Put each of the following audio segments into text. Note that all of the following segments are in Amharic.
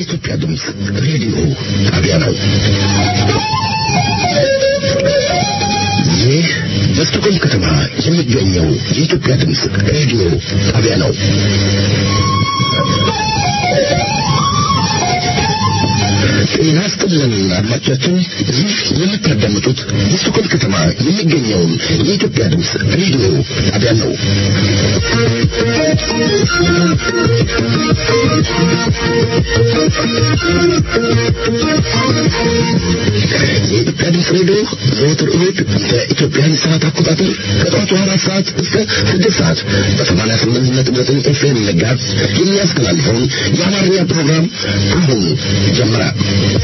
የኢትዮጵያ ድምፅ ሬዲዮ ጣቢያ ነው። ይህ በስቶኮልም ከተማ የሚገኘው የኢትዮጵያ ድምፅ ሬዲዮ ጣቢያ ነው። ጤና ይስጥልን አድማጮቻችን፣ ይህ የምታዳምጡት በስቶኮልም ከተማ የሚገኘውን የኢትዮጵያ ድምፅ ሬዲዮ ጣቢያ ነው። የኢትዮጵያ ድምፅ ሬዲዮ ዘወትር እሁድ በኢትዮጵያን ሰዓት አቆጣጠር ከጠዋቱ አራት ሰዓት እስከ ስድስት ሰዓት በሰማንያ ስምንት ነጥብ ዘጠኝ ኤፍኤም መጋዝ የሚያስተላልፈውን የአማርኛ ፕሮግራም አሁን ጀምራል።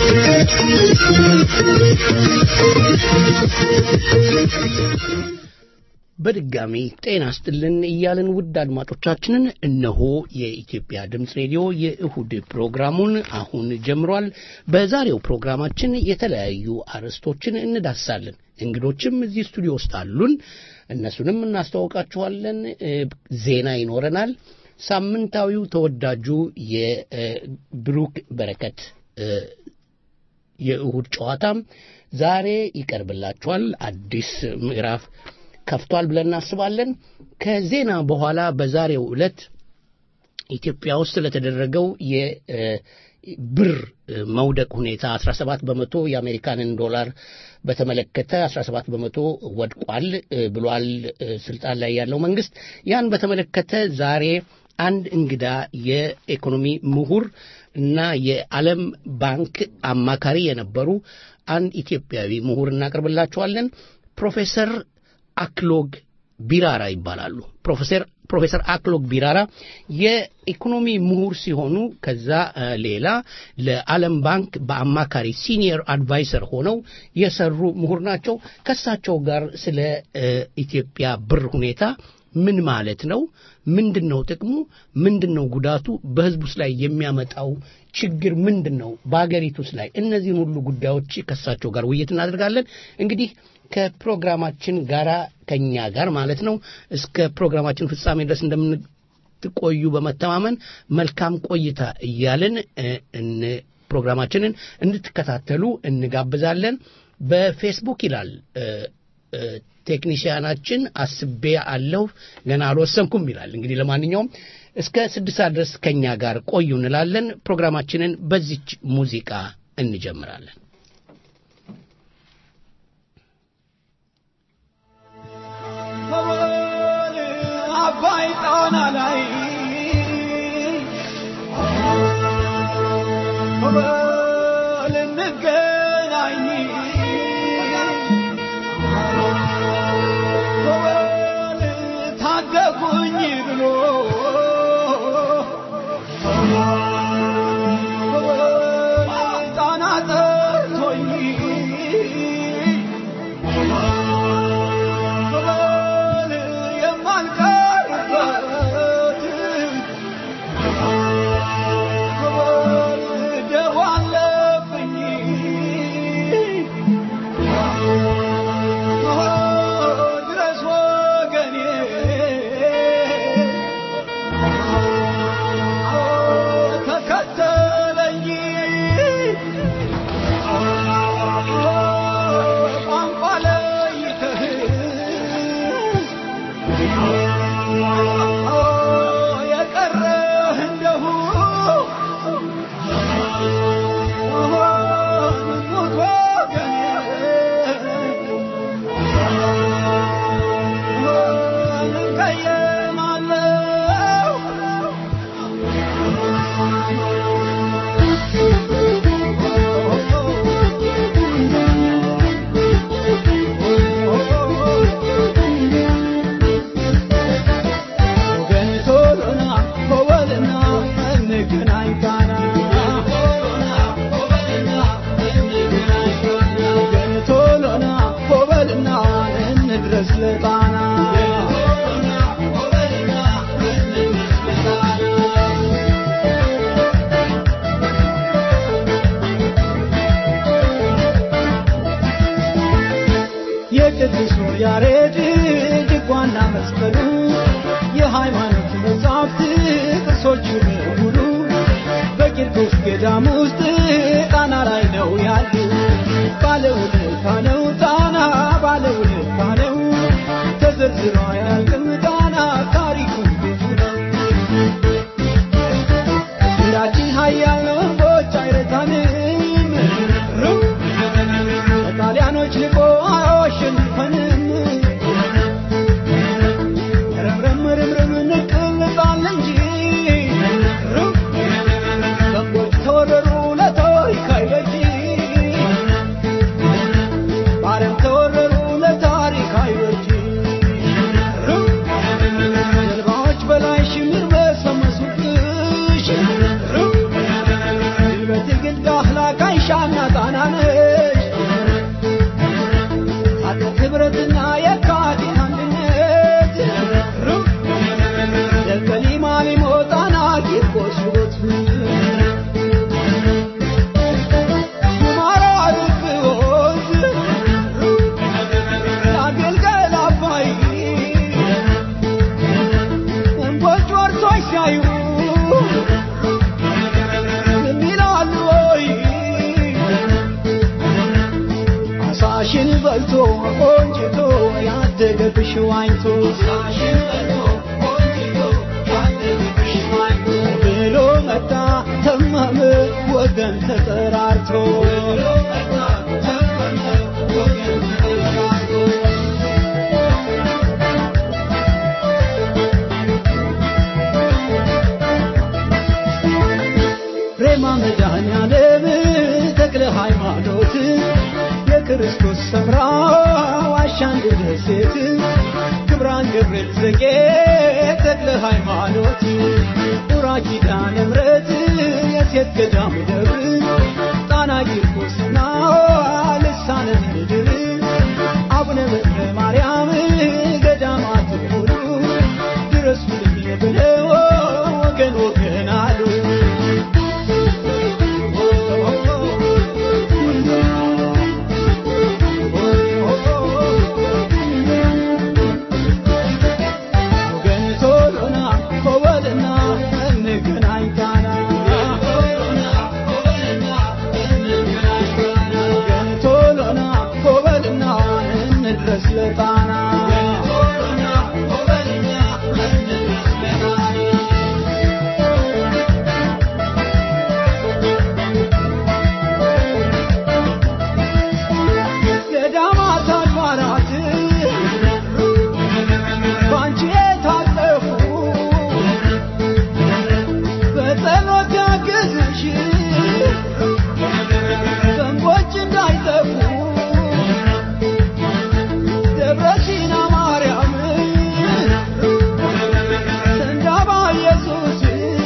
በድጋሚ ጤና ስጥልን እያልን ውድ አድማጮቻችንን እነሆ የኢትዮጵያ ድምፅ ሬዲዮ የእሁድ ፕሮግራሙን አሁን ጀምሯል። በዛሬው ፕሮግራማችን የተለያዩ አርዕስቶችን እንዳሳለን። እንግዶችም እዚህ ስቱዲዮ ውስጥ አሉን። እነሱንም እናስተዋውቃችኋለን። ዜና ይኖረናል። ሳምንታዊው ተወዳጁ የብሩክ በረከት የእሁድ ጨዋታም ዛሬ ይቀርብላችኋል። አዲስ ምዕራፍ ከፍቷል ብለን እናስባለን። ከዜና በኋላ በዛሬው ዕለት ኢትዮጵያ ውስጥ ለተደረገው የብር መውደቅ ሁኔታ 17 በመቶ የአሜሪካንን ዶላር በተመለከተ 17 በመቶ ወድቋል ብሏል ስልጣን ላይ ያለው መንግስት። ያን በተመለከተ ዛሬ አንድ እንግዳ የኢኮኖሚ ምሁር እና የዓለም ባንክ አማካሪ የነበሩ አንድ ኢትዮጵያዊ ምሁር እናቀርብላችኋለን። ፕሮፌሰር አክሎግ ቢራራ ይባላሉ። ፕሮፌሰር ፕሮፌሰር አክሎግ ቢራራ የኢኮኖሚ ምሁር ሲሆኑ ከዛ ሌላ ለዓለም ባንክ በአማካሪ ሲኒየር አድቫይሰር ሆነው የሰሩ ምሁር ናቸው። ከሳቸው ጋር ስለ ኢትዮጵያ ብር ሁኔታ ምን ማለት ነው? ምንድን ነው ጥቅሙ? ምንድን ነው ጉዳቱ? በህዝቡስ ላይ የሚያመጣው ችግር ምንድን ነው? በሀገሪቱስ ላይ እነዚህን ሁሉ ጉዳዮች ከሳቸው ጋር ውይይት እናደርጋለን። እንግዲህ ከፕሮግራማችን ጋራ ከኛ ጋር ማለት ነው እስከ ፕሮግራማችን ፍጻሜ ድረስ እንደምንቆዩ በመተማመን መልካም ቆይታ እያልን ፕሮግራማችንን እንድትከታተሉ እንጋብዛለን። በፌስቡክ ይላል ቴክኒሽያናችን አስቤ አለሁ ገና አልወሰንኩም ይላል። እንግዲህ ለማንኛውም እስከ ስድስት ሰዓት ድረስ ከእኛ ጋር ቆዩ እንላለን። ፕሮግራማችንን በዚች ሙዚቃ እንጀምራለን። አባይ ጣና ላይ በል እንገናኝ በል ታደጉኝ ብሎ በል ጣና ጠርቶኝ በል የማልቀርበት በል ደዋ አለብኝ ድረስ ወገኔ ተከተለኝ ቋንቋ ለይተህ የቀረህ እንደሁ ሞት ወገኔ እንቀየማለሁ ወገን ቶሎና በወልና እንገናኝ ጣና ወገን ቶሎና በወልና እንድረስ ለጣና የቅዱሱ ያሬድ ድጓና መስቀሉ የሃይማኖት መጻሕፍት ቅርሶቹ በሙሉ በቂርቆስ ገዳም ውስጥ ጣና ላይ ነው ያሉ ባለውለታ ነው ጣና ባለውለታ ነው ተዘርዝሮ አያልቅም ጣና ታሪኩ ብዙ ነው እንዳችን ሀያል ነው እምቦጭ አይረታንም ሩቅ ከጣሊያኖች ልቆ አያሸንፈንም ረምረም ርምርም እንቅልጣል እንጂ ሩቅ በጎች ተወረሩ ለታሪክ አይበጅ ባረም ተወረሩ ለታሪክ አይበጅ ሩቅ ጀልባዎች በላይ ሽምር በሰመሱብሽ ሩቅ በትግል ዳህላክ አይሻና ጣና ነሽ ታጠቅ ህብረትና የካቲት አንድነት ሩቅ ደቀሊማ ሊሞ ጣና ቂርቆስ ውበት ሁመራ ርብ ወንዝ የአገልገል አባይ እንቦጭ ወርሶች ሲያዩ ዝም ይላሉ ወይ? አሳሽን በልቶ ቆንጅቶ ያደገብሽ ዋኝቶ ብሎ መጣ ተመመ ወገን ተጠራርቶ ሬማ መድኃኔዓለም ተክለ ሃይማኖት የክርስቶስ ሰምራ ዋሻ አንድ ደሴት ክብራን ገብርኤል ዘጌ ተክለ ሃይማኖት ጡራ ኪዳነ ምሕረት የሴት ገዳም ደብር ጣና ቂርቆስና ልሳነ ምድር አቡነ በትረ ማርያም ገዳማት ሁሉ ድረሱልኝ ብለው ወገን ወገን አሉ ወገን ቶሎና ኮበልና እንገናኝ ጣና ወገን ቶሎና ኮበልና እንድረስ ለጣና ገዳማት አድባራት ባንቺ የታጠፉ በጸሎት ያግዝሽ ዘንቦች እንዳይጠፉ ደብረ ሲና ማርያም ሰንዳባ ኢየሱስ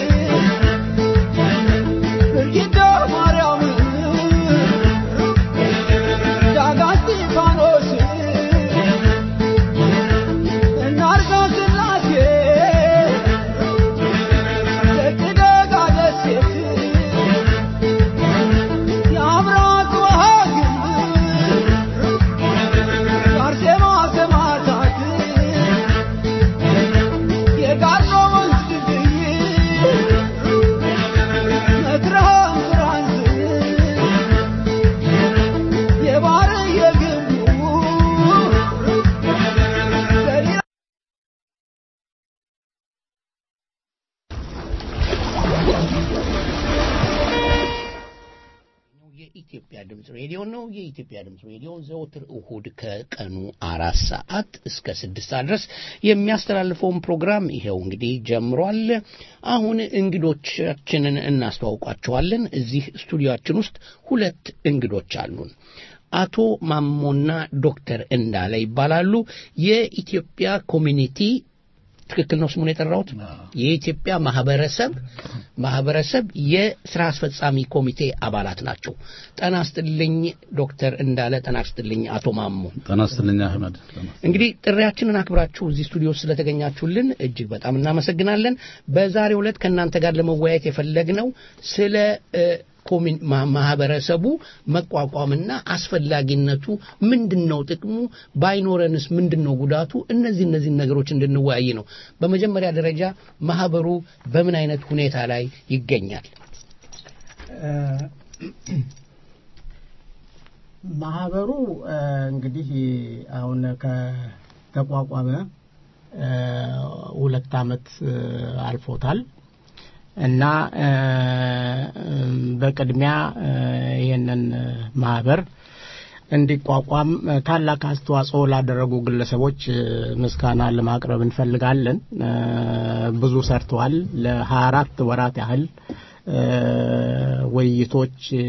ብርጊዳ ማርያም ዳጋ እስጢፋኖስ እናርጋ ስላሴ ደቅደጋ ደሴት የአብራት ወሃግም አርሴማ ሰማዕታት የጋርኖ ወንዝ ድልድይ መትረሃም ፍራንስ የባህር የግንቡ ገሊላ የኢትዮጵያ ድምፅ ሬዲዮ ነው። የኢትዮጵያ ድምፅ ሬዲዮ ዘወትር እሁድ ከቀኑ አራት ሰዓት እስከ ስድስት ሰዓት ድረስ የሚያስተላልፈውን ፕሮግራም ይሄው እንግዲህ ጀምሯል። አሁን እንግዶቻችንን እናስተዋውቋቸዋለን። እዚህ ስቱዲዮአችን ውስጥ ሁለት እንግዶች አሉን። አቶ ማሞና ዶክተር እንዳለ ይባላሉ። የኢትዮጵያ ኮሚኒቲ ትክክል ነው ስሙን የጠራሁት የኢትዮጵያ ማህበረሰብ ማህበረሰብ የስራ አስፈጻሚ ኮሚቴ አባላት ናቸው። ጠና ስጥልኝ ዶክተር እንዳለ፣ ጠና ስጥልኝ አቶ ማሞ። ጤና ይስጥልኝ አህመድ። እንግዲህ ጥሪያችንን አክብራችሁ እዚህ ስቱዲዮ ስለተገኛችሁልን እጅግ በጣም እናመሰግናለን። በዛሬው ዕለት ከእናንተ ጋር ለመወያየት የፈለግነው ስለ እ፣ ኮሚን- ማ- ማህበረሰቡ መቋቋምና አስፈላጊነቱ ምንድን ነው? ጥቅሙ ባይኖረንስ ምንድን ነው ጉዳቱ? እነዚህ እነዚህ ነገሮች እንድንወያይ ነው። በመጀመሪያ ደረጃ ማህበሩ በምን አይነት ሁኔታ ላይ ይገኛል? ማህበሩ እ፣ እንግዲህ አሁን ከተቋቋመ እ፣ ሁለት አመት እ፣ አልፎታል እና እ፣ እም፣ በቅድሚያ እ፣ ይህንን ማህበር እንዲቋቋም እ፣ ታላቅ አስተዋጽኦ ላደረጉ ግለሰቦች እ፣ ምስጋና ለማቅረብ እንፈልጋለን። እ፣ ብዙ ሰርተዋል። ለሀያ አራት ወራት ያህል እ፣ ውይይቶች እ፣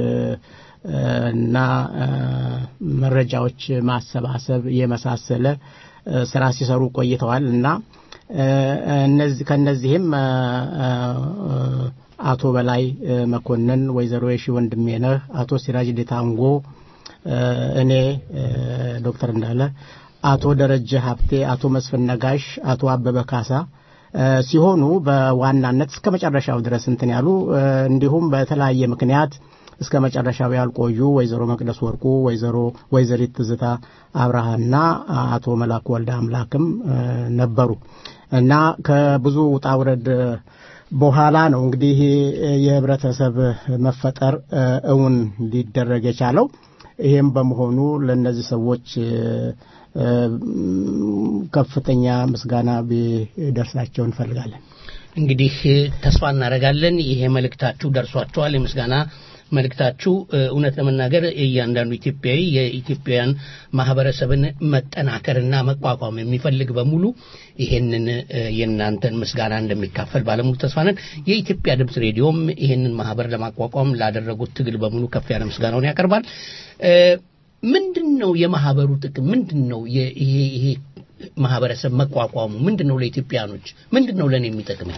እና እ፣ መረጃዎች ማሰባሰብ የመሳሰለ እ፣ ስራ ሲሰሩ ቆይተዋል እና እ፣ እነዚህ ከነዚህም እ፣ እ፣ አቶ በላይ እ፣ መኮንን፣ ወይዘሮ የሺ ወንድሜነህ፣ አቶ ሲራጅ ዴታንጎ፣ እ፣ እኔ እ፣ ዶክተር እንዳለ፣ አቶ ደረጀ ሀብቴ፣ አቶ መስፍን ነጋሽ፣ አቶ አበበ ካሳ እ፣ ሲሆኑ በዋናነት እስከ መጨረሻው ድረስ እንትን ያሉ እ፣ እንዲሁም በተለያየ ምክንያት እስከ መጨረሻው ያልቆዩ ወይዘሮ መቅደስ ወርቁ፣ ወይዘሮ ወይዘሪት ትዝታ አብርሃና አቶ መላኩ ወልደ አምላክም እ፣ ነበሩ እና ከብዙ ውጣ ውረድ በኋላ ነው እንግዲህ የህብረተሰብ መፈጠር እ፣ እውን ሊደረግ የቻለው። ይሄም በመሆኑ ለእነዚህ ሰዎች እ፣ እ፣ ከፍተኛ ምስጋና ቢደርሳቸው እንፈልጋለን። እንግዲህ ተስፋ እናደርጋለን ይሄ መልእክታችሁ ደርሷቸዋል። የምስጋና መልእክታችሁ እ፣ እውነት ለመናገር እያንዳንዱ ኢትዮጵያዊ የኢትዮጵያውያን ማህበረሰብን መጠናከርና መቋቋም የሚፈልግ በሙሉ ይሄንን እ፣ የእናንተን ምስጋና እንደሚካፈል ባለሙሉ ተስፋ ነን። የኢትዮጵያ ድምፅ ሬዲዮም ይሄንን ማህበር ለማቋቋም ላደረጉት ትግል በሙሉ ከፍ ያለ ምስጋናውን ያቀርባል። እ፣ ምንድን ነው የማህበሩ ጥቅም? ምንድን ነው የ- ይሄ ይሄ ማህበረሰብ መቋቋሙ ምንድን ነው ለኢትዮጵያኖች? ምንድን ነው ለእኔ የሚጠቅመኝ?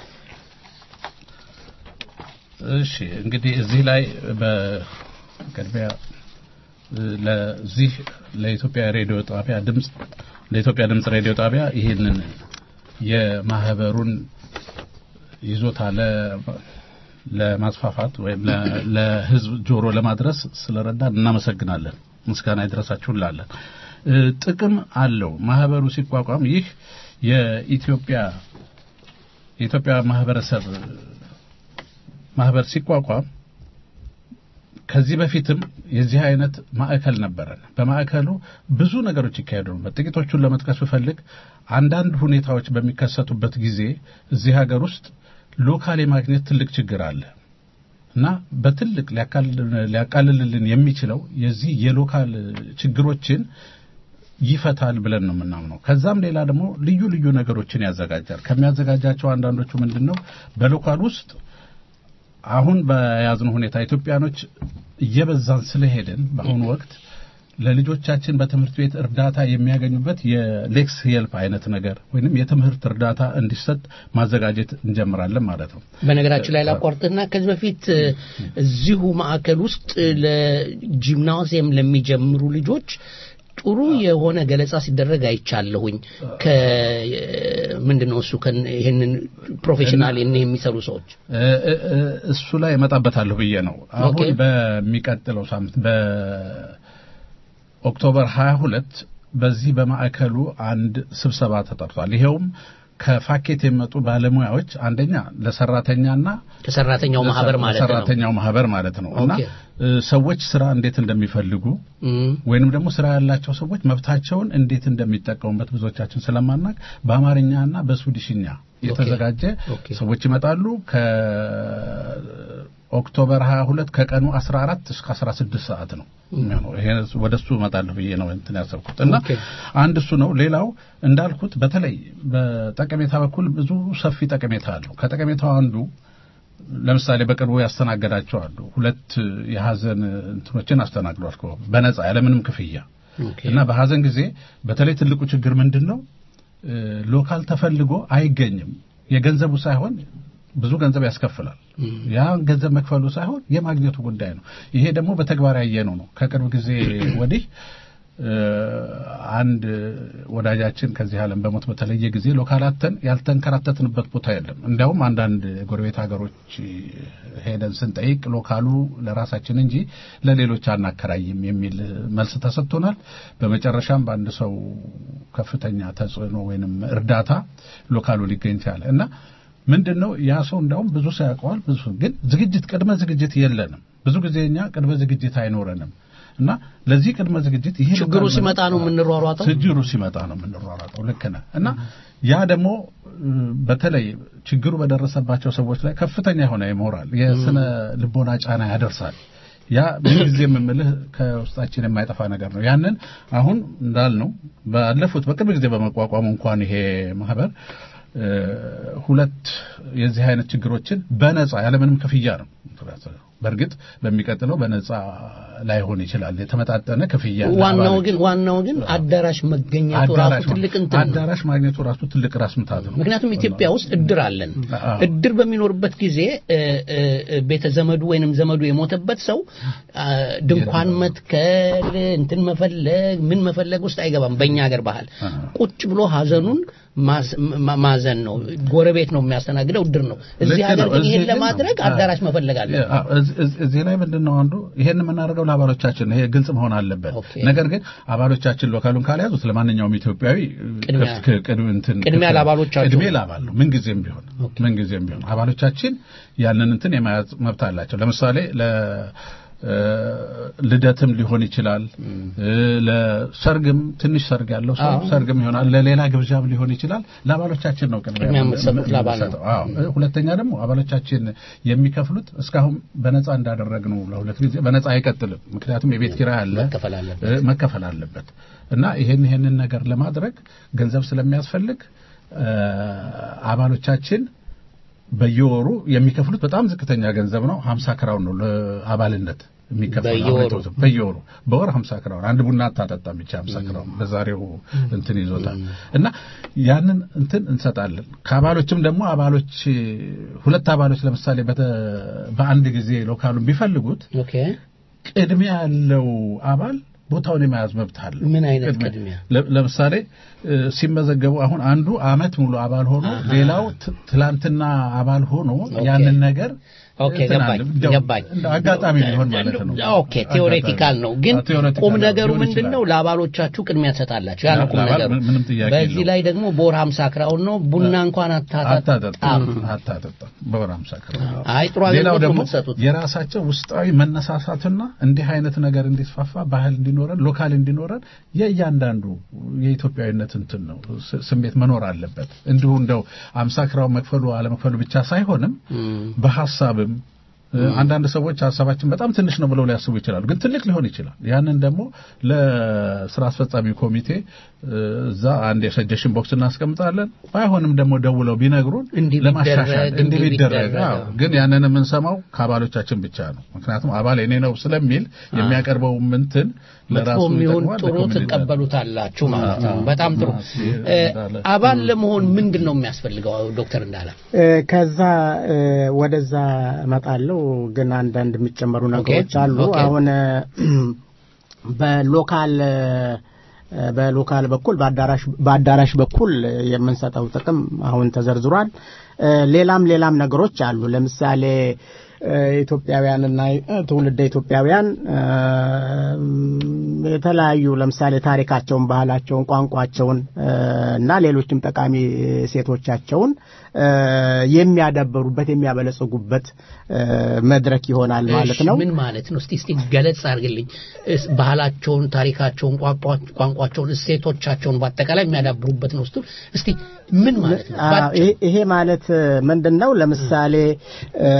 እሺ እንግዲህ እዚህ ላይ በቅድሚያ እ፣ ለዚህ ለኢትዮጵያ ሬዲዮ ጣቢያ ድምጽ ለኢትዮጵያ ድምጽ ሬዲዮ ጣቢያ ይህንን የማህበሩን ይዞታ ለ- ለማስፋፋት ወይም ለ- ለህዝብ ጆሮ ለማድረስ ስለረዳን እናመሰግናለን። ምስጋና ይድረሳችሁ እንላለን። እ፣ ጥቅም አለው ማህበሩ ሲቋቋም ይህ የኢትዮጵያ የኢትዮጵያ ማህበረሰብ ማህበር ሲቋቋም ከዚህ በፊትም የዚህ አይነት ማዕከል ነበረን። በማዕከሉ ብዙ ነገሮች ይካሄዱ ነበር። ጥቂቶቹን ለመጥቀስ ብፈልግ አንዳንድ ሁኔታዎች በሚከሰቱበት ጊዜ እዚህ ሀገር ውስጥ ሎካል የማግኘት ትልቅ ችግር አለ እና በትልቅ ሊያቃልል- ሊያቃልልልን የሚችለው የዚህ የሎካል ችግሮችን ይፈታል ብለን ነው የምናምነው። ከዛም ሌላ ደግሞ ልዩ ልዩ ነገሮችን ያዘጋጃል። ከሚያዘጋጃቸው አንዳንዶቹ ምንድን ነው በሎካል ውስጥ አሁን በያዝነው ሁኔታ ኢትዮጵያኖች እየበዛን ስለሄድን በአሁኑ ወቅት ለልጆቻችን በትምህርት ቤት እርዳታ የሚያገኙበት የሌክስ ሄልፕ አይነት ነገር ወይንም የትምህርት እርዳታ እንዲሰጥ ማዘጋጀት እንጀምራለን ማለት ነው። በነገራችን ላይ ላቋርጥና ከዚህ በፊት እ፣ እዚሁ ማዕከል ውስጥ ለጂምናዚየም ለሚጀምሩ ልጆች ጥሩ የሆነ ገለጻ ሲደረግ አይቻለሁኝ። ከምንድን ነው እሱ ከን- ይህንን ፕሮፌሽናል ይህን የሚሰሩ ሰዎች እ- እ- እ- እሱ ላይ እመጣበታለሁ ብዬ ነው። አሁን ኦኬ። በሚቀጥለው ሳምንት በኦክቶበር 22 በዚህ በማዕከሉ አንድ ስብሰባ ተጠርቷል። ይሄውም ከፋኬት የመጡ ባለሙያዎች አንደኛ ለሰራተኛና ከሰራተኛው ማህበር ማለት ነው። ለሰራተኛው ማህበር ማለት ነው እና ኦኬ። እ፣ ሰዎች ስራ እንዴት እንደሚፈልጉ እም፣ ወይንም ደግሞ ስራ ያላቸው ሰዎች መብታቸውን እንዴት እንደሚጠቀሙበት ብዙዎቻችን ስለማናቅ በአማርኛና በስዊድሽኛ የተዘጋጀ ኦኬ። ሰዎች ይመጣሉ። ከኦክቶበር 22 ከቀኑ 14 እስከ 16 ሰዓት ነው የሚሆነው። ይሄ ወደሱ እመጣለሁ ብዬ ነው እንትን ያሰብኩት እና ኦኬ። አንድ እሱ ነው። ሌላው እንዳልኩት በተለይ በጠቀሜታ በኩል ብዙ ሰፊ ጠቀሜታ አለው። ከጠቀሜታው አንዱ ለምሳሌ በቅርቡ ያስተናገዳቸው አሉ። ሁለት የሀዘን እንትኖችን አስተናግዷል እኮ በነጻ ያለምንም ክፍያ ኦኬ። እና በሀዘን ጊዜ በተለይ ትልቁ ችግር ምንድን ነው? እ፣ ሎካል ተፈልጎ አይገኝም። የገንዘቡ ሳይሆን ብዙ ገንዘብ ያስከፍላል። ያ ገንዘብ መክፈሉ ሳይሆን የማግኘቱ ጉዳይ ነው። ይሄ ደግሞ በተግባር ያየነው ነው። ከቅርብ ጊዜ ወዲህ እ፣ አንድ ወዳጃችን ከዚህ ዓለም በሞት በተለየ ጊዜ ሎካላተን ያልተንከራተትንበት ቦታ የለም። እንዲያውም አንዳንድ ጎረቤት ሀገሮች ሄደን ስንጠይቅ ሎካሉ ለራሳችን እንጂ ለሌሎች አናከራይም የሚል መልስ ተሰጥቶናል። በመጨረሻም በአንድ ሰው ከፍተኛ ተጽዕኖ ወይንም እርዳታ ሎካሉ ሊገኝ ቻለ እና ምንድን ነው ያ ሰው እንዳውም ብዙ ሰው ያውቀዋል። ብዙ ግን ዝግጅት ቅድመ ዝግጅት የለንም። ብዙ ጊዜ እኛ ቅድመ ዝግጅት አይኖረንም እና ለዚህ ቅድመ ዝግጅት ይሄ ችግሩ ሲመጣ ነው የምንሯሯጠው። ችግሩ ሲመጣ ነው የምንሯሯጠው። ልክ ነህ። እና ያ ደግሞ በተለይ ችግሩ በደረሰባቸው ሰዎች ላይ ከፍተኛ የሆነ የሞራል የስነ ልቦና ጫና ያደርሳል። ያ ምንጊዜ የምምልህ ከውስጣችን የማይጠፋ ነገር ነው። ያንን አሁን እንዳልነው ባለፉት በቅርብ ጊዜ በመቋቋሙ እንኳን ይሄ ማህበር ሁለት የዚህ አይነት ችግሮችን በነጻ ያለምንም ክፍያ ነው። በእርግጥ በሚቀጥለው በነጻ ላይሆን ይችላል። የተመጣጠነ ክፍያ ዋናው ግን ዋናው ግን አዳራሽ መገኘቱ ራሱ ትልቅ እንትን ነው። አዳራሽ ማግኘቱ ራሱ ትልቅ ራስ ምታት ነው። ምክንያቱም ኢትዮጵያ ውስጥ እድር አለን። እድር በሚኖርበት ጊዜ ቤተ ዘመዱ ወይንም ዘመዱ የሞተበት ሰው ድንኳን መትከል እንትን መፈለግ ምን መፈለግ ውስጥ አይገባም። በእኛ ሀገር ባህል ቁጭ ብሎ ሀዘኑን ማዘን ነው። ጎረቤት ነው የሚያስተናግደው፣ እድር ነው። እዚህ ሀገር ግን ይሄን ለማድረግ አዳራሽ መፈለግ አለ። እዚህ ላይ ምንድን ነው አንዱ ይሄን የምናደርገው ለአባሎቻችን ይሄ ግልጽ መሆን አለበት። ነገር ግን አባሎቻችን ሎካሉን ካልያዙት ለማንኛውም ኢትዮጵያዊ ቅድሚያ ለአባሎቻቸው ቅድሜ ለአባል ነው። ምንጊዜም ቢሆን ምንጊዜም ቢሆን አባሎቻችን ያንን እንትን የመያዝ መብት አላቸው። ለምሳሌ ለ ልደትም ሊሆን ይችላል። ለሰርግም ትንሽ ሰርግ ያለው ሰው ሰርግም ይሆናል። ለሌላ ግብዣም ሊሆን ይችላል። ለአባሎቻችን ነው ቅድሚያ የምንሰጠው። ሁለተኛ ደግሞ አባሎቻችን የሚከፍሉት እስካሁን በነፃ እንዳደረግነው ለሁለት ጊዜ በነፃ አይቀጥልም። ምክንያቱም የቤት ኪራይ አለ፣ መከፈል አለበት እና ይሄን ይሄንን ነገር ለማድረግ ገንዘብ ስለሚያስፈልግ አባሎቻችን በየወሩ የሚከፍሉት በጣም ዝቅተኛ ገንዘብ ነው። 50 ክራውን ነው ለአባልነት የሚከፈለው በየወሩ በወር 50 ክራውን አንድ ቡና አታጠጣም ብቻ 50 ክራውን በዛሬው እንትን ይዞታል እና ያንን እንትን እንሰጣለን። ከአባሎችም ደግሞ አባሎች ሁለት አባሎች ለምሳሌ በአንድ ጊዜ ሎካሉን ቢፈልጉት ቅድሚያ ያለው አባል ቦታውን የመያዝ መብት አለ። ምን አይነት ቅድሚያ? ለምሳሌ ሲመዘገቡ አሁን አንዱ አመት ሙሉ አባል ሆኖ ሌላው ትላንትና አባል ሆኖ ያንን ነገር ኦኬ ገባኝ ገባኝ። አጋጣሚ ሊሆን ማለት ነው። ኦኬ ቴዎሬቲካል ነው፣ ግን ቁም ነገሩ ምንድን ነው? ለአባሎቻችሁ ቅድሚያ ትሰጣላችሁ። ያ ነው ቁም ነገሩ። በዚህ ላይ ደግሞ በወር 50 ክራውን ነው። ቡና እንኳን አታጠጣም አታጠጣም በወር 50 ክራውን። አይ ጥሩ ሌላው አገልግሎት ደግሞ የምትሰጡት የራሳቸው ውስጣዊ መነሳሳትና እንዲህ አይነት ነገር እንዲስፋፋ ባህል እንዲኖረን ሎካል እንዲኖረን የእያንዳንዱ የኢትዮጵያዊነት እንትን ነው ስሜት መኖር አለበት። እንዲሁ እንደው 50 ክራውን መክፈሉ አለመክፈሉ ብቻ ሳይሆንም በሐሳብም አንዳንድ ሰዎች ሀሳባችን በጣም ትንሽ ነው ብለው ሊያስቡ ይችላሉ፣ ግን ትልቅ ሊሆን ይችላል። ያንን ደግሞ ለስራ አስፈጻሚ ኮሚቴ እዛ አንድ የሰጀሽን ቦክስ እናስቀምጣለን። ባይሆንም ደግሞ ደውለው ቢነግሩን እንዲህ ለማሻሻል ቢደረግ፣ እንዲህ እንዲህ ቢደረግ። ቢደረግ፣ አዎ፣ ግን ያንን የምንሰማው ከአባሎቻችን ብቻ ነው። ምክንያቱም አባል እኔ ነው ስለሚል የሚያቀርበው እንትን ለራሱ መጥፎም ይሁን ይጠቅማል፣ ጥሩ ለኮሚኒቲ ትቀበሉታላችሁ ማለት ነው። አዎ፣ በጣም ጥሩ። አዎ፣ እ፣ እንዳለ- አባል ለመሆን ምንድን ነው የሚያስፈልገው ዶክተር እንዳለ? እ፣ ከዛ እ፣ ወደዛ እመጣለሁ። ግን አንዳንድ የሚጨመሩ ነገሮች አሉ። ኦኬ። አሁን እ፣ በሎካል እ፣ በሎካል በኩል በአዳራሽ በአዳራሽ በኩል የምንሰጠው ጥቅም አሁን ተዘርዝሯል። እ፣ ሌላም ሌላም ነገሮች አሉ። ለምሳሌ እ፣ ኢትዮጵያውያንና እ፣ ትውልደ ኢትዮጵያውያን እ፣ የተለያዩ ለምሳሌ ታሪካቸውን፣ ባህላቸውን፣ ቋንቋቸውን እ፣ እና ሌሎችም ጠቃሚ ሴቶቻቸውን እ፣ የሚያዳበሩበት የሚያበለጽጉበት እ፣ መድረክ ይሆናል ማለት ነው። እሺ፣ ምን ማለት ነው? እስቲ እስቲ ገለጽ አድርግልኝ። እስ- ባህላቸውን፣ ታሪካቸውን፣ ቋንቋ- ቋንቋቸውን፣ እሴቶቻቸውን በአጠቃላይ የሚያዳብሩበት ነው ስትል እስቲ ምን ማለት ነው? አዎ፣ ባጭሩ። ይሄ- ይሄ ማለት ምንድን ነው? ለምሳሌ እ፣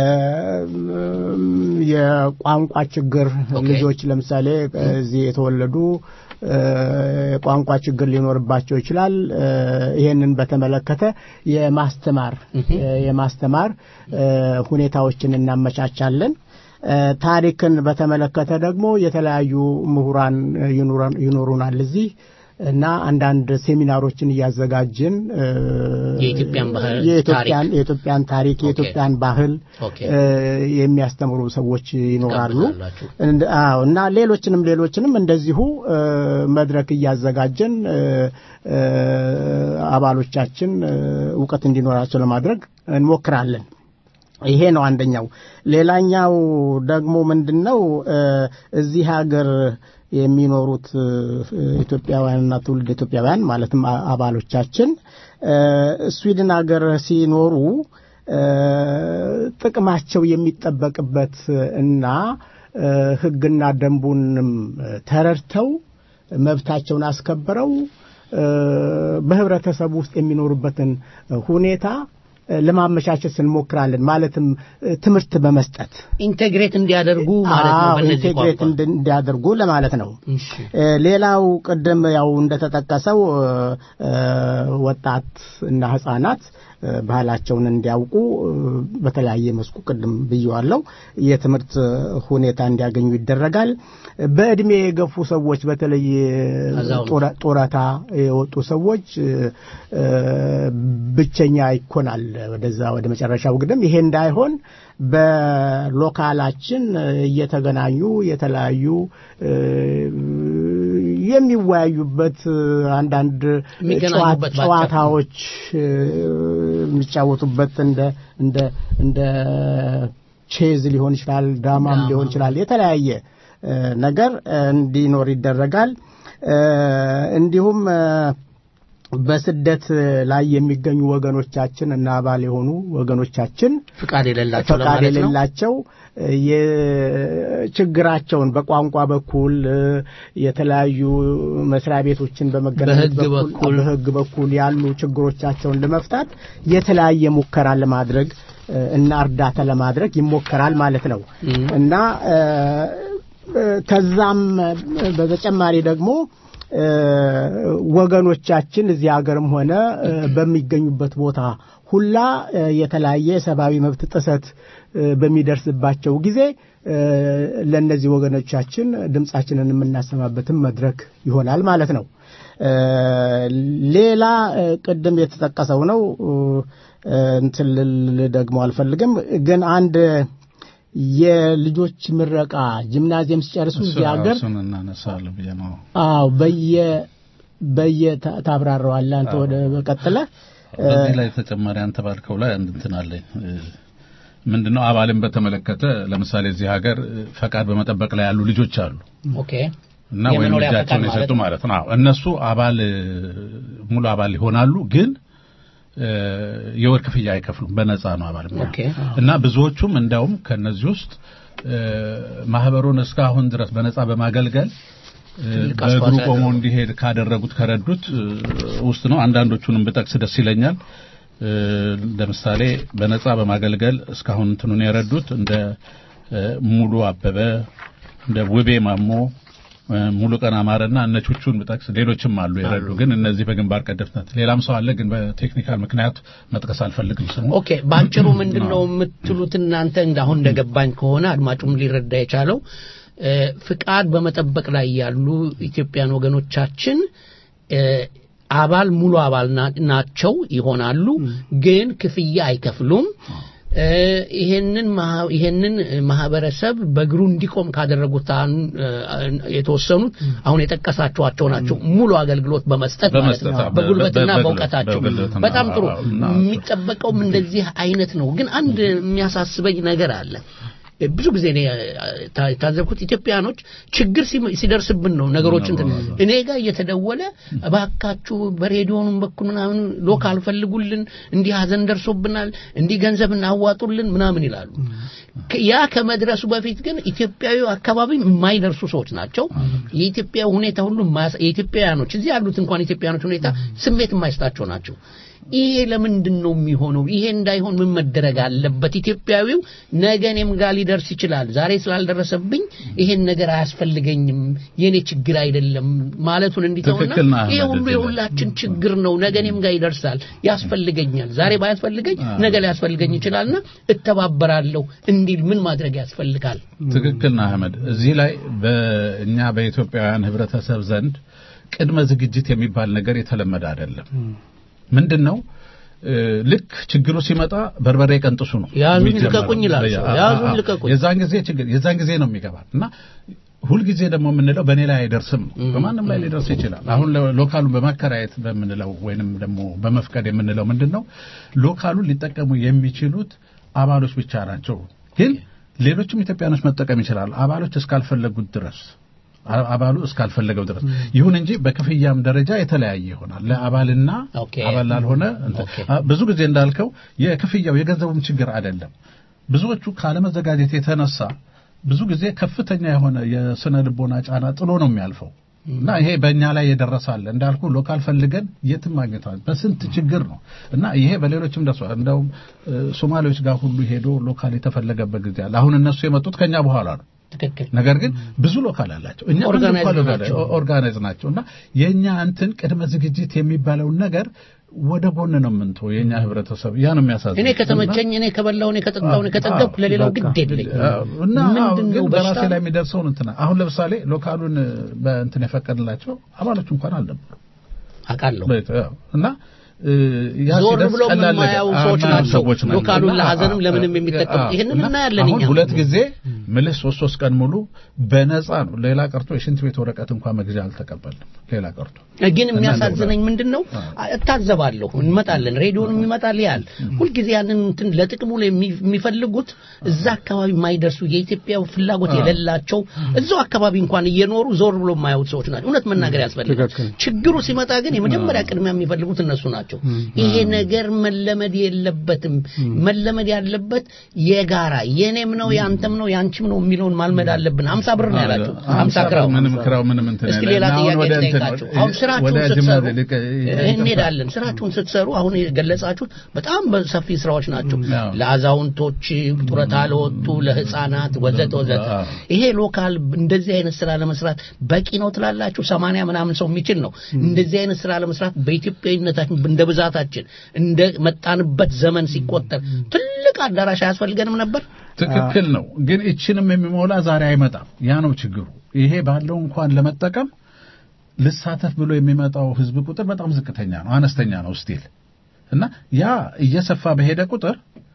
የቋንቋ ችግር ኦኬ። ልጆች ለምሳሌ እዚህ የተወለዱ እ፣ የቋንቋ ችግር ሊኖርባቸው ይችላል። እ፣ ይሄንን በተመለከተ የማስተማር እ፣ የማስተማር እ፣ ሁኔታዎችን እናመቻቻለን። እ፣ ታሪክን በተመለከተ ደግሞ የተለያዩ ምሁራን ይኖራን- ይኖሩናል እዚህ እና አንዳንድ ሴሚናሮችን እያዘጋጅን እ፣ የኢትዮጵያን ባህል የኢትዮጵያን ታሪክ የኢትዮጵያን ታሪክ የኢትዮጵያን ባህል ኦኬ። እ፣ የሚያስተምሩ ሰዎች ይኖራሉ። ትጋብዛላችሁ። እንደ- አዎ እና ሌሎችንም ሌሎችንም እንደዚሁ እ፣ መድረክ እያዘጋጀን እ፣ እ፣ አባሎቻችን እ፣ እውቀት እንዲኖራቸው ለማድረግ እንሞክራለን። ይሄ ነው አንደኛው። ሌላኛው ደግሞ ምንድነው እ፣ እዚህ ሀገር የሚኖሩት እ፣ ኢትዮጵያውያንና ትውልድ ኢትዮጵያውያን ማለትም አ- አባሎቻችን እ፣ ስዊድን ሀገር ሲኖሩ እ፣ ጥቅማቸው የሚጠበቅበት እና እ፣ ሕግና ደንቡንም ተረድተው መብታቸውን አስከብረው እ፣ በህብረተሰቡ ውስጥ የሚኖሩበትን ሁኔታ እ፣ ለማመቻቸት እንሞክራለን። ማለትም እ፣ ትምህርት በመስጠት ኢንቴግሬት እንዲያደርጉ ማለት ነው አዎ፣ በእነዚህ ኢንቴግሬት ቋንቋ እንድ- እንዲያደርጉ ለማለት ነው። እሺ እ፣ ሌላው ቅድም ያው እንደተጠቀሰው እ፣ እ፣ ወጣት እና ህጻናት እ፣ ባህላቸውን እንዲያውቁ እ፣ በተለያየ መስኩ ቅድም ብየዋለው የትምህርት ሁኔታ እንዲያገኙ ይደረጋል። በእድሜ የገፉ ሰዎች በተለይ አዛውንት። ጡረ- ጡረታ የወጡ ሰዎች እ፣ እ፣ ብቸኛ ይኮናል ወደዛ ወደ መጨረሻው ግድም ይሄ እንዳይሆን በሎካላችን እ፣ እየተገናኙ የተለያዩ እ፣ የሚወያዩበት እ፣ አንዳንድ የሚገናኙበት ጨዋ- ጨዋታዎች እ፣ የሚጫወቱበት እንደ እንደ እንደ ቼዝ ሊሆን ይችላል፣ ዳማም ዳማ። ሊሆን ይችላል። የተለያየ እ፣ ነገር እ፣ እንዲኖር ይደረጋል። እ፣ እንዲሁም እ፣ በስደት ላይ የሚገኙ ወገኖቻችን እና አባል የሆኑ ወገኖቻችን ፍቃድ የሌላቸው ፈቃድ ለማለት ነው የሌላቸው የችግራቸውን በቋንቋ በኩል እ፣ የተለያዩ መስሪያ ቤቶችን በመገናኘት በሕግ በኩል በሕግ በኩል ያሉ ችግሮቻቸውን ለመፍታት የተለያየ ሙከራ ለማድረግ እ፣ እና እርዳታ ለማድረግ ይሞከራል ማለት ነው እም። እና እ፣ እ፣ ከዛም እ፣ በተጨማሪ ደግሞ እ፣ ወገኖቻችን እዚህ ሀገርም ሆነ እ፣ በሚገኙበት ቦታ ሁላ እ፣ የተለያየ የሰብአዊ መብት ጥሰት እ፣ በሚደርስባቸው ጊዜ እ፣ ለእነዚህ ወገኖቻችን ድምጻችንን የምናሰማበትን መድረክ ይሆናል ማለት ነው። እ፣ ሌላ እ፣ ቅድም የተጠቀሰው ነው እ፣ እንትን ልል ደግሞ አልፈልግም ግን አንድ የልጆች ምረቃ ጂምናዚየም ሲጨርሱ እዚህ ሀገር እሱን እናነሳለን ብዬ ነው። አዎ በየ በየ ታ- ታብራራዋለህ አንተ ወደ በቀጥለ በዚህ ላይ ተጨማሪ አንተ ባልከው ላይ አንድ እንትን አለኝ እ፣ ምንድነው አባልን በተመለከተ ለምሳሌ እዚህ ሀገር እ፣ ፈቃድ በመጠበቅ ላይ ያሉ ልጆች አሉ ኦኬ እና ወይም የመኖሪያ ልጃቸውን ፈቃድ የሰጡ ማለት ማለት ነው። አዎ፣ እነሱ አባል እ፣ ሙሉ አባል ይሆናሉ ግን እ፣ የወር ክፍያ አይከፍሉም። በነፃ ነው አባል የሚሆኑት። ኦኬ እና ብዙዎቹም እንዲያውም ከነዚህ ውስጥ እ፣ ማህበሩን እስካሁን ድረስ በነፃ በማገልገል እ፣ ትልቅ በእግሩ አስተዋጽኦ ቆሞ ያደረጉ። እንዲሄድ ካደረጉት ከረዱት እ፣ ውስጥ ነው። አንዳንዶቹንም ብጠቅስ ደስ ይለኛል። እ፣ ለምሳሌ በነፃ በማገልገል እስካሁን እንትኑን የረዱት እንደ እ፣ ሙሉ አበበ፣ እንደ ውቤ ማሞ፣ እ፣ ሙሉ ቀን አማረና እነ ቹቹን ብጠቅስ ሌሎችም አሉ የረዱ። ግን እነዚህ በግንባር ቀደምትነት ሌላም ሰው አለ፣ ግን በቴክኒካል ምክንያት መጥቀስ አልፈልግም ስሙ ኦኬ በአጭሩ ምንድን ነው የምትሉት እናንተ እንዳሁን እንደገባኝ ከሆነ አድማጩም ሊረዳ የቻለው እ፣ ፍቃድ በመጠበቅ ላይ ያሉ ኢትዮጵያን ወገኖቻችን እ፣ አባል ሙሉ አባል ና- ናቸው ይሆናሉ፣ ግን ክፍያ አይከፍሉም። እ፣ ይሄንን ማህ- ይሄንን ማህበረሰብ በእግሩ እንዲቆም ካደረጉት አን- እ፣ የተወሰኑት አሁን የጠቀሳችኋቸው ናቸው። ሙሉ አገልግሎት በመስጠት ማለት በመስጠት ነው አዎ፣ በጉልበትና በ- በ- በእውቀታቸው በጉልበትና በጣም ጥሩ አዎ፣ እና- የሚጠበቀውም እንደዚህ አይነት ነው። ግን አንድ የሚያሳስበኝ ነገር አለ። ብዙ ጊዜ እኔ ታ- የታዘብኩት ኢትዮጵያኖች ችግር ሲም- ሲደርስብን ነው ነገሮችን እንትን- እኔ ጋር እየተደወለ እባካችሁ በሬዲዮኑም በኩል ምናምን ሎካል ፈልጉልን፣ እንዲህ ሀዘን ደርሶብናል፣ እንዲህ ገንዘብ እናዋጡልን ምናምን ይላሉ። ከ- ያ ከመድረሱ በፊት ግን ኢትዮጵያዊ አካባቢ የማይደርሱ ሰዎች ናቸው። የኢትዮጵያ ሁኔታ ሁሉ የማያሳ- የኢትዮጵያውያኖች እዚህ ያሉት እንኳን ኢትዮጵያውያኖች ሁኔታ ስሜት የማይስጣቸው ናቸው። ይሄ ለምንድን ነው የሚሆነው? ይሄ እንዳይሆን ምን መደረግ አለበት? ኢትዮጵያዊው ነገ እኔም ጋር ሊደርስ ይችላል። ዛሬ ስላልደረሰብኝ ይሄን ነገር አያስፈልገኝም፣ የኔ ችግር አይደለም ማለቱን እንዲተውና ትክክል ነህ ይሄ አህመድ፣ ሁሉ እዚህ ላይ። የሁላችን ችግር ነው። ነገ እኔም ጋር ይደርሳል፣ ያስፈልገኛል። ዛሬ ባያስፈልገኝ ነገ ሊያስፈልገኝ ይችላልና እተባበራለሁ እንዲል ምን ማድረግ ያስፈልጋል? ትክክል ነህ አህመድ። እዚህ ላይ በእኛ በኢትዮጵያውያን ህብረተሰብ ዘንድ ቅድመ ዝግጅት የሚባል ነገር የተለመደ አይደለም። ምንድን ነው እ፣ ልክ ችግሩ ሲመጣ በርበሬ ቀንጥሱ ነው ያዙኝ የሚጀመረው። ልቀቁኝ ይላል ሰው። አ- አ- ያዙኝ አ- ልቀቁኝ። የዛን ጊዜ ችግር የዛን ጊዜ ነው የሚገባል እና ሁልጊዜ ደግሞ የምንለው በእኔ ላይ አይደርስም ነው። በማንም ላይ ሊደርስ ይችላል። አሁን ሎ- ሎካሉን በማከራየት በምንለው ወይንም ደግሞ በመፍቀድ የምንለው ምንድን ነው ሎካሉን ሊጠቀሙ የሚችሉት አባሎች ብቻ ናቸው። ግን ሌሎችም ኢትዮጵያኖች መጠቀም ይችላሉ። አባሎች እስካልፈለጉት ድረስ አ- አባሉ እስካልፈለገው ድረስ ይሁን እንጂ በክፍያም ደረጃ የተለያየ ይሆናል ለአባልና ኦኬ። አባል ላልሆነ እንትን። ኦኬ። አ- ብዙ ጊዜ እንዳልከው የክፍያው የገንዘቡም ችግር አይደለም ብዙዎቹ ካለመዘጋጀት የተነሳ ብዙ ጊዜ ከፍተኛ የሆነ የስነ ልቦና ጫና ጥሎ ነው የሚያልፈው እና ይሄ በእኛ ላይ የደረሳለ እንዳልኩ ሎካል ፈልገን የትም ማግኘት አለ በስንት ችግር ነው እና ይሄ በሌሎችም ደርሷል እንደውም እ፣ ሶማሌዎች ጋር ሁሉ ሄዶ ሎካል የተፈለገበት ጊዜ አለ አሁን እነሱ የመጡት ከኛ በኋላ ነው ትክክል ነገር ግን ብዙ ሎካል አላቸው እኛ አንድ Organized እንኳን ሎካል ናቸው። ኦርጋናይዝ ናቸው እና የእኛ እንትን ቅድመ ዝግጅት የሚባለውን ነገር ወደ ጎን ነው የምንተው የእኛ ህብረተሰብ ያ ነው የሚያሳዝን እኔ ከተመቸኝ እኔ ከበላው እኔ ከጠጣው እኔ ከጠገብኩ ለሌላው ግድ የለኝ እና አዎ፣ ምንድን ግን ነው በራሴ በሽታ ላይ የሚደርሰውን እንትና አሁን ለምሳሌ ሎካሉን በእንትን የፈቀድላቸው አባሎች እንኳን አልነበሩ አውቃለሁ በይት- አዎ። እና እ፣ ያ ዞር ሲደርስ ብሎ ቀላል ነገር- የማያዩ አዎ፣ ሰዎች የማያዩ ናቸው። ሰዎች ናቸው። ሎካሉን እና ለሀዘንም አዎ፣ ለምንም አዎ፣ የሚጠቀሙት። አዎ። ይህንን እና እናያለን አሁን እኛም። ሁለት ጊዜ ምልህ ሶስት ሶስት ቀን ሙሉ በነፃ ነው ሌላ ቀርቶ የሽንት ቤት ወረቀት እንኳን መግዣ አልተቀበልንም ሌላ ቀርቶ ግን የሚያሳዝነኝ ምንድን ነው እታዘባለሁ እንመጣለን ሬዲዮን ይመጣል ያል ሁልጊዜ ያንን እንትን ለጥቅሙ ላይ የሚ- የሚፈልጉት እዛ አካባቢ የማይደርሱ የኢትዮጵያ ፍላጎት የሌላቸው እዛው አካባቢ እንኳን እየኖሩ ዞር ብሎ የማያዩት ሰዎች ናቸው እውነት መናገር ያስፈልጋል ችግሩ ሲመጣ ግን የመጀመሪያ ቅድሚያ የሚፈልጉት እነሱ ናቸው ይሄ ነገር መለመድ የለበትም መለመድ ያለበት የጋራ የኔም ነው ያንተም ነው ያንቺም ነው የሚለውን ማልመድ አለብን ሀምሳ ብር ነው ያላችሁ ሀምሳ ክራው ምንም ክራው ምንም እንትን እስኪ የለም። ሌላ አሁን ጥያቄ ወደ እንትን ልጠይቃችሁ። ወደ- አሁን ስራችሁን ወደ ስትሰሩ ጅምላ ልቅ- እንሄዳለን። ስራችሁን ስትሰሩ አሁን የገለጻችሁት በጣም ሰፊ ስራዎች ናቸው። አዎ። ለአዛውንቶች፣ ጡረታ ለወጡ፣ ለህፃናት ወዘተ ወዘተ። አዎ። ይሄ ሎካል እንደዚህ አይነት ስራ ለመስራት በቂ ነው ትላላችሁ? ሰማንያ ምናምን ሰው የሚችል ነው። እንደዚህ አይነት ስራ ለመስራት በኢትዮጵያዊነታችን እንደ ብዛታችን እንደ መጣንበት ዘመን ሲቆጠር ትልቅ አዳራሽ አያስፈልገንም ነበር? ትክክል ነው። ግን እችንም የሚሞላ ዛሬ አይመጣም። ያ ነው ችግሩ። ይሄ ባለው እንኳን ለመጠቀም ልሳተፍ ብሎ የሚመጣው ህዝብ ቁጥር በጣም ዝቅተኛ ነው፣ አነስተኛ ነው ስቲል እና ያ እየሰፋ በሄደ ቁጥር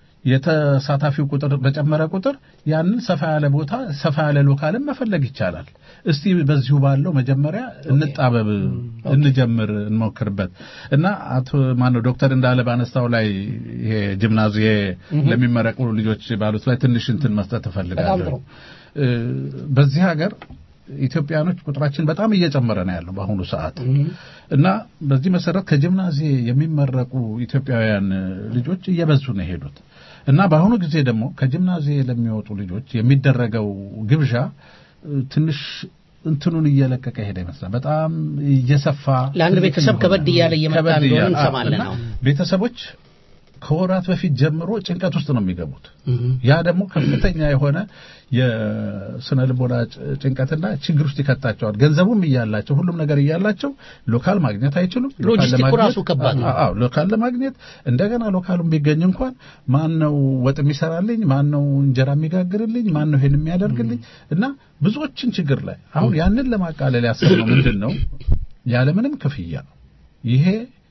የተሳታፊው ቁጥር በጨመረ ቁጥር ያንን ሰፋ ያለ ቦታ ሰፋ ያለ ሎካልን መፈለግ ይቻላል። እስቲ በዚሁ ባለው መጀመሪያ እንጣበብ፣ እንጀምር፣ እንሞክርበት እና አቶ ማነው ዶክተር እንዳለ ባነሳው ላይ ይሄ ጂምናዚየ ለሚመረቁ ልጆች ባሉት ላይ ትንሽ እንትን መስጠት እፈልጋለሁ። እ፣ በዚህ ሀገር ኢትዮጵያኖች ቁጥራችን በጣም እየጨመረ ነው ያለው በአሁኑ ሰዓት እና በዚህ መሰረት ከጂምናዚ የሚመረቁ ኢትዮጵያውያን ልጆች እየበዙ ነው የሄዱት እና በአሁኑ ጊዜ ደግሞ ከጂምናዚ ለሚወጡ ልጆች የሚደረገው ግብዣ እ፣ ትንሽ እንትኑን እየለቀቀ ሄደ ይመስላል። በጣም እየሰፋ ለአንድ ትልቅ ቤተሰብ እየሆነ ከበድ እያለ እየመጣ ከበድ እንደሆነ እያለ፣ እንሰማለን እና አሁን። ቤተሰቦች ከወራት በፊት ጀምሮ ጭንቀት ውስጥ ነው የሚገቡት። ያ ደግሞ ከፍተኛ የሆነ የስነ ልቦና ጭ- ጭንቀትና ችግር ውስጥ ይከታቸዋል። ገንዘቡም እያላቸው ሁሉም ነገር እያላቸው ሎካል ማግኘት አይችሉም። ሎካል ሎጂስቲኩ ለማግኘት- ራሱ ከባድ ነው። አዎ ሎካል ለማግኘት እንደገና ሎካሉን ቢገኝ እንኳን ማን ነው ወጥ የሚሰራልኝ፣ ማን ነው እንጀራ የሚጋግርልኝ፣ ማን ነው ይሄን የሚያደርግልኝ እና ብዙዎችን ችግር ላይ አሁን ያንን ለማቃለል ያሰብነው ምንድን ነው ያለምንም ክፍያ ይሄ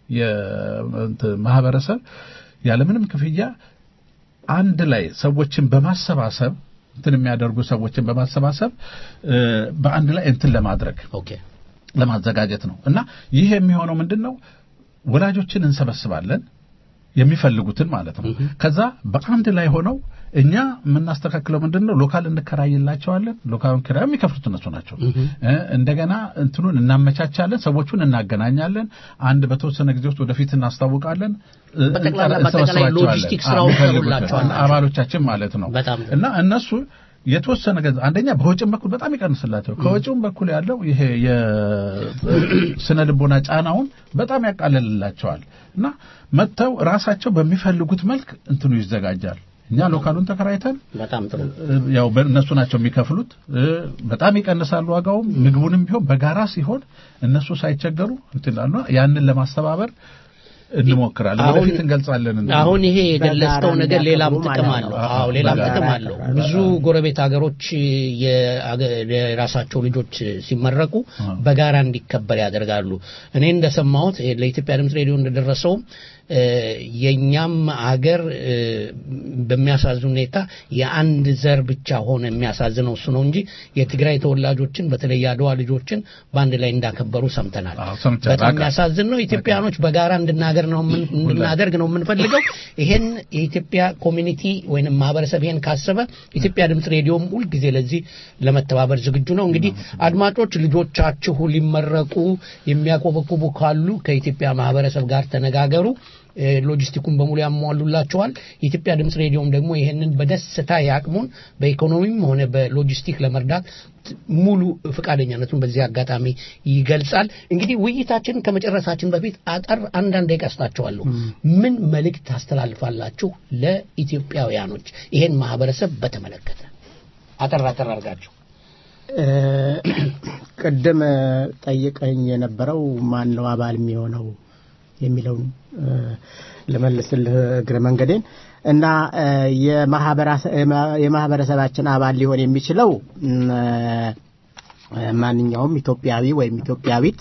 የእንትን ማህበረሰብ ያለምንም ክፍያ አንድ ላይ ሰዎችን በማሰባሰብ እንትን የሚያደርጉ ሰዎችን በማሰባሰብ እ፣ በአንድ ላይ እንትን ለማድረግ ኦኬ ለማዘጋጀት ነው እና ይህ የሚሆነው ምንድን ነው ወላጆችን እንሰበስባለን የሚፈልጉትን ማለት ነው ከዛ በአንድ ላይ ሆነው እኛ የምናስተካክለው ምንድን ነው ሎካል እንከራይላቸዋለን ሎካል ኪራይ የሚከፍሉት እነሱ ናቸው እ፣ እንደገና እንትኑን እናመቻቻለን ሰዎቹን እናገናኛለን አንድ በተወሰነ ጊዜ ውስጥ ወደፊት እናስታውቃለን እ፣ በጠቅላላ እንጠራ- በአጠቃላይ እንሰበስባቸዋለን። ሎጂስቲክ ስራውን አዎ፣ የሚፈልጉትን ይሰሩላቸዋል ናቸው። አባሎቻችን ማለት ነው በጣም ጥሩ። እና እነሱ የተወሰነ ገንዘብ አንደኛ በወጪም በኩል በጣም ይቀንስላቸው ከወጪውም በኩል ያለው ይሄ የስነ ልቦና ጫናውን በጣም ያቃለልላቸዋል እና መጥተው ራሳቸው በሚፈልጉት መልክ እንትኑ ይዘጋጃል እኛ ሎካሉን ተከራይተን በጣም ጥሩ እ፣ ያው በእነሱ ናቸው የሚከፍሉት እ፣ በጣም ይቀንሳሉ ዋጋውም ምግቡንም ቢሆን በጋራ ሲሆን እነሱ ሳይቸገሩ እንትን ይላሉ። ያንን ለማስተባበር እንሞክራለን አሁን- ወደፊት እንገልጻለን እንትን አሁን ይሄ የገለጽከው በጋራ ነገር ሌላም እንዲያከብሩ ጥቅም ማለት አለው። ነው። አዎ ሌላም በጋራ ጥቅም አለው። ያከብራሉ። ብዙ ጎረቤት ሀገሮች የአገ- የራሳቸው ልጆች ሲመረቁ በጋራ እንዲከበር ያደርጋሉ። እኔ እንደሰማሁት ይሄ ለኢትዮጵያ ድምፅ ሬዲዮ እንደደረሰው የእኛም አገር በሚያሳዝን ሁኔታ የአንድ ዘር ብቻ ሆነ የሚያሳዝነው እሱ ነው እንጂ የትግራይ ተወላጆችን በተለይ የአድዋ ልጆችን በአንድ ላይ እንዳከበሩ ሰምተናል። በጣም የሚያሳዝን ነው። ኢትዮጵያኖች በጋራ እንድናገር ነው እንድናደርግ ነው የምንፈልገው። ይሄን የኢትዮጵያ ኮሚኒቲ ወይንም ማህበረሰብ ይሄን ካሰበ ኢትዮጵያ ድምፅ ሬዲዮም ሁልጊዜ ለዚህ ለመተባበር ዝግጁ ነው። እንግዲህ አድማጮች ልጆቻችሁ ሊመረቁ የሚያቆበቁቡ ካሉ ከኢትዮጵያ ማህበረሰብ ጋር ተነጋገሩ። ሎጂስቲኩን በሙሉ ያሟሉላቸዋል። የኢትዮጵያ ድምፅ ሬዲዮም ደግሞ ይህንን በደስታ ያቅሙን በኢኮኖሚም ሆነ በሎጂስቲክ ለመርዳት ሙሉ ፈቃደኛነቱን በዚህ አጋጣሚ ይገልጻል። እንግዲህ ውይይታችንን ከመጨረሳችን በፊት አጠር አንዳንድ ደቂቃ እስጣችኋለሁ። ምን መልእክት ታስተላልፋላችሁ ለኢትዮጵያውያኖች ይሄን ማህበረሰብ በተመለከተ አጠር አጠር አድርጋችሁ? ቅድም ጠይቀኝ የነበረው ማን ነው አባል የሚሆነው የሚለውን ለመልስልህ እግረ መንገዴን እና የማህበረሰባችን አባል ሊሆን የሚችለው ማንኛውም ኢትዮጵያዊ ወይም ኢትዮጵያዊት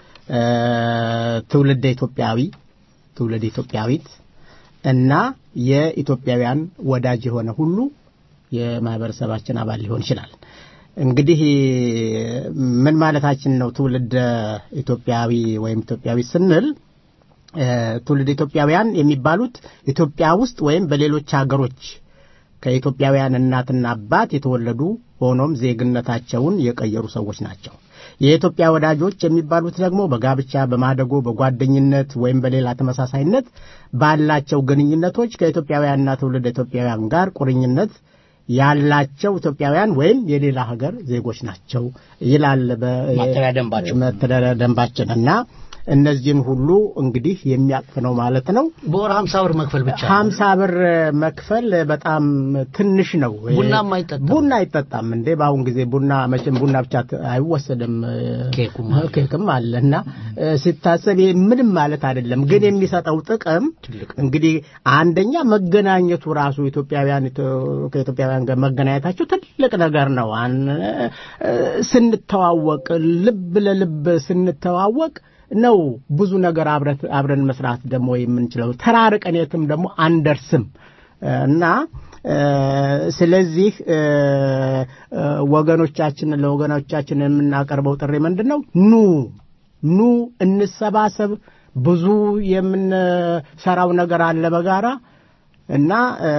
ትውልደ ኢትዮጵያዊ ትውልድ ኢትዮጵያዊት እና የኢትዮጵያውያን ወዳጅ የሆነ ሁሉ የማህበረሰባችን አባል ሊሆን ይችላል። እንግዲህ ምን ማለታችን ነው? ትውልድ ኢትዮጵያዊ ወይም ኢትዮጵያዊ ስንል ትውልድ ኢትዮጵያውያን የሚባሉት ኢትዮጵያ ውስጥ ወይም በሌሎች ሀገሮች ከኢትዮጵያውያን እናትና አባት የተወለዱ ሆኖም ዜግነታቸውን የቀየሩ ሰዎች ናቸው። የኢትዮጵያ ወዳጆች የሚባሉት ደግሞ በጋብቻ፣ በማደጎ፣ በጓደኝነት ወይም በሌላ ተመሳሳይነት ባላቸው ግንኙነቶች ከኢትዮጵያውያንና ትውልድ ኢትዮጵያውያን ጋር ቁርኝነት ያላቸው ኢትዮጵያውያን ወይም የሌላ ሀገር ዜጎች ናቸው ይላል መተዳደሪያ ደንባችን እና እነዚህን ሁሉ እንግዲህ የሚያቅፍ ነው ማለት ነው። በወር ሀምሳ ብር መክፈል ብቻ ሀምሳ ብር መክፈል በጣም ትንሽ ነው። ቡናም አይጠጣም ቡና አይጠጣም እንዴ! በአሁን ጊዜ ቡና መቼም ቡና ብቻ አይወሰድም፣ ኬክም አለ እና ሲታሰብ ምንም ማለት አይደለም። ግን የሚሰጠው ጥቅም እንግዲህ አንደኛ መገናኘቱ ራሱ ኢትዮጵያውያን ከኢትዮጵያውያን ጋር መገናኘታቸው ትልቅ ነገር ነው። ስንተዋወቅ ልብ ለልብ ስንተዋወቅ ነው ብዙ ነገር አብረን መስራት ደግሞ የምንችለው። ተራርቀን የትም ደግሞ አንደርስም እና ስለዚህ ወገኖቻችንን ለወገኖቻችን የምናቀርበው ጥሪ ምንድን ነው? ኑ ኑ እንሰባሰብ። ብዙ የምንሰራው ነገር አለ በጋራ እና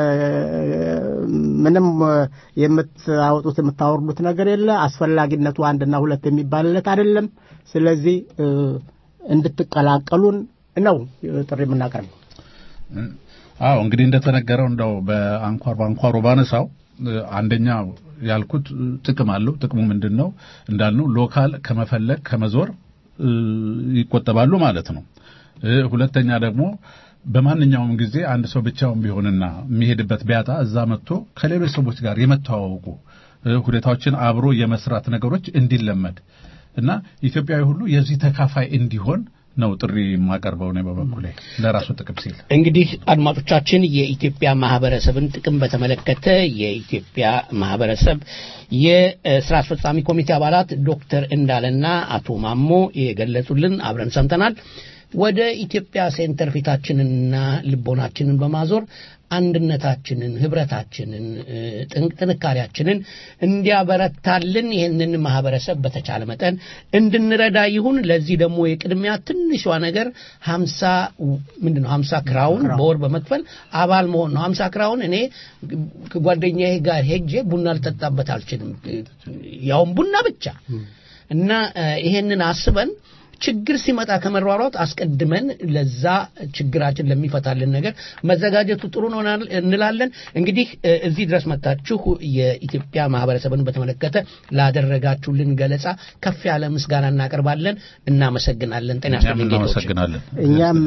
ምንም የምታወጡት የምታወርዱት ነገር የለ። አስፈላጊነቱ አንድና ሁለት የሚባልለት አይደለም። ስለዚህ እንድትቀላቀሉን ነው ጥሪ የምናቀርበው። አዎ እንግዲህ እንደተነገረው እንደው በአንኳር በአንኳሩ ባነሳው አንደኛ ያልኩት ጥቅም አለው። ጥቅሙ ምንድን ነው እንዳልነው ሎካል ከመፈለግ ከመዞር ይቆጠባሉ ማለት ነው። ሁለተኛ ደግሞ በማንኛውም ጊዜ አንድ ሰው ብቻውን ቢሆንና የሚሄድበት ቢያጣ እዛ መጥቶ ከሌሎች ሰዎች ጋር የመተዋወቁ ሁኔታዎችን አብሮ የመስራት ነገሮች እንዲለመድ እና ኢትዮጵያዊ ሁሉ የዚህ ተካፋይ እንዲሆን ነው ጥሪ የማቀርበው ነው በበኩሌ ለራሱ ጥቅም ሲል። እንግዲህ አድማጮቻችን የኢትዮጵያ ማህበረሰብን ጥቅም በተመለከተ የኢትዮጵያ ማህበረሰብ የስራ አስፈጻሚ ኮሚቴ አባላት ዶክተር እንዳለና አቶ ማሞ የገለጹልን አብረን ሰምተናል። ወደ ኢትዮጵያ ሴንተር ፊታችንንና ልቦናችንን በማዞር አንድነታችንን፣ ህብረታችንን፣ ጥንካሬያችንን እንዲያበረታልን ይህንን ማህበረሰብ በተቻለ መጠን እንድንረዳ ይሁን። ለዚህ ደግሞ የቅድሚያ ትንሿ ነገር ሀምሳ ምንድን ነው ሀምሳ ክራውን በወር በመክፈል አባል መሆን ነው። ሀምሳ ክራውን እኔ ከጓደኛዬ ጋር ሄጄ ቡና ልጠጣበት አልችልም፣ ያውም ቡና ብቻ እና ይሄንን አስበን ችግር ሲመጣ ከመሯሯጥ አስቀድመን ለዛ ችግራችን ለሚፈታልን ነገር መዘጋጀቱ ጥሩ ነው እንላለን። እንግዲህ እዚህ ድረስ መጣችሁ የኢትዮጵያ ማህበረሰብን በተመለከተ ላደረጋችሁልን ገለጻ ከፍ ያለ ምስጋና እናቀርባለን። እናመሰግናለን። ጤና ይስጥልኝ። እናመሰግናለን። እኛም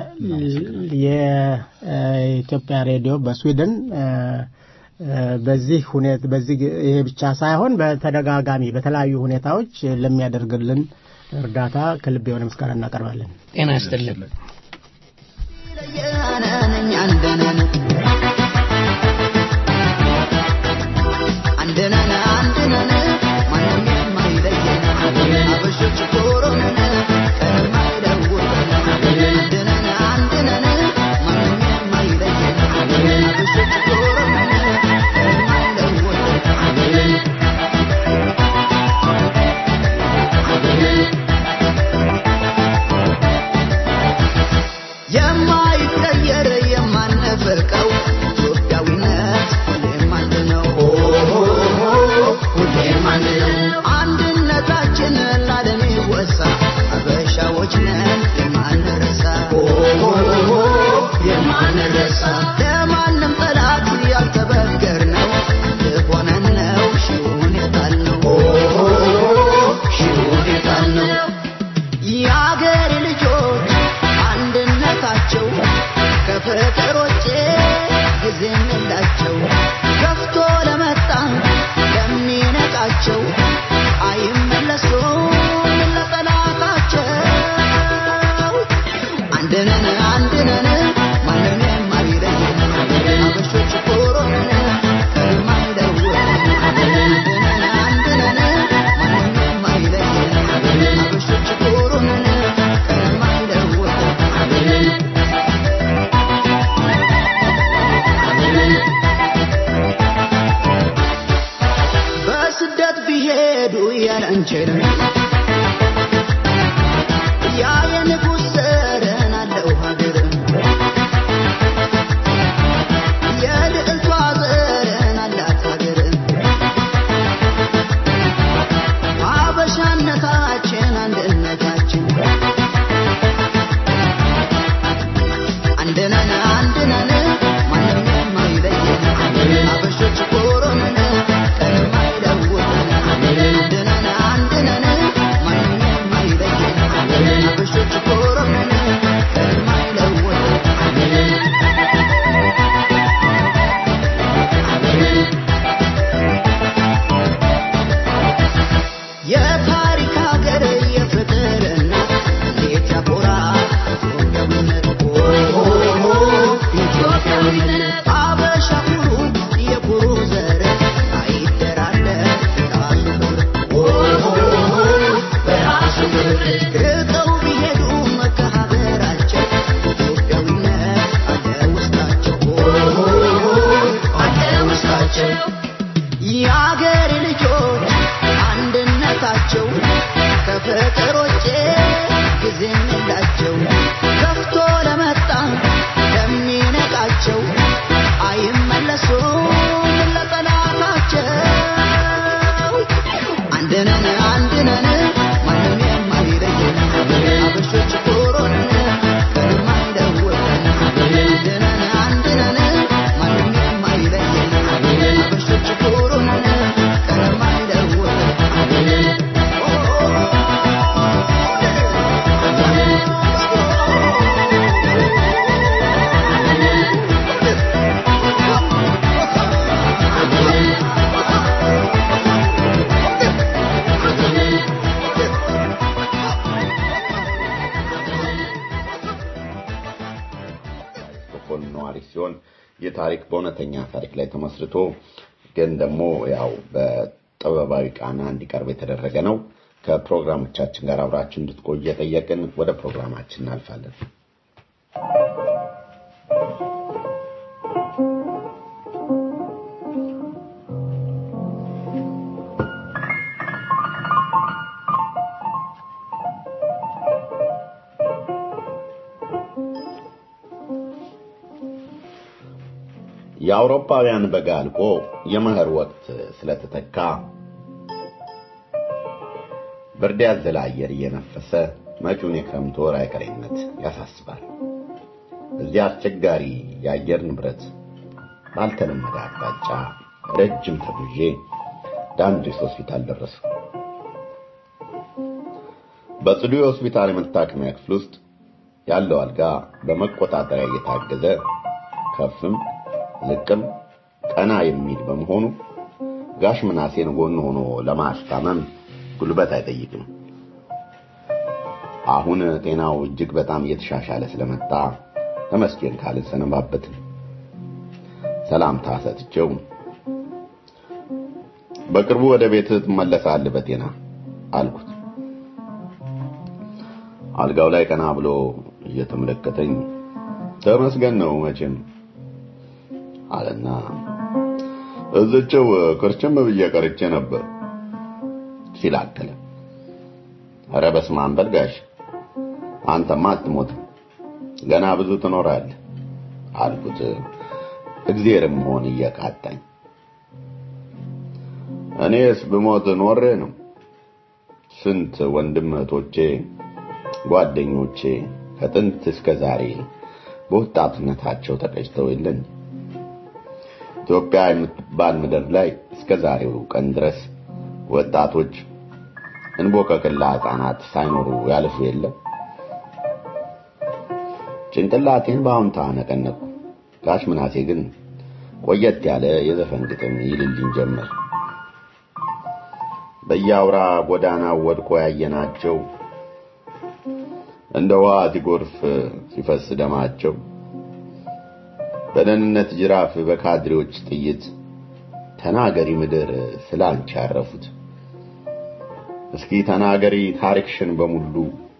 የኢትዮጵያ ሬዲዮ በስዊድን በዚህ ሁኔታ በዚህ ይሄ ብቻ ሳይሆን በተደጋጋሚ በተለያዩ ሁኔታዎች ለሚያደርግልን እርዳታ ከልብ የሆነ ምስጋና እናቀርባለን። ጤና ይስጥልን። አንድነን አንድነን ማንም የማይለየን አበሾች ቶሮነን ቀንም አይለውጠን አንድነን አንድነን የሌላቸው ገፍቶ ለመጣ ለሚነቃቸው አይመለሱም ለጠላታቸው አንድነን አንድነን ማንም የማይለየን አበሾች ኮሮነን ከማይለወን አንድነን አንድነን ማንም የማይለየን አበሾች ኮሮነን ከማይለወን በስደት ቢሄዱ ያላንችልም ያ የንጉሥ ዘርን አለው ሀገር የልዕልቷ ዘርን አላት ሀገር አበሻነታችን አንድነታችን አንድነን አንድነን ማንም የማይለየን አበሾች ኮሮነን ቀንም አይለውጠን አንድነን አንድነን ማንም የማይለየን አበሾች ኮሮነን ቀንም አይለውጠን የታሪክ ሀገር የፍቅር እናት እንዴት ያኮራል ኢትዮጵያዊነት ኢትዮጵያዊነት አበሻ ኩሩ የኩሩ ዘር አይደራደር ራሱ ክብር ርቀው ቢሄዱም ከሀገራቸው ኢትዮጵያዊነት አለ ውስጣቸው አለ ውስጣቸው የአገር ልጆች አንድነታቸው ከፍቅር ውጭ ጊዜ የላቸው ገፍቶ ለመጣ ለሚነቃቸው አይመለሱም ለጠላታቸው አንድነን አንድነን ማንም የማይለየን አበሾች ኮሮነን ቀንም አይለወጠን አንድነን አንድነን ማንም የማይለየን አበሾች ኮሮነን ቀንም ስቶክሆልም ነዋሪ ሲሆን ይህ ታሪክ በእውነተኛ ታሪክ ላይ ተመስርቶ ግን ደግሞ ያው በጥበባዊ ቃና እንዲቀርብ የተደረገ ነው። ከፕሮግራሞቻችን ጋር አብራችሁ እንድትቆዩ እየጠየቅን ወደ ፕሮግራማችን እናልፋለን። የአውሮፓውያን በጋ አልቆ የመኸር ወቅት ስለተተካ ብርድ ያዘለ አየር እየነፈሰ መጪውን የክረምት ወር አይቀሬነት ያሳስባል። እዚያ አስቸጋሪ የአየር ንብረት ባልተለመደ አቅጣጫ ረጅም ተጉዤ ዳንድሪስ ሆስፒታል ደረስኩ። በጽዱ የሆስፒታል የመታከሚያ ክፍል ውስጥ ያለው አልጋ በመቆጣጠሪያ እየታገዘ ከፍም ዝቅም ቀና የሚል በመሆኑ ጋሽ ምናሴን ጎን ሆኖ ለማስታመም ጉልበት አይጠይቅም። አሁን ጤናው እጅግ በጣም እየተሻሻለ ስለመጣ ተመስገን ካልን ሰነባበትን። ሰላምታ ሰጥቼው በቅርቡ ወደ ቤት ትመለሳለህ በጤና አልኩት። አልጋው ላይ ቀና ብሎ እየተመለከተኝ ተመስገን ነው መቼም አለና እዝቸው ክርችም ብዬ ቀርቼ ነበር ሲል አከለ። ኧረ በስመ አብ በል ጋሽ አንተማ አትሞትም ገና ብዙ ትኖራለህ አልኩት። እግዚአብሔርም መሆን እየቃጣኝ እኔስ ብሞት ኖሬ ነው። ስንት ወንድም እህቶቼ፣ ጓደኞቼ ከጥንት እስከ ዛሬ በወጣትነታቸው ተቀጭተው የለን ኢትዮጵያ የምትባል ምድር ላይ እስከ ዛሬው ቀን ድረስ ወጣቶች እንቦቀቅላ ሕፃናት ሳይኖሩ ያልፉ የለም። ጭንቅላቴን በአሁንታ ነቀነቁ። ጋሽ ምናሴ ግን ቆየት ያለ የዘፈን ግጥም ይልልኝ ጀመር። በየአውራ ጎዳናው ወድቆ ያየናቸው እንደ ውሃ ሲጎርፍ ሲፈስ ደማቸው በደህንነት ጅራፍ በካድሬዎች ጥይት ተናገሪ ምድር ስላንቺ ያረፉት። እስኪ ተናገሪ ታሪክሽን በሙሉ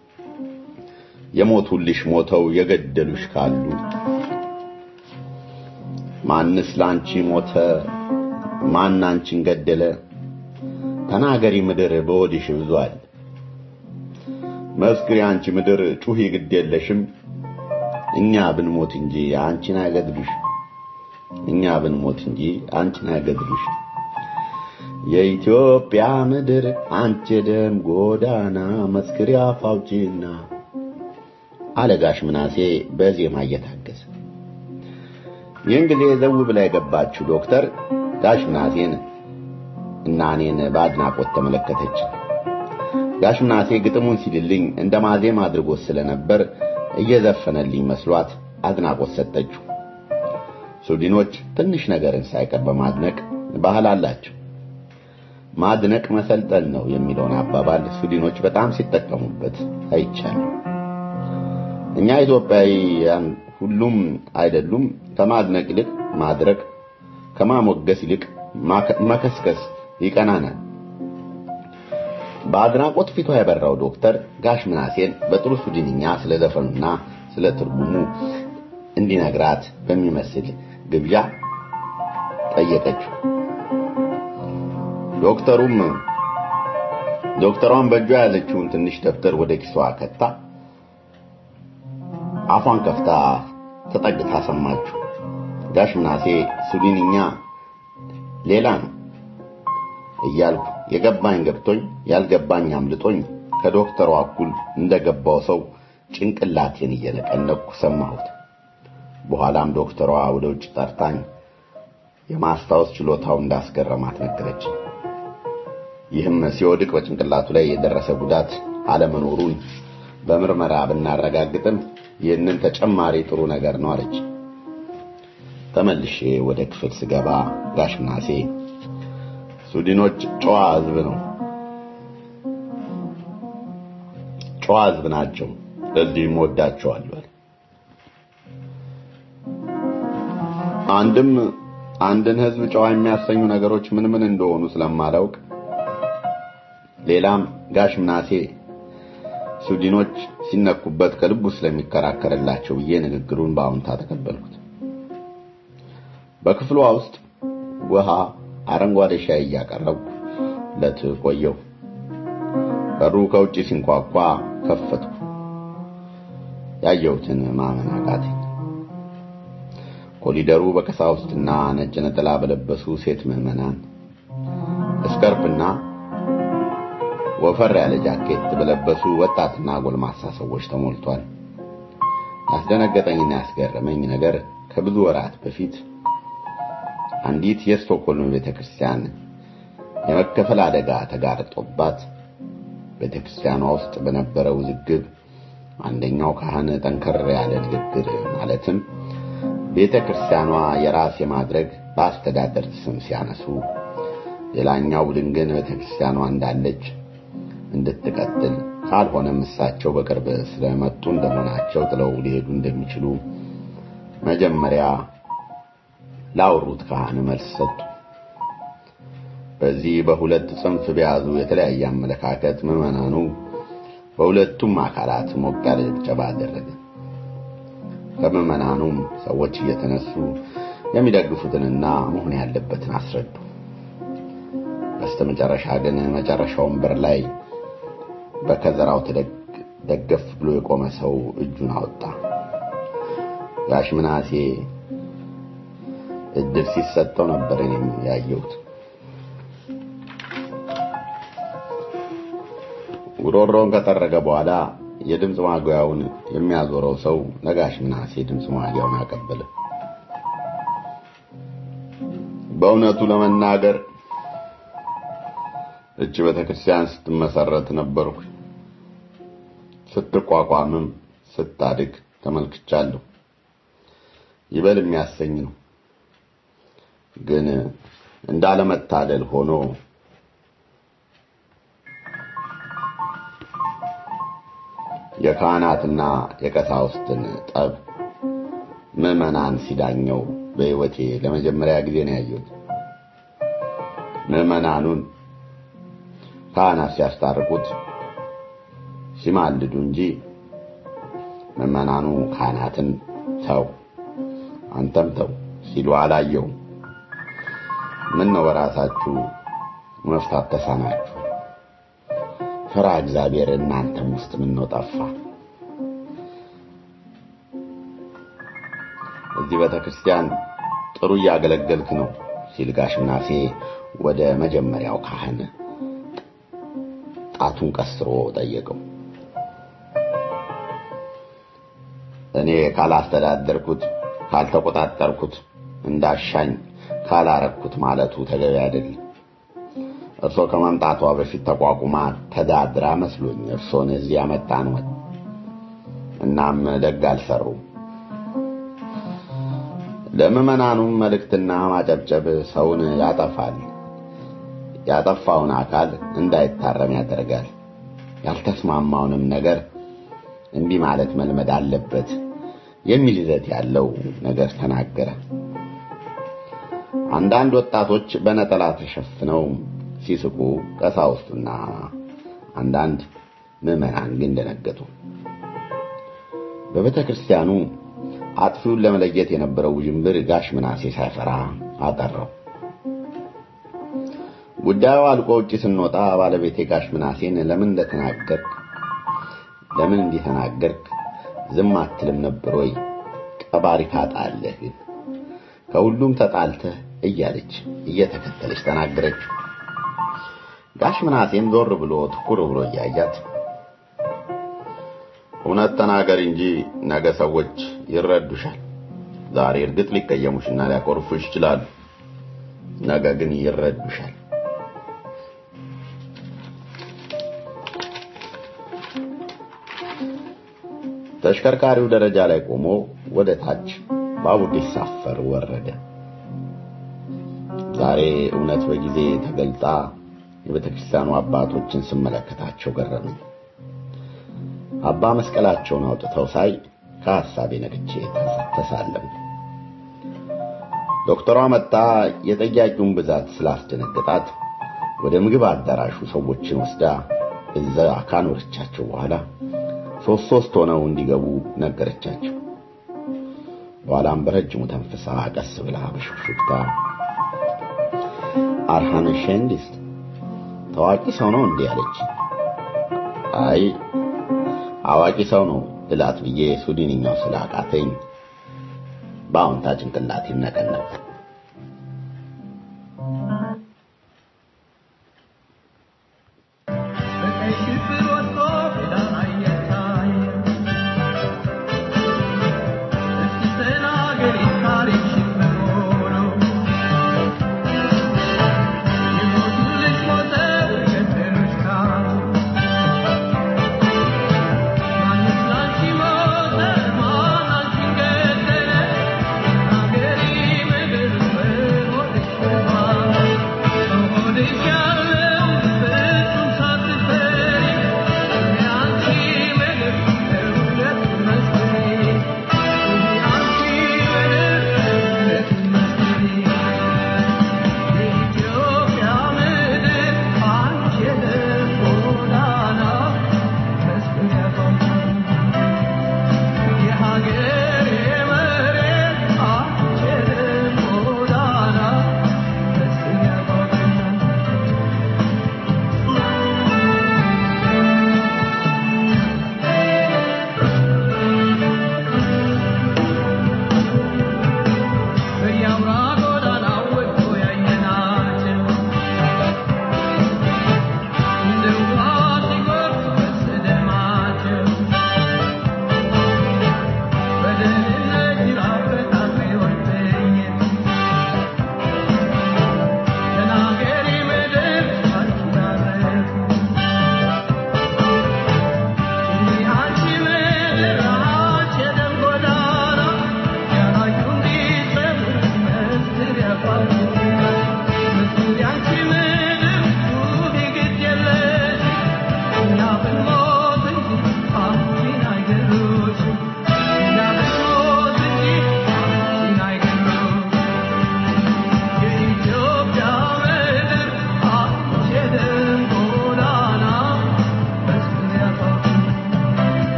የሞቱልሽ ሞተው የገደሉሽ ካሉ ማንስ ላንቺ ሞተ ማን አንቺን ገደለ? ተናገሪ ምድር በወዲሽ ብዙአል። መስክሪ አንቺ ምድር ጩኺ ግድ የለሽም እኛ ብንሞት እንጂ አንቺን አይገድሉሽ። እኛ ብንሞት እንጂ አንቺን አይገድሉሽ። የኢትዮጵያ ምድር አንቺ ደም ጎዳና መስክሪ አፍ አውጪና አለጋሽ ምናሴ በዜማ እየታገዘ ይህን ጊዜ ዘው ብላ የገባችው ዶክተር ጋሽ ምናሴን እና እኔን በአድናቆት ተመለከተች። ጋሽ ምናሴ ግጥሙን ሲልልኝ እንደ ማዜም አድርጎት ስለነበር እየዘፈነልኝ መስሏት አድናቆት ሰጠችው። ሱዲኖች ትንሽ ነገርን ሳይቀር በማድነቅ ባህል አላቸው። ማድነቅ መሰልጠን ነው የሚለውን አባባል ሱዲኖች በጣም ሲጠቀሙበት አይቻልም። እኛ ኢትዮጵያውያን ሁሉም አይደሉም ከማድነቅ ይልቅ ማድረግ፣ ከማሞገስ ይልቅ መከስከስ ይቀናናል። በአድናቆት ፊቷ የበራው ዶክተር ጋሽ ምናሴን በጥሩ ሱዲንኛ ስለ ዘፈኑና ስለ ትርጉሙ እንዲነግራት በሚመስል ግብዣ ጠየቀችው። ዶክተሩም ዶክተሯን በእጇ የያዘችውን ትንሽ ደብተር ወደ ኪሷ ከታ አፏን ከፍታ ተጠግታ ሰማችሁ። ጋሽ ምናሴ ሱዲንኛ ሌላ ነው እያልኩ የገባኝ ገብቶኝ ያልገባኝ አምልጦኝ ከዶክተሯ እኩል እንደገባው ሰው ጭንቅላቴን እየነቀነቅኩ ሰማሁት። በኋላም ዶክተሯ ወደ ውጭ ጠርታኝ የማስታወስ ችሎታው እንዳስገረማት ነገረች። ይህም ሲወድቅ በጭንቅላቱ ላይ የደረሰ ጉዳት አለመኖሩን በምርመራ ብናረጋግጥም ይህንን ተጨማሪ ጥሩ ነገር ነው አለች። ተመልሼ ወደ ክፍል ስገባ ጋሽ ምናሴ ሱዲኖች ጨዋ ሕዝብ ነው ጨዋ ሕዝብ ናቸው፣ ለዚህም ወዳቸዋለሁ። አንድም አንድን ሕዝብ ጨዋ የሚያሰኙ ነገሮች ምን ምን እንደሆኑ ስለማላውቅ፣ ሌላም ጋሽ ምናሴ ሱዲኖች ሲነኩበት ከልቡ ስለሚከራከርላቸው ብዬ ንግግሩን በአዎንታ ተቀበልኩት። በክፍሏ ውስጥ ውሃ፣ አረንጓዴ ሻይ እያቀረብኩ ለት ቆየው። በሩ ከውጪ ሲንኳኳ ከፈትኩ። ያየሁትን ማመን አቃተኝ። ኮሊደሩ በቀሳውስትና ነጭ ነጠላ በለበሱ ሴት ምዕመናን እስከርፕና ወፈር ያለ ጃኬት በለበሱ ወጣትና ጎልማሳ ሰዎች ተሞልቷል። ያስደነገጠኝና ያስገረመኝ ነገር ከብዙ ወራት በፊት አንዲት የስቶክሆልም ቤተክርስቲያን የመከፈል አደጋ ተጋርጦባት ቤተክርስቲያኗ ውስጥ በነበረ ውዝግብ አንደኛው ካህን ጠንከር ያለ ንግግር ማለትም ቤተክርስቲያኗ የራስ የማድረግ በአስተዳደር ስም ሲያነሱ፣ ሌላኛው ቡድን ግን ቤተክርስቲያኗ እንዳለች እንድትቀጥል ካልሆነም እሳቸው በቅርብ ስለመጡ እንደመሆናቸው ጥለው ሊሄዱ እንደሚችሉ መጀመሪያ ላወሩት ካህን መልስ ሰጡ። በዚህ በሁለት ጽንፍ በያዙ የተለያየ አመለካከት ምዕመናኑ በሁለቱም አካላት ሞቅ ያለ ጭብጨባ አደረገ። ከምዕመናኑም ሰዎች እየተነሱ የሚደግፉትንና መሆን ያለበትን አስረዱ። በስተመጨረሻ ግን መጨረሻው ወንበር ላይ በከዘራው ተደገፍ ብሎ የቆመ ሰው እጁን አወጣ። ጋሽ ምናሴ እድል ሲሰጠው ነበር እኔም ያየሁት። ጉሮሮውን ከጠረገ በኋላ የድምፅ ማጉያውን የሚያዞረው ሰው ለጋሽ ምናሴ ድምፅ ማጉያውን አቀበለ። በእውነቱ ለመናገር እች ቤተክርስቲያን ስትመሰረት ነበርኩ። ስትቋቋምም ስታድግ ተመልክቻለሁ። ይበል የሚያሰኝ ነው። ግን እንዳለመታደል ሆኖ የካህናትና የቀሳውስትን ጠብ ምዕመናን ሲዳኘው በሕይወቴ ለመጀመሪያ ጊዜ ነው ያየሁት። ምዕመናኑን ካህናት ሲያስታርቁት ሲማልዱ እንጂ ምዕመናኑ ካህናትን ተው አንተም ተው ሲሉ አላየውም። ምን ነው በራሳችሁ መፍታት ተሳናችሁ? ፍራ እግዚአብሔር እናንተም ውስጥ ምን ነው ጠፋ? እዚህ ቤተ ክርስቲያን ጥሩ እያገለገልክ ነው ሲል ጋሽ ምናሴ ወደ መጀመሪያው ካህን ጣቱን ቀስሮ ጠየቀው። እኔ ካላስተዳደርኩት ካልተቆጣጠርኩት እንዳሻኝ ካላረኩት ማለቱ ተገቢ አይደለም። እርሶ ከመምጣቷ በፊት ተቋቁማ ተዳድራ መስሎኝ እርሶን እዚህ ያመጣን ወት እናም ደግ አልሰሩም። ለምዕመናኑም መልእክትና ማጨብጨብ ሰውን ያጠፋል። ያጠፋውን አካል እንዳይታረም ያደርጋል። ያልተስማማውንም ነገር እምቢ ማለት መልመድ አለበት የሚል ይዘት ያለው ነገር ተናገረ። አንዳንድ ወጣቶች በነጠላ ተሸፍነው ሲስቁ፣ ቀሳውስቱና አንዳንድ ምዕመናን ግን ደነገጡ። በቤተ ክርስቲያኑ አጥፊውን ለመለየት የነበረው ውዥንብር ጋሽ ምናሴ ሳይፈራ አጠራው። ጉዳዩ አልቆ ውጭ ስንወጣ ባለቤቴ ጋሽ ምናሴን ለምን እንደተናገርክ ለምን እንዲህ ተናገርክ ዝም አትልም ነበር ወይ? ቀባሪ ታጣለህ ግን ከሁሉም ተጣልተህ እያለች እየተከተለች ተናገረችው። ጋሽ ምናሴም ዞር ብሎ ትኩር ብሎ እያያት እውነት ተናገር እንጂ ነገ ሰዎች ይረዱሻል። ዛሬ እርግጥ ሊቀየሙሽና ሊያኮርፉሽ ይችላሉ። ነገ ግን ይረዱሻል። ተሽከርካሪው ደረጃ ላይ ቆሞ ወደ ታች ባቡር ሊሳፈር ወረደ። ዛሬ እውነት በጊዜ ተገልጣ የቤተ ክርስቲያኑ አባቶችን ስመለከታቸው ገረመኝ። አባ መስቀላቸውን አውጥተው ሳይ ከሐሳቤ ነቅቼ ተሳለም። ዶክተሯ መጣ የጠያቂውን ብዛት ስላስደነገጣት ወደ ምግብ አዳራሹ ሰዎችን ወስዳ እዛ ካኖረቻቸው በኋላ ሶስት ሶስት ሆነው እንዲገቡ ነገረቻቸው። በኋላም በረጅሙ ተንፍሳ ቀስ ብላ በሹክሹክታ አርሃን ሼንዲስት ታዋቂ ሰው ነው እንዲህ አለች። አይ አዋቂ ሰው ነው ልላት ብዬ ሱዲንኛው ስላቃተኝ በአዎንታ ጭንቅላት ይነቀነቅ። Thank you.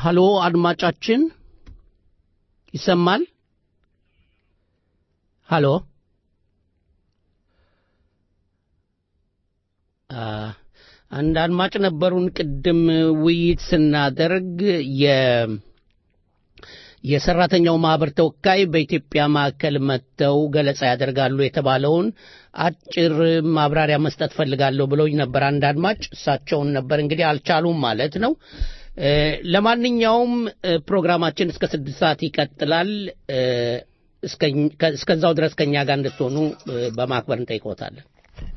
ሀሎ አድማጫችን ይሰማል? ሀሎ አ፣ አንድ አድማጭ ነበሩን ቅድም ውይይት ስናደርግ የ የሰራተኛው ማህበር ተወካይ በኢትዮጵያ ማዕከል መጥተው ገለጻ ያደርጋሉ የተባለውን አጭር ማብራሪያ መስጠት ፈልጋለሁ ብለውኝ ነበር አንድ አድማጭ። እሳቸውን ነበር እንግዲህ አልቻሉም ማለት ነው። እ፣ ለማንኛውም እ፣ ፕሮግራማችን እስከ ስድስት ሰዓት ይቀጥላል። እ፣ እስከኝ- ከ- እስከዛው ድረስ ከእኛ ጋር እንድትሆኑ እ፣ በማክበር እንጠይቆታለን።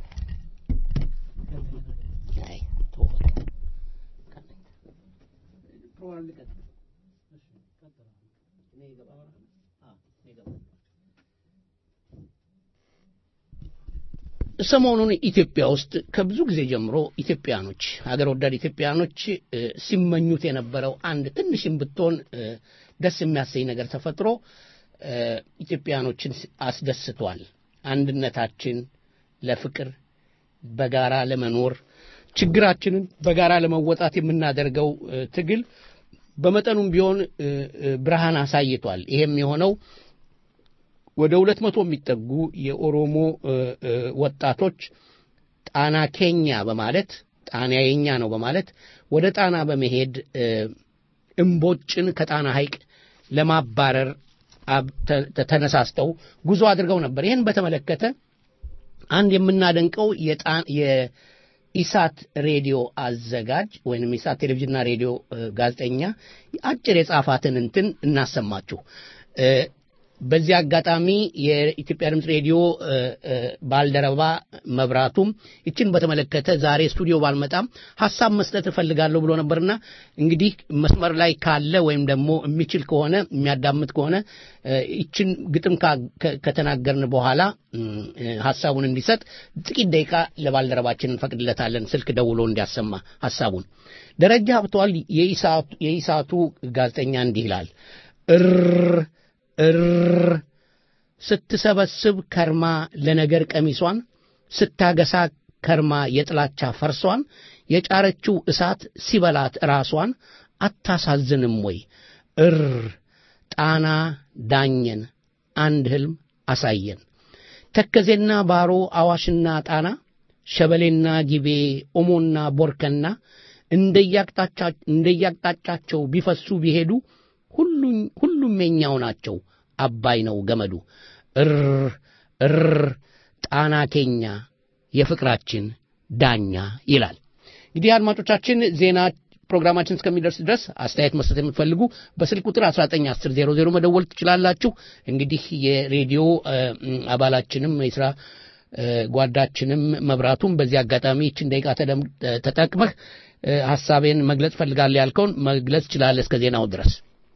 አይ፣ ተወው በቃ። ሰሞኑን ኢትዮጵያ ውስጥ ከብዙ ጊዜ ጀምሮ ኢትዮጵያኖች ሀገር ወዳድ ኢትዮጵያኖች እ፣ ሲመኙት የነበረው አንድ ትንሽም ብትሆን እ፣ ደስ የሚያሰኝ ነገር ተፈጥሮ እ፣ ኢትዮጵያኖችን አስደስቷል። አንድነታችን ለፍቅር በጋራ ለመኖር ችግራችንን በጋራ ለመወጣት የምናደርገው እ፣ ትግል በመጠኑም ቢሆን እ፣ እ፣ ብርሃን አሳይቷል። ይሄም የሆነው ወደ ሁለት መቶ የሚጠጉ የኦሮሞ እ፣ እ፣ ወጣቶች ጣና ኬኛ በማለት ጣና የኛ ነው በማለት ወደ ጣና በመሄድ እ፣ እምቦጭን ከጣና ሐይቅ ለማባረር አብ- ተ- ተ- ተነሳስተው ጉዞ አድርገው ነበር። ይህን በተመለከተ አንድ የምናደንቀው የጣ- የኢሳት ሬዲዮ አዘጋጅ ወይንም ኢሳት ቴሌቪዥንና ሬዲዮ እ፣ ጋዜጠኛ አጭር የጻፋትን እንትን እናሰማችሁ። እ፣ በዚህ አጋጣሚ የኢትዮጵያ ድምፅ ሬዲዮ እ፣ እ፣ ባልደረባ መብራቱም ይችን በተመለከተ ዛሬ ስቱዲዮ ባልመጣም ሀሳብ መስጠት እፈልጋለሁ ብሎ ነበርና እንግዲህ መስመር ላይ ካለ ወይም ደግሞ የሚችል ከሆነ የሚያዳምጥ ከሆነ እ፣ ይችን ግጥም ካ- ከ- ከተናገርን በኋላ እም፣ እ፣ ሀሳቡን እንዲሰጥ ጥቂት ደቂቃ ለባልደረባችን እንፈቅድለታለን፣ ስልክ ደውሎ እንዲያሰማ ሀሳቡን። ደረጃ ሀብተዋል የኢሳቱ- የኢሳቱ ጋዜጠኛ እንዲህ ይላል እር እር ስትሰበስብ ከርማ ለነገር ቀሚሷን ስታገሳ ከርማ የጥላቻ ፈርሷን የጫረችው እሳት ሲበላት ራሷን አታሳዝንም ወይ? እር ጣና ዳኘን አንድ ህልም አሳየን። ተከዜና ባሮ አዋሽና ጣና ሸበሌና ጊቤ ኦሞና ቦርከና እንደያቅጣጫ- እንደያቅጣጫቸው ቢፈሱ ቢሄዱ ሁሉኝ- ሁሉም የኛው ናቸው። አባይ ነው ገመዱ። እር እር ጣና ኬኛ የፍቅራችን ዳኛ ይላል። እንግዲህ አድማጮቻችን ዜና ፕሮግራማችን እስከሚደርስ ድረስ አስተያየት መስጠት የምትፈልጉ በስልክ ቁጥር 191000 መደወል ትችላላችሁ። እንግዲህ የሬዲዮ እ፣ አባላችንም የስራ እ፣ ጓዳችንም መብራቱም በዚህ አጋጣሚ ይችን ደቂቃ ተደም- ተጠቅመህ እ፣ ሀሳቤን መግለጽ ፈልጋለሁ ያልከውን መግለጽ ትችላለህ እስከ ዜናው ድረስ።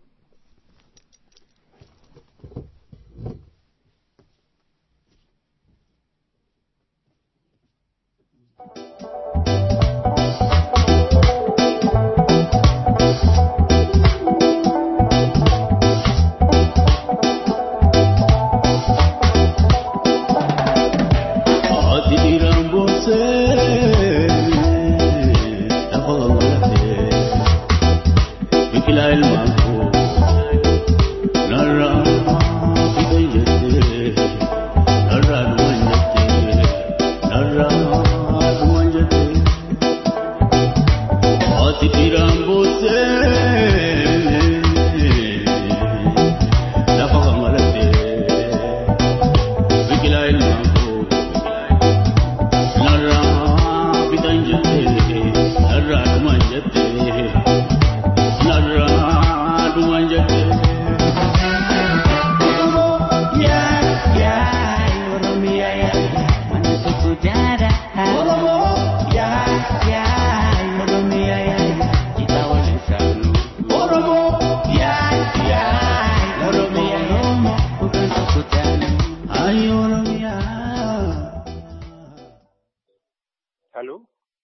Hello?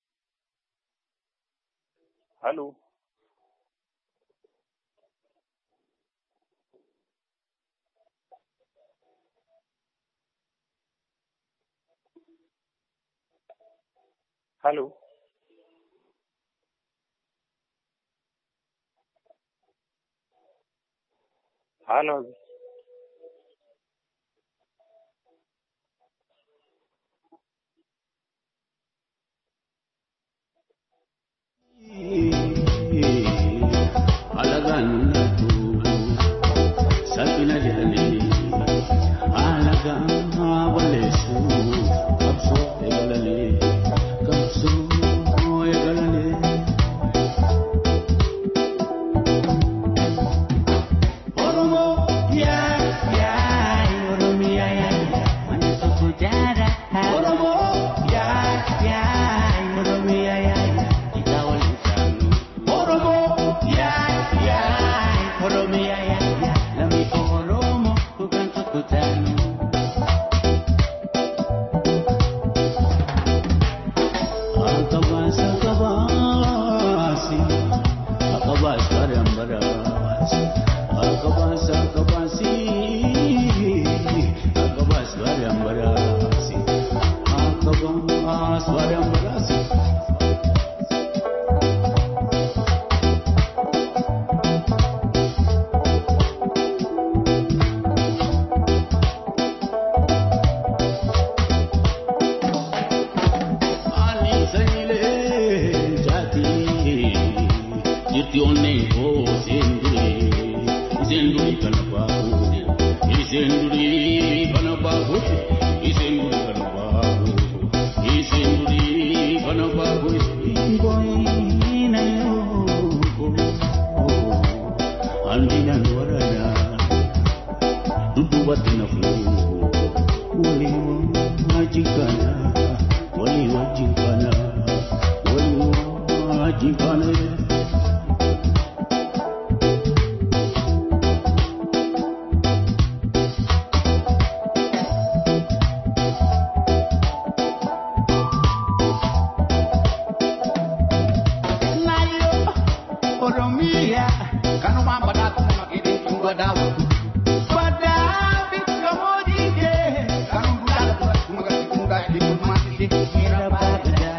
Hello? Hello? ሀሎ Alaganatu, Sapina Jani, Alaga, Walesu, Kapsu, Egalani, Kapsu, Egalani. Oromo, ya, ya, Oromo, ya, ya, Manusia sejarah. Oromo, ya, ya, Oromo, ya, ya, kita walisan. Oromo, ya, ya, Oromo, ya, ya, Lami ko Oromo, bukan sekutan. Akabas, akabasi, akabas barang barasi, akabas, akabasi, akabas barang barasi, akabas barang barasi. Ali Saile Jati Jirti onne ko senduri Senduri kanabahu Senduri kanabahu Senduri kanabahu Senduri kanabahu Boy na yo Andina warana Dudu batina flu Uli wajikana Wali wajikana Wali wajikana Nayo Oromia Kanu mamba datu makiri tungwa dawa Badabi kamodike Kanu budala tuwa tumaga tikunga Diplomatik Kira bagada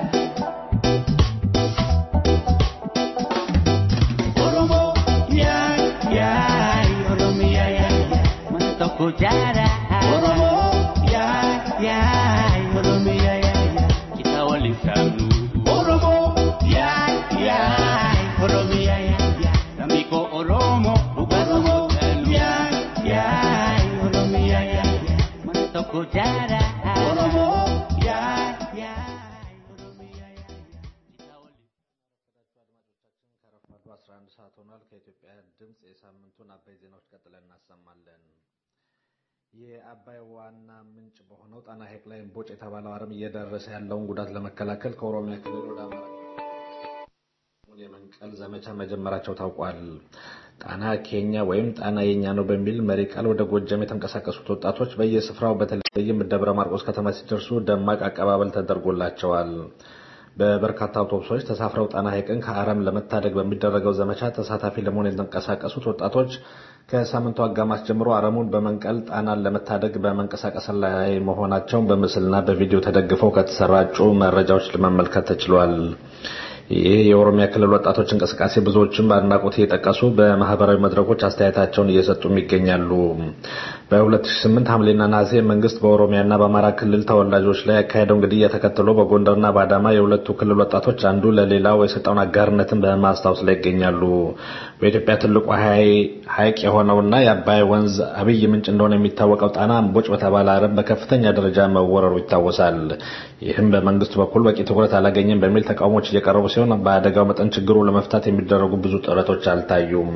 Oromo Ya Ya Oromia ya ya Mantoko jara Oromo Ya Ya Oromia ya ya Kita walisanu Oromo Ya Ya Oromia ya ya Namiko Oromo Bukan Oromo Ya Ya Oromia ya ya Mantoko jara Oromo Ya Ya Oromia ya ya Kita walisanu ከረፋዱ 11 ሰዓት ሆኗል። ከኢትዮጵያ ድምፅ የሳምንቱን አበይ ዜናዎች ቀጥለን እናሰማለን። የአባይ ዋና ምንጭ በሆነው ጣና ሐይቅ ላይ እምቦጭ የተባለው አረም እየደረሰ ያለውን ጉዳት ለመከላከል ከኦሮሚያ ክልል ወደ አማራ ክልል የመንቀል ዘመቻ መጀመራቸው ታውቋል። ጣና ኬኛ ወይም ጣና የኛ ነው በሚል መሪ ቃል ወደ ጎጃም የተንቀሳቀሱት ወጣቶች በየስፍራው በተለይም ደብረ ማርቆስ ከተማ ሲደርሱ ደማቅ አቀባበል ተደርጎላቸዋል። በበርካታ አውቶቡሶች ተሳፍረው ጣና ሐይቅን ከአረም ለመታደግ በሚደረገው ዘመቻ ተሳታፊ ለመሆን የተንቀሳቀሱት ወጣቶች ከሳምንቱ አጋማሽ ጀምሮ አረሙን በመንቀል ጣናን ለመታደግ በመንቀሳቀስ ላይ መሆናቸውን በምስልና በቪዲዮ ተደግፈው ከተሰራጩ መረጃዎች ለመመልከት ተችሏል። ይህ የኦሮሚያ ክልል ወጣቶች እንቅስቃሴ ብዙዎችም በአድናቆት እየጠቀሱ በማህበራዊ መድረኮች አስተያየታቸውን እየሰጡም ይገኛሉ። በ2008 ሐምሌና ነሐሴ መንግስት በኦሮሚያና በአማራ ክልል ተወላጆች ላይ ያካሄደው ግድያ ተከትሎ በጎንደርና በአዳማ የሁለቱ ክልል ወጣቶች አንዱ ለሌላው የሰጠውን አጋርነትን በማስታወስ ላይ ይገኛሉ። በኢትዮጵያ ትልቁ ሐይቅ የሆነውና የአባይ ወንዝ አብይ ምንጭ እንደሆነ የሚታወቀው ጣና እምቦጭ በተባለ አረም በከፍተኛ ደረጃ መወረሩ ይታወሳል። ይህም በመንግስቱ በኩል በቂ ትኩረት አላገኘም በሚል ተቃውሞች እየቀረቡ ሲሆን በአደጋው መጠን ችግሩ ለመፍታት የሚደረጉ ብዙ ጥረቶች አልታዩም።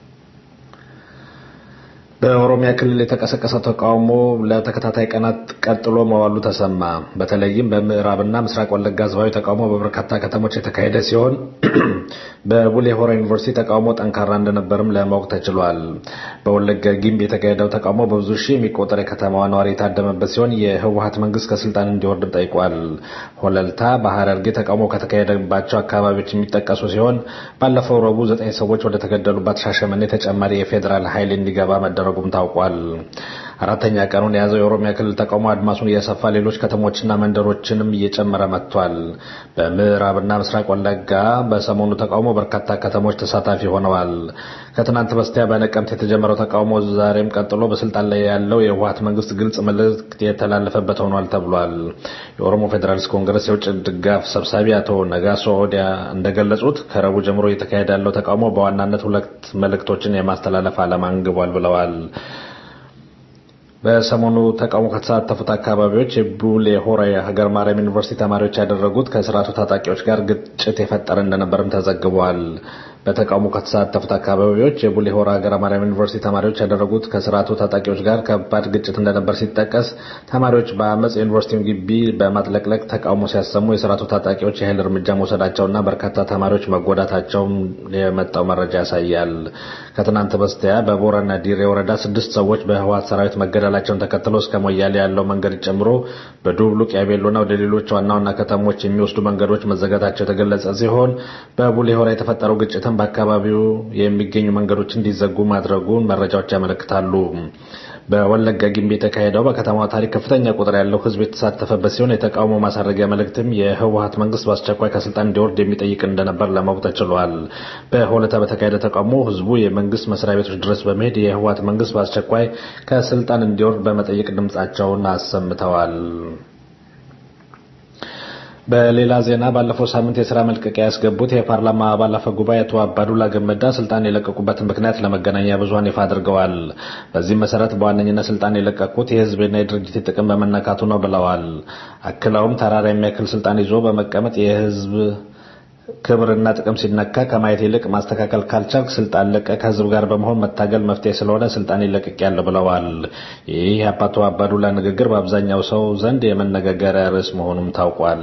በኦሮሚያ ክልል የተቀሰቀሰው ተቃውሞ ለተከታታይ ቀናት ቀጥሎ መዋሉ ተሰማ። በተለይም በምዕራብና ምስራቅ ወለጋ ህዝባዊ ተቃውሞ በበርካታ ከተሞች የተካሄደ ሲሆን በቡሌ ሆራ ዩኒቨርሲቲ ተቃውሞ ጠንካራ እንደነበርም ለማወቅ ተችሏል። በወለጋ ጊምቢ የተካሄደው ተቃውሞ በብዙ ሺህ የሚቆጠር የከተማዋ ነዋሪ የታደመበት ሲሆን የህወሀት መንግስት ከስልጣን እንዲወርድም ጠይቋል። ሆለልታ በሐረርጌ ተቃውሞ ከተካሄደባቸው አካባቢዎች የሚጠቀሱ ሲሆን ባለፈው ረቡዕ ዘጠኝ ሰዎች ወደ ተገደሉባት ሻሸመኔ ተጨማሪ የፌዴራል ኃይል እንዲገባ መደረጉም ታውቋል። አራተኛ ቀኑን የያዘው የኦሮሚያ ክልል ተቃውሞ አድማሱን እያሰፋ ሌሎች ከተሞችና መንደሮችንም እየጨመረ መጥቷል። በምዕራብና ምስራቅ ወለጋ በሰሞኑ ተቃውሞ በርካታ ከተሞች ተሳታፊ ሆነዋል። ከትናንት በስቲያ በነቀምት የተጀመረው ተቃውሞ ዛሬም ቀጥሎ በስልጣን ላይ ያለው የህወሓት መንግስት ግልጽ መልእክት የተላለፈበት ሆኗል ተብሏል። የኦሮሞ ፌዴራሊስት ኮንግረስ የውጭ ድጋፍ ሰብሳቢ አቶ ነጋሶ ኦዲያ እንደገለጹት ከረቡዕ ጀምሮ እየተካሄደ ያለው ተቃውሞ በዋናነት ሁለት መልእክቶችን የማስተላለፍ ዓላማ አንግቧል ብለዋል። በሰሞኑ ተቃውሞ ከተሳተፉት አካባቢዎች የቡሌ ሆራ የሀገር ማርያም ዩኒቨርሲቲ ተማሪዎች ያደረጉት ከስርዓቱ ታጣቂዎች ጋር ግጭት የፈጠረ እንደነበርም ተዘግቧል። በተቃውሞ ከተሳተፉት አካባቢዎች የቡሌ ሆራ ሀገረ ማርያም ዩኒቨርሲቲ ተማሪዎች ያደረጉት ከስርዓቱ ታጣቂዎች ጋር ከባድ ግጭት እንደነበር ሲጠቀስ ተማሪዎች በአመፅ የዩኒቨርሲቲውን ግቢ በማጥለቅለቅ ተቃውሞ ሲያሰሙ የስርዓቱ ታጣቂዎች የኃይል እርምጃ መውሰዳቸውና በርካታ ተማሪዎች መጎዳታቸውም የመጣው መረጃ ያሳያል። ከትናንት በስቲያ በቦረና ዲሬ ወረዳ ስድስት ሰዎች በህወሓት ሰራዊት መገደላቸውን ተከትሎ እስከ ሞያሌ ያለው መንገድ ጨምሮ በዱብሉቅ ያቤሎና ወደ ሌሎች ዋና ዋና ከተሞች የሚወስዱ መንገዶች መዘጋታቸው የተገለጸ ሲሆን በቡሌ ሆራ የተፈጠረው ግጭትም በአካባቢው የሚገኙ መንገዶች እንዲዘጉ ማድረጉን መረጃዎች ያመለክታሉ። በወለጋ ጊምቢ የተካሄደው በከተማዋ ታሪክ ከፍተኛ ቁጥር ያለው ህዝብ የተሳተፈበት ሲሆን የተቃውሞ ማሳረጊያ መልእክትም የህወሓት መንግስት በአስቸኳይ ከስልጣን እንዲወርድ የሚጠይቅ እንደነበር ለማወቅ ተችሏል። በሆለታ በተካሄደ ተቃውሞ ህዝቡ የመንግስት መስሪያ ቤቶች ድረስ በመሄድ የህወሓት መንግስት በአስቸኳይ ከስልጣን እንዲወርድ በመጠየቅ ድምጻቸውን አሰምተዋል። በሌላ ዜና ባለፈው ሳምንት የስራ መልቀቂያ ያስገቡት የፓርላማ አባል አፈ ጉባኤ አቶ አባዱላ ገመዳ ስልጣን የለቀቁበትን ምክንያት ለመገናኛ ብዙኃን ይፋ አድርገዋል። በዚህም መሰረት በዋነኝነት ስልጣን የለቀቁት የህዝብና የድርጅት ጥቅም በመነካቱ ነው ብለዋል። አክለውም ተራራ የሚያክል ስልጣን ይዞ በመቀመጥ የህዝብ ክብርና ጥቅም ሲነካ ከማየት ይልቅ ማስተካከል ካልቻልክ ስልጣን ለቀ ከህዝብ ጋር በመሆን መታገል መፍትሄ ስለሆነ ስልጣን ይለቅቅ ያለ ብለዋል። ይህ የአቶ አባዱላ ንግግር በአብዛኛው ሰው ዘንድ የመነጋገሪያ ርዕስ መሆኑም ታውቋል።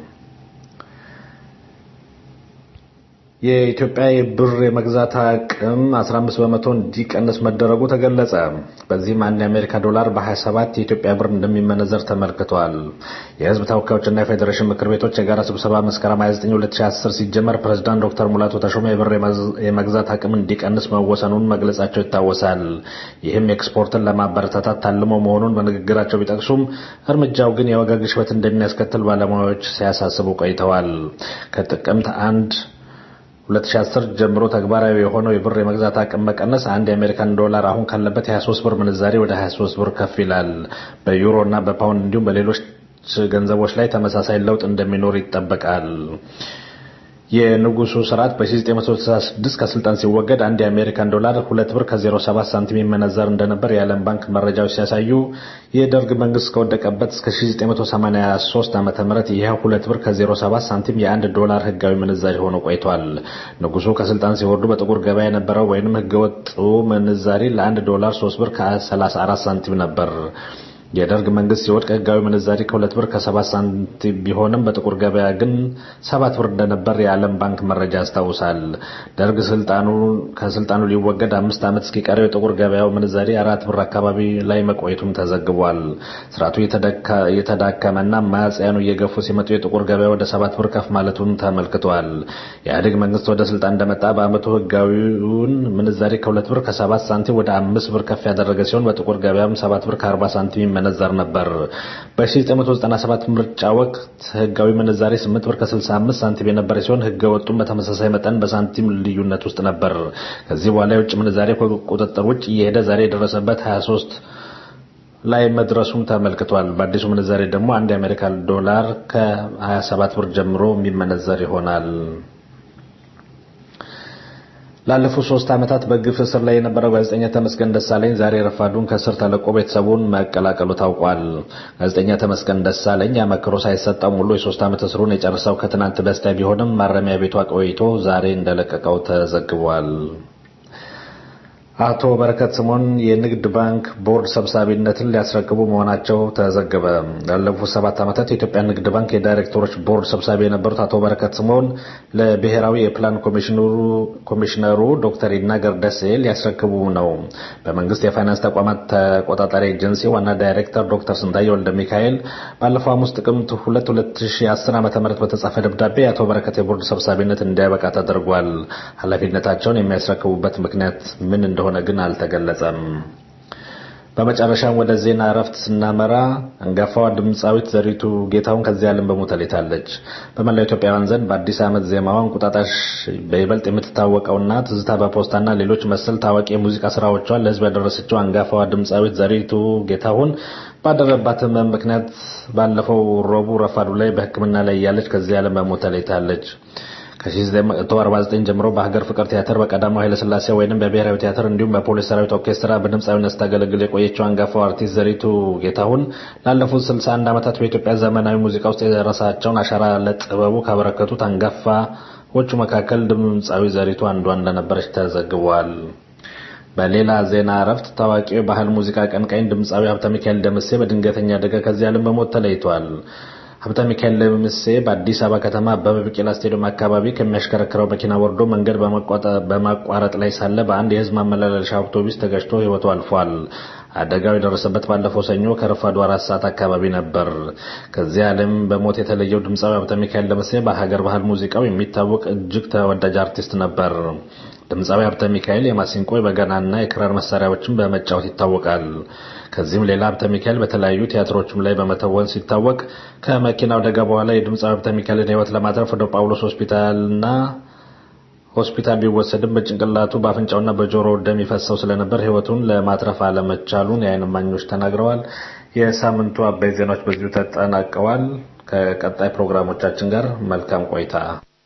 የኢትዮጵያ የብር የመግዛት አቅም 15 በመቶ እንዲቀንስ መደረጉ ተገለጸ። በዚህም አንድ የአሜሪካ ዶላር በ27 የኢትዮጵያ ብር እንደሚመነዘር ተመልክቷል። የህዝብ ተወካዮችና የፌዴሬሽን ምክር ቤቶች የጋራ ስብሰባ መስከረም 29 2010 ሲጀመር ፕሬዝዳንት ዶክተር ሙላቱ ተሾመ የብር የመግዛት አቅም እንዲቀንስ መወሰኑን መግለጻቸው ይታወሳል። ይህም ኤክስፖርትን ለማበረታታት ታልሞ መሆኑን በንግግራቸው ቢጠቅሱም እርምጃው ግን የዋጋ ግሽበት እንደሚያስከትል ባለሙያዎች ሲያሳስቡ ቆይተዋል። ከጥቅምት አንድ 2010 ጀምሮ ተግባራዊ የሆነው የብር የመግዛት አቅም መቀነስ አንድ የአሜሪካን ዶላር አሁን ካለበት 23 ብር ምንዛሬ ወደ 23 ብር ከፍ ይላል። በዩሮ እና በፓውንድ እንዲሁም በሌሎች ገንዘቦች ላይ ተመሳሳይ ለውጥ እንደሚኖር ይጠበቃል። የንጉሱ ስርዓት በ1966 ከስልጣን ሲወገድ አንድ የአሜሪካን ዶላር ሁለት ብር ከ07 ሳንቲም ይመነዘር እንደነበር የዓለም ባንክ መረጃዎች ሲያሳዩ የደርግ መንግስት ከወደቀበት እስከ 1983 ዓ ም ይህ ሁለት ብር ከ07 ሳንቲም የአንድ ዶላር ህጋዊ ምንዛሪ ሆኖ ቆይቷል። ንጉሱ ከስልጣን ሲወርዱ በጥቁር ገበያ የነበረው ወይንም ህገወጡ ምንዛሪ ለአንድ ዶላር 3 ብር ከ34 ሳንቲም ነበር። የደርግ መንግስት ሲወድቅ ህጋዊ ምንዛሪ ከሁለት ብር ከሰባት ሳንቲም ቢሆንም በጥቁር ገበያ ግን ሰባት ብር እንደነበር የዓለም ባንክ መረጃ ያስታውሳል። ደርግ ስልጣኑ ከስልጣኑ ሊወገድ አምስት ዓመት እስኪቀረው የጥቁር ገበያው ምንዛሪ አራት ብር አካባቢ ላይ መቆየቱም ተዘግቧል። ስርዓቱ የተዳከመና ማጽያኑ እየገፉ ሲመጡ የጥቁር ገበያ ወደ ሰባት ብር ከፍ ማለቱን ተመልክቷል። የኢህአዴግ መንግስት ወደ ስልጣን እንደመጣ በአመቱ ህጋዊውን ምንዛሪ ከሁለት ብር ከሰባት ሳንቲም ወደ አምስት ብር ከፍ ያደረገ ሲሆን በጥቁር ገበያም ሰባት ብር ከአርባ ሳንቲም ይመነዘር ነበር። በ1997 ምርጫ ወቅት ህጋዊ ምንዛሬ 8 ብር ከ65 ሳንቲም የነበረ ሲሆን ህገ ወጡም በተመሳሳይ መጠን በሳንቲም ልዩነት ውስጥ ነበር። ከዚህ በኋላ የውጭ ምንዛሬ ከቁጥጥር ውጭ እየሄደ ዛሬ የደረሰበት 23 ላይ መድረሱም ተመልክቷል። በአዲሱ ምንዛሬ ደግሞ አንድ የአሜሪካ ዶላር ከ27 ብር ጀምሮ የሚመነዘር ይሆናል። ላለፉት ሶስት ዓመታት በግፍ እስር ላይ የነበረው ጋዜጠኛ ተመስገን ደሳለኝ ዛሬ ረፋዱን ከእስር ተለቆ ቤተሰቡን መቀላቀሉ ታውቋል። ጋዜጠኛ ተመስገን ደሳለኝ አመክሮ ሳይሰጠው ሙሉ የሶስት ዓመት እስሩን የጨረሰው ከትናንት በስቲያ ቢሆንም ማረሚያ ቤቷ ቆይቶ ዛሬ እንደለቀቀው ተዘግቧል። አቶ በረከት ስምኦን የንግድ ባንክ ቦርድ ሰብሳቢነትን ሊያስረክቡ መሆናቸው ተዘገበ። ላለፉት ሰባት ዓመታት የኢትዮጵያ ንግድ ባንክ የዳይሬክተሮች ቦርድ ሰብሳቢ የነበሩት አቶ በረከት ስምኦን ለብሔራዊ የፕላን ኮሚሽነሩ ዶክተር ይናገር ደሴ ሊያስረክቡ ነው። በመንግስት የፋይናንስ ተቋማት ተቆጣጣሪ ኤጀንሲ ዋና ዳይሬክተር ዶክተር ስንታየሁ ወልደ ሚካኤል ባለፈው ሐሙስ ጥቅምት 2 2010 ዓ ም በተጻፈ ደብዳቤ የአቶ በረከት የቦርድ ሰብሳቢነት እንዲያበቃ ተደርጓል። ኃላፊነታቸውን የሚያስረክቡበት ምክንያት ምን እንደሆነ ሆነ ግን አልተገለጸም። በመጨረሻም ወደ ዜና እረፍት ስናመራ አንጋፋዋ ድምፃዊት ዘሪቱ ጌታሁን ከዚህ ዓለም በሞት ተለይታለች። በመላው ኢትዮጵያውያን ዘንድ በአዲስ ዓመት ዜማዋ እንቁጣጣሽ በይበልጥ የምትታወቀውና ትዝታ በፖስታና ሌሎች መሰል ታዋቂ የሙዚቃ ስራዎቿን ለሕዝብ ያደረሰችው አንጋፋዋ ድምፃዊት ዘሪቱ ጌታሁን ባደረባት ሕመም ምክንያት ባለፈው ረቡዕ ረፋዱ ላይ በሕክምና ላይ እያለች ከዚህ ዓለም በሞት ተለይታለች። ከ1949 ጀምሮ በሀገር ፍቅር ቲያትር በቀዳማዊ ኃይለሥላሴ ወይንም በብሔራዊ ቲያትር እንዲሁም በፖሊስ ሰራዊት ኦርኬስትራ በድምፃዊነት ስታገለግል የቆየችው አንጋፋው አርቲስት ዘሪቱ ጌታሁን ላለፉት 61 ዓመታት በኢትዮጵያ ዘመናዊ ሙዚቃ ውስጥ የደረሳቸውን አሻራ ለጥበቡ ካበረከቱት አንጋፋዎቹ መካከል ድምፃዊ ዘሪቱ አንዷ እንደነበረች ተዘግቧል። በሌላ ዜና እረፍት ታዋቂው የባህል ሙዚቃ ቀንቃኝ ድምፃዊ ሀብተ ሚካኤል ደምሴ በድንገተኛ አደጋ ከዚህ ዓለም በሞት ተለይቷል። ሀብተ ሚካኤል ደምሴ በአዲስ አበባ ከተማ አበበ ቢቂላ ስቴዲየም አካባቢ ከሚያሽከረክረው መኪና ወርዶ መንገድ በማቋረጥ ላይ ሳለ በአንድ የሕዝብ ማመላለሻ አውቶቡስ ተገጭቶ ሕይወቱ አልፏል። አደጋው የደረሰበት ባለፈው ሰኞ ከረፋዱ አራት ሰዓት አካባቢ ነበር። ከዚህ ዓለም በሞት የተለየው ድምፃዊ ሀብተ ሚካኤል ደምሴ በሀገር ባህል ሙዚቃው የሚታወቅ እጅግ ተወዳጅ አርቲስት ነበር። ድምፃዊ ሀብተ ሚካኤል የማሲንቆ የበገናና የክራር መሳሪያዎችን በመጫወት ይታወቃል። ከዚህም ሌላ ሀብተ ሚካኤል በተለያዩ ቲያትሮችም ላይ በመተወን ሲታወቅ ከመኪናው አደጋ በኋላ የድምፃዊ ሀብተ ሚካኤልን ሕይወት ለማትረፍ ወደ ጳውሎስ ሆስፒታልና ሆስፒታል ቢወሰድም በጭንቅላቱ በአፍንጫውና በጆሮ ደም ይፈሰው ስለነበር ሕይወቱን ለማትረፍ አለመቻሉን የዓይን እማኞች ተናግረዋል። የሳምንቱ አበይ ዜናዎች በዚሁ ተጠናቀዋል። ከቀጣይ ፕሮግራሞቻችን ጋር መልካም ቆይታ።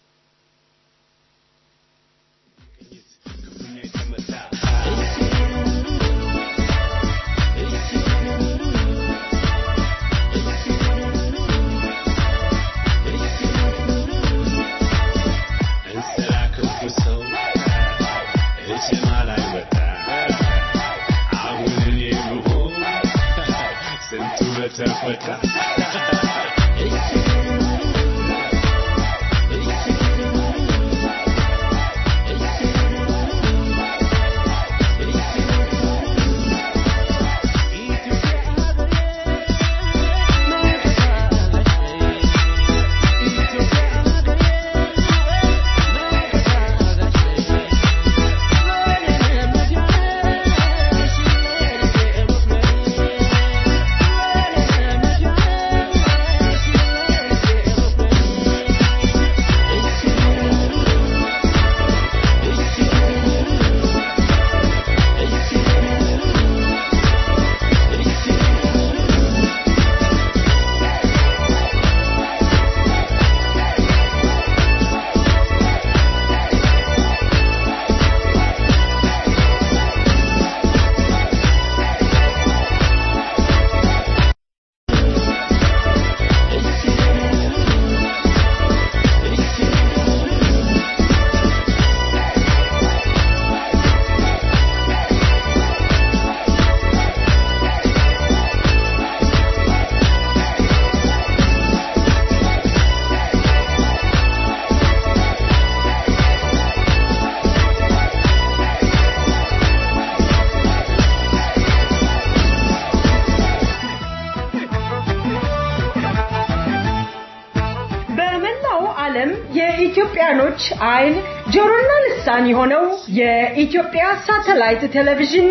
የኢትዮጵያኖች አይን ጆሮና ልሳን የሆነው የኢትዮጵያ ሳተላይት ቴሌቪዥን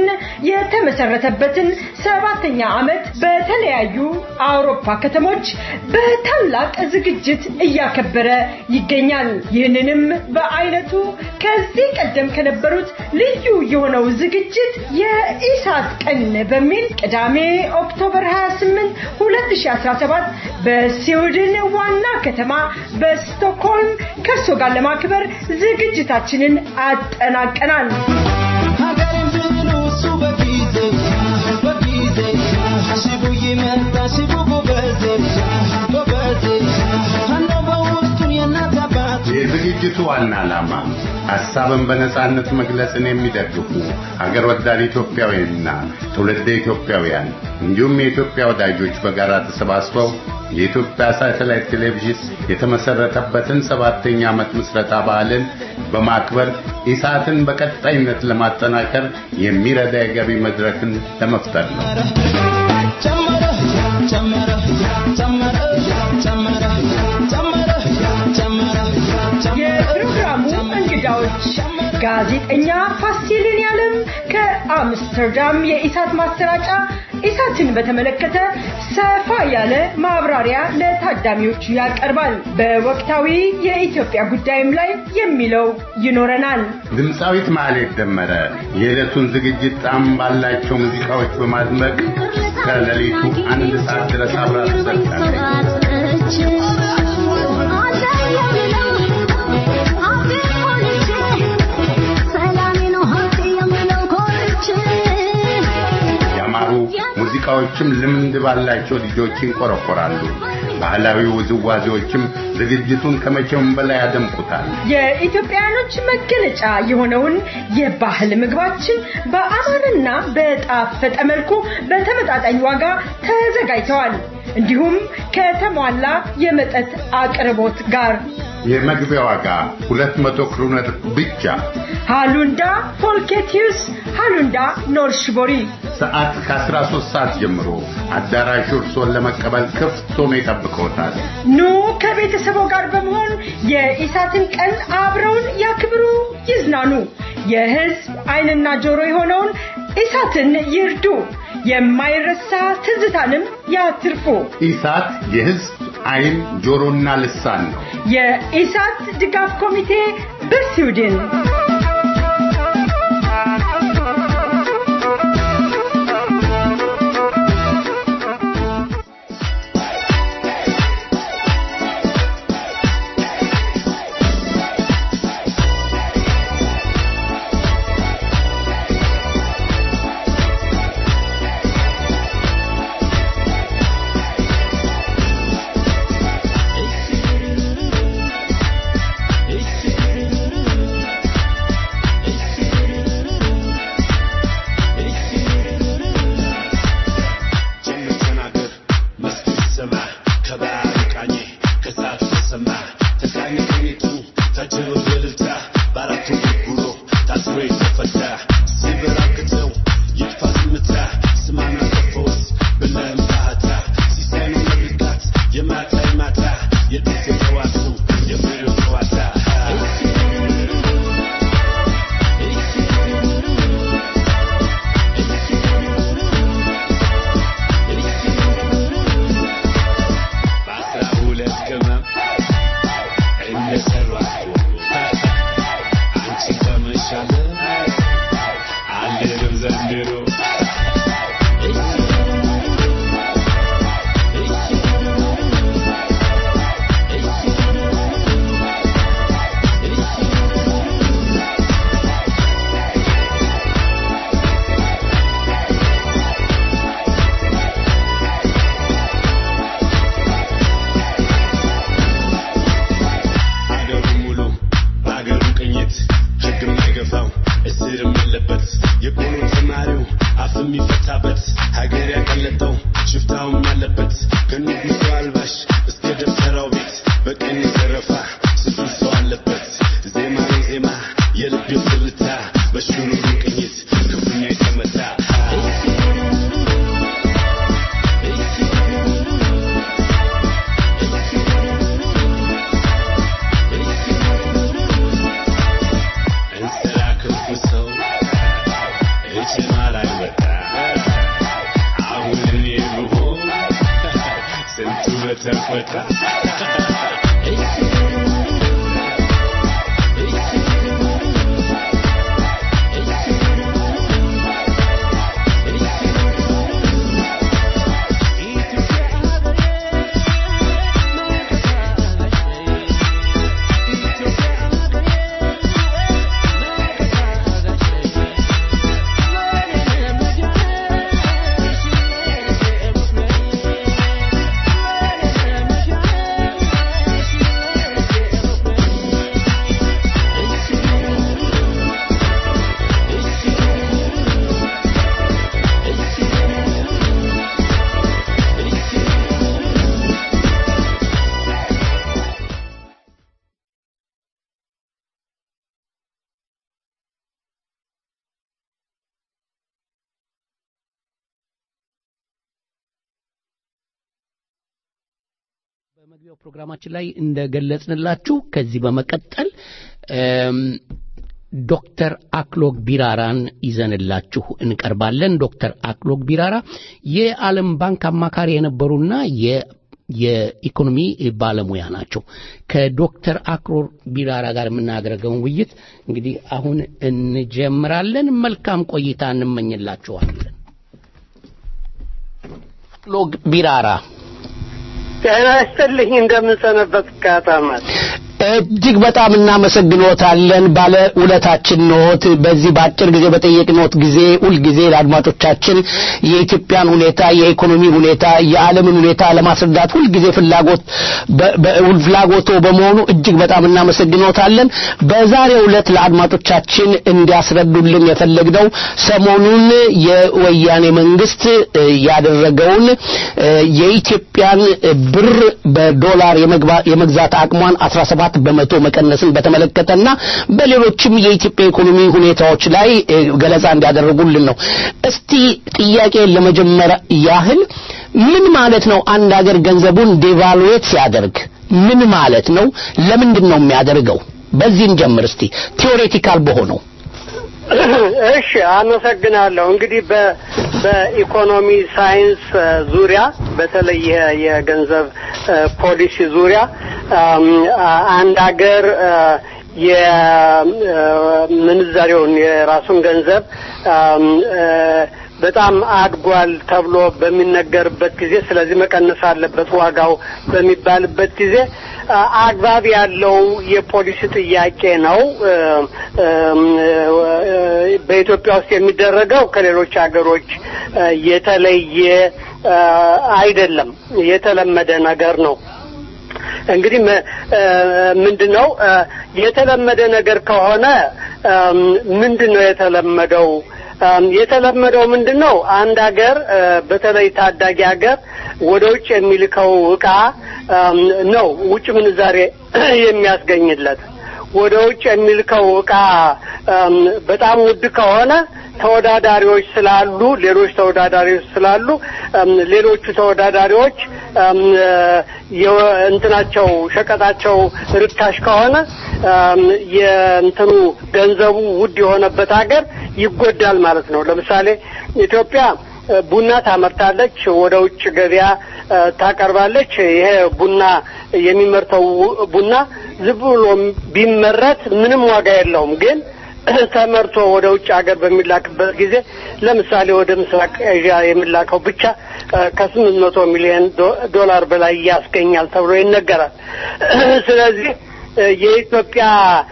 የተመሰረተበትን ሰባተኛ ዓመት በተለያዩ አውሮፓ ከተሞች በታላቅ ዝግጅት እያከበረ ይገኛል። ይህንንም በአይነቱ ከዚህ ቀደም ከነበሩት ልዩ የሆነው ዝግጅት የኢሳት ቀን በሚል ቅዳሜ ኦክቶበር 28 2017 በስዊድን ዋና ከተማ በስቶክሆልም ከእርሶ ጋር ለማክበር ዝግጅታችንን አጠናቀናል። ሀገሬን ብሉ እሱ በጊዜ በጊዜ ሽቡ ይመጣ ሽቡ ጎበዜ ጎበዜ አለው በውስጡን የእናት አባት የዝግጅቱ ዋና ዓላማ ሐሳብን በነጻነት መግለጽን የሚደግፉ ሀገር ወዳድ ኢትዮጵያውያንና ትውልደ ኢትዮጵያውያን እንዲሁም የኢትዮጵያ ወዳጆች በጋራ ተሰባስበው የኢትዮጵያ ሳተላይት ቴሌቪዥን የተመሰረተበትን ሰባተኛ ዓመት ምስረታ በዓልን በማክበር ኢሳትን በቀጣይነት ለማጠናከር የሚረዳ የገቢ መድረክን ለመፍጠር ነው። ጨመረ ጨመረ ጨመረ ጨመረ ጨመረ ጨመረ የፕሮግራሙ እንግዳዎች ጋዜጠኛ ፋሲልን ያለም በአምስተርዳም የኢሳት ማሰራጫ ኢሳትን በተመለከተ ሰፋ ያለ ማብራሪያ ለታዳሚዎቹ ያቀርባል። በወቅታዊ የኢትዮጵያ ጉዳይም ላይ የሚለው ይኖረናል። ድምፃዊት ማህሌት ደመረ የዕለቱን ዝግጅት ጣዕም ባላቸው ሙዚቃዎች በማድመቅ ከሌሊቱ አንድ ሰዓት ድረስ አብራ ትዘልቃለች። ያማሩ ሙዚቃዎችም ልምድ ባላቸው ልጆች ይንቆረቆራሉ። ባህላዊ ውዝዋዜዎችም ዝግጅቱን ከመቼውም በላይ ያደምቁታል። የኢትዮጵያውያኖች መገለጫ የሆነውን የባህል ምግባችን በአማረና በጣፈጠ መልኩ በተመጣጣኝ ዋጋ ተዘጋጅተዋል። እንዲሁም ከተሟላ የመጠጥ አቅርቦት ጋር የመግቢያ ዋጋ 200 ክሩነር ብቻ። ሃሉንዳ ፎልኬቲዩስ ሃሉንዳ ኖርሽቦሪ ሰዓት ከ13 ሰዓት ጀምሮ አዳራሹ እርሶን ለመቀበል ክፍት ሆኖ ይጠብቅዎታል። ኑ ከቤተሰቦ ጋር በመሆን የኢሳትን ቀን አብረውን ያክብሩ፣ ይዝናኑ። የሕዝብ ዓይንና ጆሮ የሆነውን ኢሳትን ይርዱ። የማይረሳ ትዝታንም ያትርፉ። ኢሳት የሕዝብ ዓይን ጆሮና ልሳን ነው። የኢሳት ድጋፍ ኮሚቴ በስዊድን በመግቢያው ፕሮግራማችን ላይ እንደገለጽንላችሁ ከዚህ በመቀጠል ዶክተር አክሎግ ቢራራን ይዘንላችሁ እንቀርባለን። ዶክተር አክሎግ ቢራራ የዓለም ባንክ አማካሪ የነበሩና የ የኢኮኖሚ ባለሙያ ናቸው። ከዶክተር አክሎግ ቢራራ ጋር የምናደርገውን ውይይት እንግዲህ አሁን እንጀምራለን። መልካም ቆይታ እንመኝላችኋለን። አክሎግ ቢራራ ጤና ይስጥልኝ። እንደምንሰነበት ካታማት እጅግ በጣም እናመሰግኖታለን። ባለ ውለታችን ኖት። በዚህ በአጭር ጊዜ በጠየቅኖት ጊዜ ሁልጊዜ ለአድማጮቻችን የኢትዮጵያን ሁኔታ፣ የኢኮኖሚ ሁኔታ፣ የዓለምን ሁኔታ ለማስረዳት ሁልጊዜ ፍላጎት ፍላጎቶ በመሆኑ እጅግ በጣም እናመሰግኖታለን። በዛሬው ዕለት ለአድማጮቻችን እንዲያስረዱልን የፈለግነው ሰሞኑን የወያኔ መንግስት ያደረገውን የኢትዮጵያን ብር በዶላር የመግዛት አቅሟን 17 በመቶ መቀነስን በተመለከተና በሌሎችም የኢትዮጵያ ኢኮኖሚ ሁኔታዎች ላይ ገለጻ እንዲያደርጉልን ነው። እስቲ ጥያቄን ለመጀመር ያህል ምን ማለት ነው አንድ ሀገር ገንዘቡን ዴቫሉዌት ሲያደርግ ምን ማለት ነው? ለምንድን ነው የሚያደርገው? በዚህን ጀምር እስቲ ቲዎሬቲካል በሆነው እሺ አመሰግናለሁ። እንግዲህ በኢኮኖሚ ሳይንስ ዙሪያ በተለይ የገንዘብ ፖሊሲ ዙሪያ አንድ ሀገር የምንዛሬውን የራሱን ገንዘብ በጣም አድጓል ተብሎ በሚነገርበት ጊዜ ስለዚህ መቀነስ አለበት ዋጋው በሚባልበት ጊዜ አግባብ ያለው የፖሊሲ ጥያቄ ነው። በኢትዮጵያ ውስጥ የሚደረገው ከሌሎች ሀገሮች የተለየ አይደለም፣ የተለመደ ነገር ነው። እንግዲህ ምንድን ነው የተለመደ ነገር ከሆነ ምንድን ነው የተለመደው? የተለመደው ምንድን ነው? አንድ ሀገር በተለይ ታዳጊ ሀገር ወደ ውጭ የሚልከው እቃ ነው ውጭ ምንዛሬ የሚያስገኝለት። ወደ ውጭ የሚልከው እቃ በጣም ውድ ከሆነ ተወዳዳሪዎች ስላሉ ሌሎች ተወዳዳሪዎች ስላሉ ሌሎቹ ተወዳዳሪዎች እንትናቸው ሸቀጣቸው ርካሽ ከሆነ የእንትኑ ገንዘቡ ውድ የሆነበት ሀገር ይጎዳል ማለት ነው። ለምሳሌ ኢትዮጵያ ቡና ታመርታለች፣ ወደ ውጭ ገበያ ታቀርባለች። ይሄ ቡና የሚመርተው ቡና ዝም ብሎ ቢመረት ምንም ዋጋ የለውም ግን ተመርቶ ወደ ውጭ ሀገር በሚላክበት ጊዜ ለምሳሌ ወደ ምስራቅ ኤዥያ የሚላከው ብቻ ከስምንት መቶ ሚሊዮን ዶላር በላይ ያስገኛል ተብሎ ይነገራል። ስለዚህ የኢትዮጵያ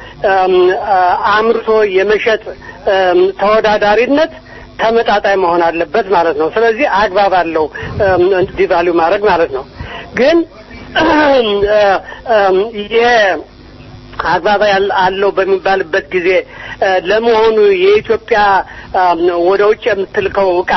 አምርቶ የመሸጥ ተወዳዳሪነት ተመጣጣኝ መሆን አለበት ማለት ነው። ስለዚህ አግባብ አለው ዲቫሉ ማድረግ ማለት ነው። ግን ይሄ አግባብ አለው በሚባልበት ጊዜ ለመሆኑ የኢትዮጵያ ወደ ውጭ የምትልከው እቃ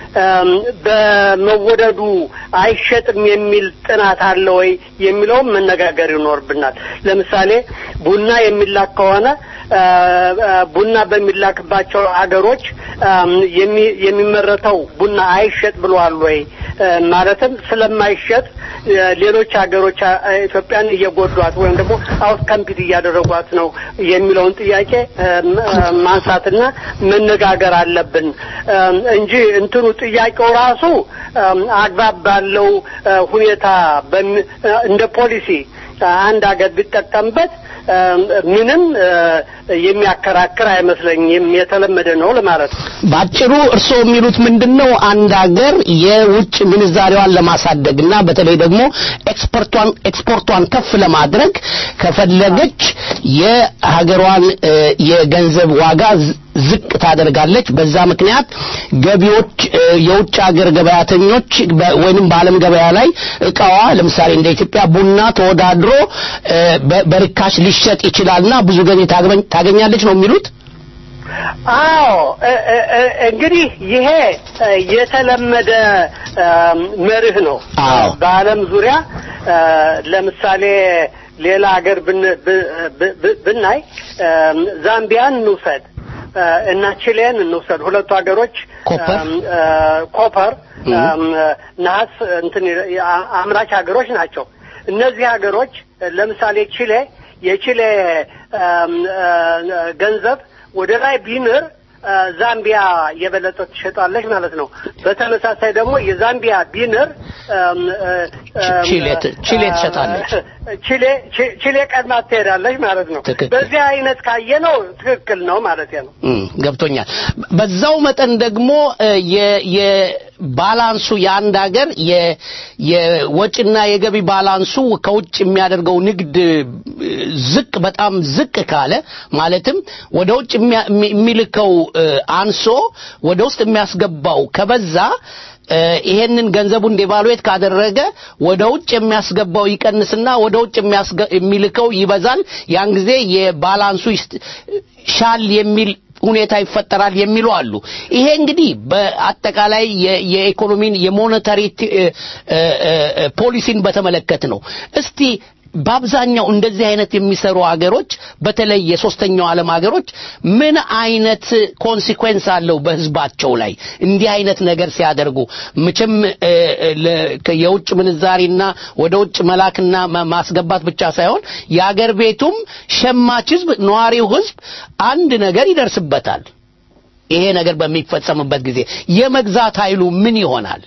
በመወደዱ አይሸጥም የሚል ጥናት አለ ወይ የሚለውም መነጋገር ይኖርብናል። ለምሳሌ ቡና የሚላክ ከሆነ ቡና በሚላክባቸው ሀገሮች የሚመረተው ቡና አይሸጥ ብለዋል ወይ? ማለትም ስለማይሸጥ ሌሎች ሀገሮች ኢትዮጵያን እየጎዷት ወይም ደግሞ አውት ካምፒት እያደረጓት ነው የሚለውን ጥያቄ ማንሳትና መነጋገር አለብን እንጂ እንትኑ ጥያቄው ራሱ አግባብ ባለው ሁኔታ እንደ ፖሊሲ አንድ ሀገር ቢጠቀምበት ምንም የሚያከራክር አይመስለኝም። የተለመደ ነው ለማለት ነው። ባጭሩ እርስዎ የሚሉት ምንድን ነው? አንድ ሀገር የውጭ ምንዛሬዋን ለማሳደግና በተለይ ደግሞ ኤክስፖርቷን ኤክስፖርቷን ከፍ ለማድረግ ከፈለገች የሀገሯን የገንዘብ ዋጋ ዝቅ ታደርጋለች። በዛ ምክንያት ገቢዎች የውጭ ሀገር ገበያተኞች ወይንም በዓለም ገበያ ላይ እቃዋ ለምሳሌ እንደ ኢትዮጵያ ቡና ተወዳድሮ በርካሽ ሊሸጥ ይችላልና ብዙ ገቢ ታገኛለች ነው የሚሉት። አዎ እንግዲህ ይሄ የተለመደ መርህ ነው። በዓለም ዙሪያ ለምሳሌ ሌላ ሀገር ብናይ ዛምቢያን እንውሰድ እና ቺሌን እንውሰድ። ሁለቱ ሀገሮች ኮፐር ነሐስ እንትን አምራች ሀገሮች ናቸው። እነዚህ ሀገሮች ለምሳሌ ቺሌ የቺሌ ገንዘብ ወደ ላይ ቢንር አ፣ ዛምቢያ የበለጠ ትሸጣለች ማለት ነው። በተመሳሳይ ደግሞ የዛምቢያ ቢንር አም፣ አ፣ አም፣ ቺሌ ት- ቺሌ አ፣ ትሸጣለች። ቺሌ ቺ- ቺሌ ቀድማ ትሄዳለች ማለት ነው። ትክክል። በዚህ አይነት ካየ ነው ትክክል ነው ማለት ነው። እም፣ ገብቶኛል። በዛው መጠን ደግሞ እ፣ የ- የባላንሱ የአንድ ሀገር የ- የወጪና የገቢ ባላንሱ ከውጭ የሚያደርገው ንግድ እ፣ ዝቅ በጣም ዝቅ ካለ ማለትም ወደ ውጭ የሚያ- የሚ- የሚልከው እ፣ አንሶ ወደ ውስጥ የሚያስገባው ከበዛ እ፣ ይሄንን ገንዘቡን ዴቫሉዌት ካደረገ ወደ ውጭ የሚያስገባው ይቀንስና ወደ ውጭ የሚያስገ- የሚልከው ይበዛል። ያን ጊዜ የባላንሱ ይስት- ሻል የሚል ሁኔታ ይፈጠራል የሚሉ አሉ። ይሄ እንግዲህ በአጠቃላይ የ- የኢኮኖሚን የሞኔታሪ ቲ- እ- እ- እ- ፖሊሲን በተመለከት ነው። እስቲ በአብዛኛው እንደዚህ አይነት የሚሰሩ ሀገሮች በተለይ የሶስተኛው ዓለም ሀገሮች ምን አይነት ኮንሲኩዌንስ አለው በህዝባቸው ላይ እንዲህ አይነት ነገር ሲያደርጉ መቼም እ፣ እ፣ ለ- ከ- የውጭ ምንዛሪና ወደ ውጭ መላክና ማ- ማስገባት ብቻ ሳይሆን የአገር ቤቱም ሸማች ህዝብ ነዋሪው ህዝብ አንድ ነገር ይደርስበታል ይሄ ነገር በሚፈጸምበት ጊዜ የመግዛት ኃይሉ ምን ይሆናል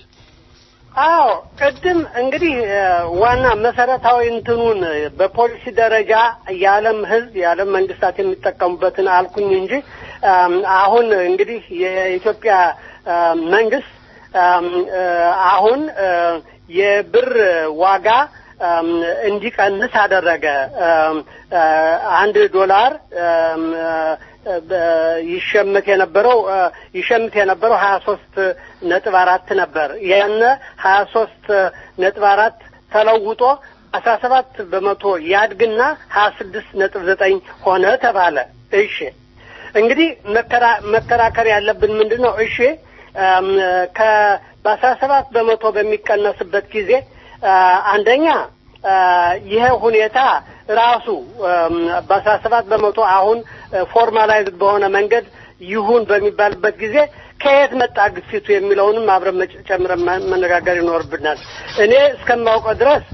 አዎ ቅድም እንግዲህ እ፣ ዋና መሰረታዊ እንትኑን እ፣ በፖሊሲ ደረጃ የዓለም ህዝብ የዓለም መንግስታት የሚጠቀሙበትን አልኩኝ እንጂ አም፣ አሁን እንግዲህ የኢትዮጵያ አ፣ መንግስት አም፣ እ፣ አሁን እ፣ የብር ዋጋ አም፣ እንዲቀንስ አደረገ። አም፣ አ፣ አንድ ዶላር አም፣ አ፣ በ- ይሸምት የነበረው አ፣ ይሸምት የነበረው ሀያ ሶስት ነጥብ አራት ነበር። ያን ሀያ ሶስት ነጥብ አራት ተለውጦ አስራ ሰባት በመቶ ያድግና ሀያ ስድስት ነጥብ ዘጠኝ ሆነ ተባለ። እሺ እንግዲህ መከራ- መከራከር ያለብን ምንድን ነው? እሺ አም፣ ከ በአስራ ሰባት በመቶ በሚቀነስበት ጊዜ አ፣ አንደኛ አ፣ ይሄ ሁኔታ ራሱ አም፣ በአስራ ሰባት በመቶ አሁን ፎርማላይዝድ በሆነ መንገድ ይሁን በሚባልበት ጊዜ ከየት መጣ ግፊቱ የሚለውንም አብረን መጭ- ጨምረን መ- መነጋገር ይኖርብናል። እኔ እስከማውቀው ድረስ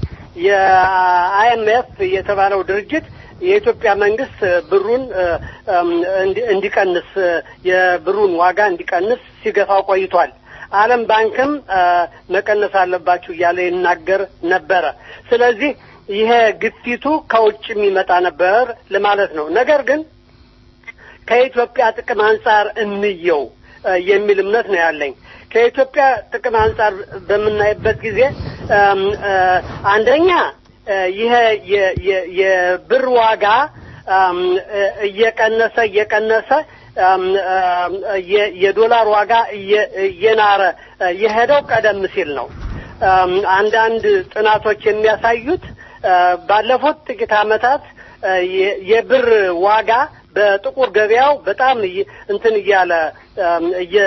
የአይኤምኤፍ የተባለው ድርጅት የኢትዮጵያ መንግስት ብሩን እ፣ እም፣ እንዲ- እንዲቀንስ እ፣ የብሩን ዋጋ እንዲቀንስ ሲገፋው ቆይቷል። ዓለም ባንክም እ፣ መቀነስ አለባችሁ እያለ ይናገር ነበረ። ስለዚህ ይሄ ግፊቱ ከውጭ የሚመጣ ነበር ለማለት ነው። ነገር ግን ከኢትዮጵያ ጥቅም አንጻር እንየው እ፣ የሚል እምነት ነው ያለኝ። ከኢትዮጵያ ጥቅም አንጻር በምናይበት ጊዜ እም፣ እ፣ አንደኛ እ፣ ይሄ የ- የ- የብር ዋጋ እም፣ እ፣ እየቀነሰ እየቀነሰ እም፣ እም፣ የ- የዶላር ዋጋ እየ- እየናረ እ፣ የሄደው ቀደም ሲል ነው። እም፣ አንዳንድ ጥናቶች የሚያሳዩት እ፣ ባለፉት ጥቂት ዓመታት እ፣ የ- የብር ዋጋ በጥቁር ገበያው በጣም እየ- እንትን እያለ እም፣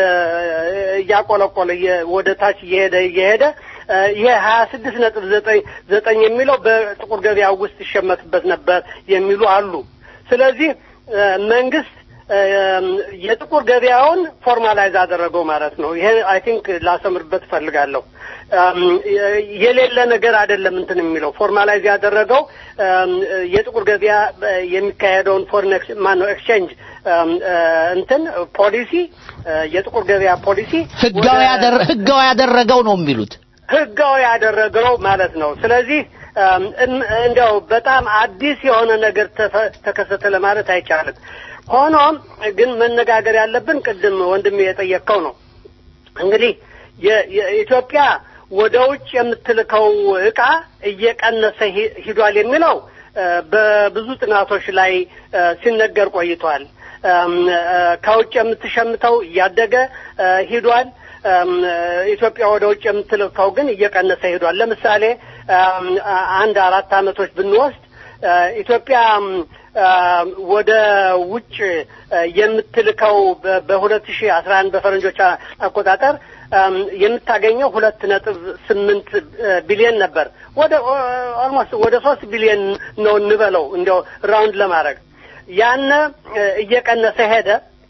እየ- እያቆለቆለ እየ- ወደ ታች እየሄደ እየሄደ እ፣ ይሄ ሀያ ስድስት ነጥብ ዘጠኝ ዘጠኝ የሚለው በጥቁር ገበያ ውስጥ ይሸመትበት ነበር የሚሉ አሉ። ስለዚህ እ፣ መንግስት እም፣ የጥቁር ገበያውን ፎርማላይዝ አደረገው ማለት ነው። ይሄ አይ ቲንክ ላሰምርበት እፈልጋለሁ። እም፣ የ- የሌለ ነገር አይደለም እንትን የሚለው ፎርማላይዝ ያደረገው እም፣ የጥቁር ገበያ እ፣ የሚካሄደውን ፎሬን ማነው ኤክስቼንጅ እም፣ እ፣ እንትን ፖሊሲ እ፣ የጥቁር ገበያ ፖሊሲ ህጋዊ ወደ- ያደረ- ህጋዊ ያደረገው ነው የሚሉት ህጋዊ ያደረገው ማለት ነው። ስለዚህ እም፣ እን- እንደው በጣም አዲስ የሆነ ነገር ተፈ- ተከሰተ ለማለት አይቻልም። ሆኖም ግን መነጋገር ያለብን ቅድም ወንድሜ የጠየቅከው ነው። እንግዲህ የ- የኢትዮጵያ ወደ ውጭ የምትልከው እቃ እየቀነሰ ሂ- ሂዷል የሚለው እ፣ በብዙ ጥናቶች ላይ እ፣ ሲነገር ቆይቷል። እም፣ እ፣ ከውጭ የምትሸምተው እያደገ እ፣ ሂዷል። እም፣ እ፣ ኢትዮጵያ ወደ ውጭ የምትልከው ግን እየቀነሰ ሂዷል። ለምሳሌ እም፣ አ- አንድ አራት ዓመቶች ብንወስድ እ፣ ኢትዮጵያ እም፣ እ፣ ወደ ውጭ እ፣ የምትልከው በሁለት ሺህ አስራ አንድ በፈረንጆች አ- አቆጣጠር እም፣ የምታገኘው ሁለት ነጥብ ስምንት እ፣ ቢሊዮን ነበር። ወደ ኦልሞስት ወደ ሶስት ቢሊዮን ነው እንበለው እንዲያው ራውንድ ለማድረግ ያነ እ፣ እየቀነሰ ሄደ።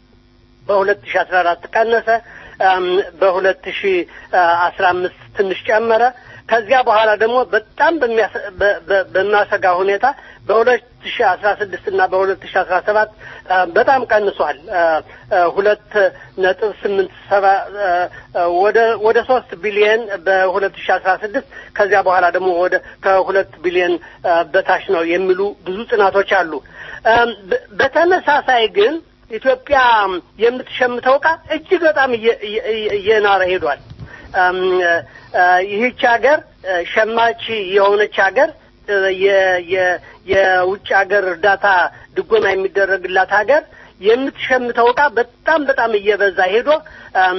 በሁለት ሺህ አስራ አራት ቀነሰ። እም፣ በሁለት ሺህ አስራ አምስት ትንሽ ጨመረ። ከዚያ በኋላ ደግሞ በጣም በሚያሰ- በ- በ- በሚያሰጋ ሁኔታ በሁለት ሺ አስራ ስድስት እና በሁለት ሺ አስራ ሰባት በጣም ቀንሷል። አ፣ አ፣ ሁለት ነጥብ ስምንት ሰባ አ፣ አ፣ ወደ ወደ ሶስት ቢሊየን በሁለት ሺ አስራ ስድስት ከዚያ በኋላ ደግሞ ወደ ከሁለት ቢሊየን አ፣ በታች ነው የሚሉ ብዙ ጥናቶች አሉ። አም፣ በ- በተመሳሳይ ግን ኢትዮጵያ የምትሸምተው ዕቃ እጅግ በጣም እየ- እየ- እየ- እየናረ ሄዷል። አም፣ አ፣ ይህች ሀገር አ፣ ሸማች የሆነች ሀገር አ፣ የ- የ- የውጭ ሀገር እርዳታ ድጎማ የሚደረግላት ሀገር የምትሸምተው ዕቃ በጣም በጣም እየበዛ ሄዶ አም፣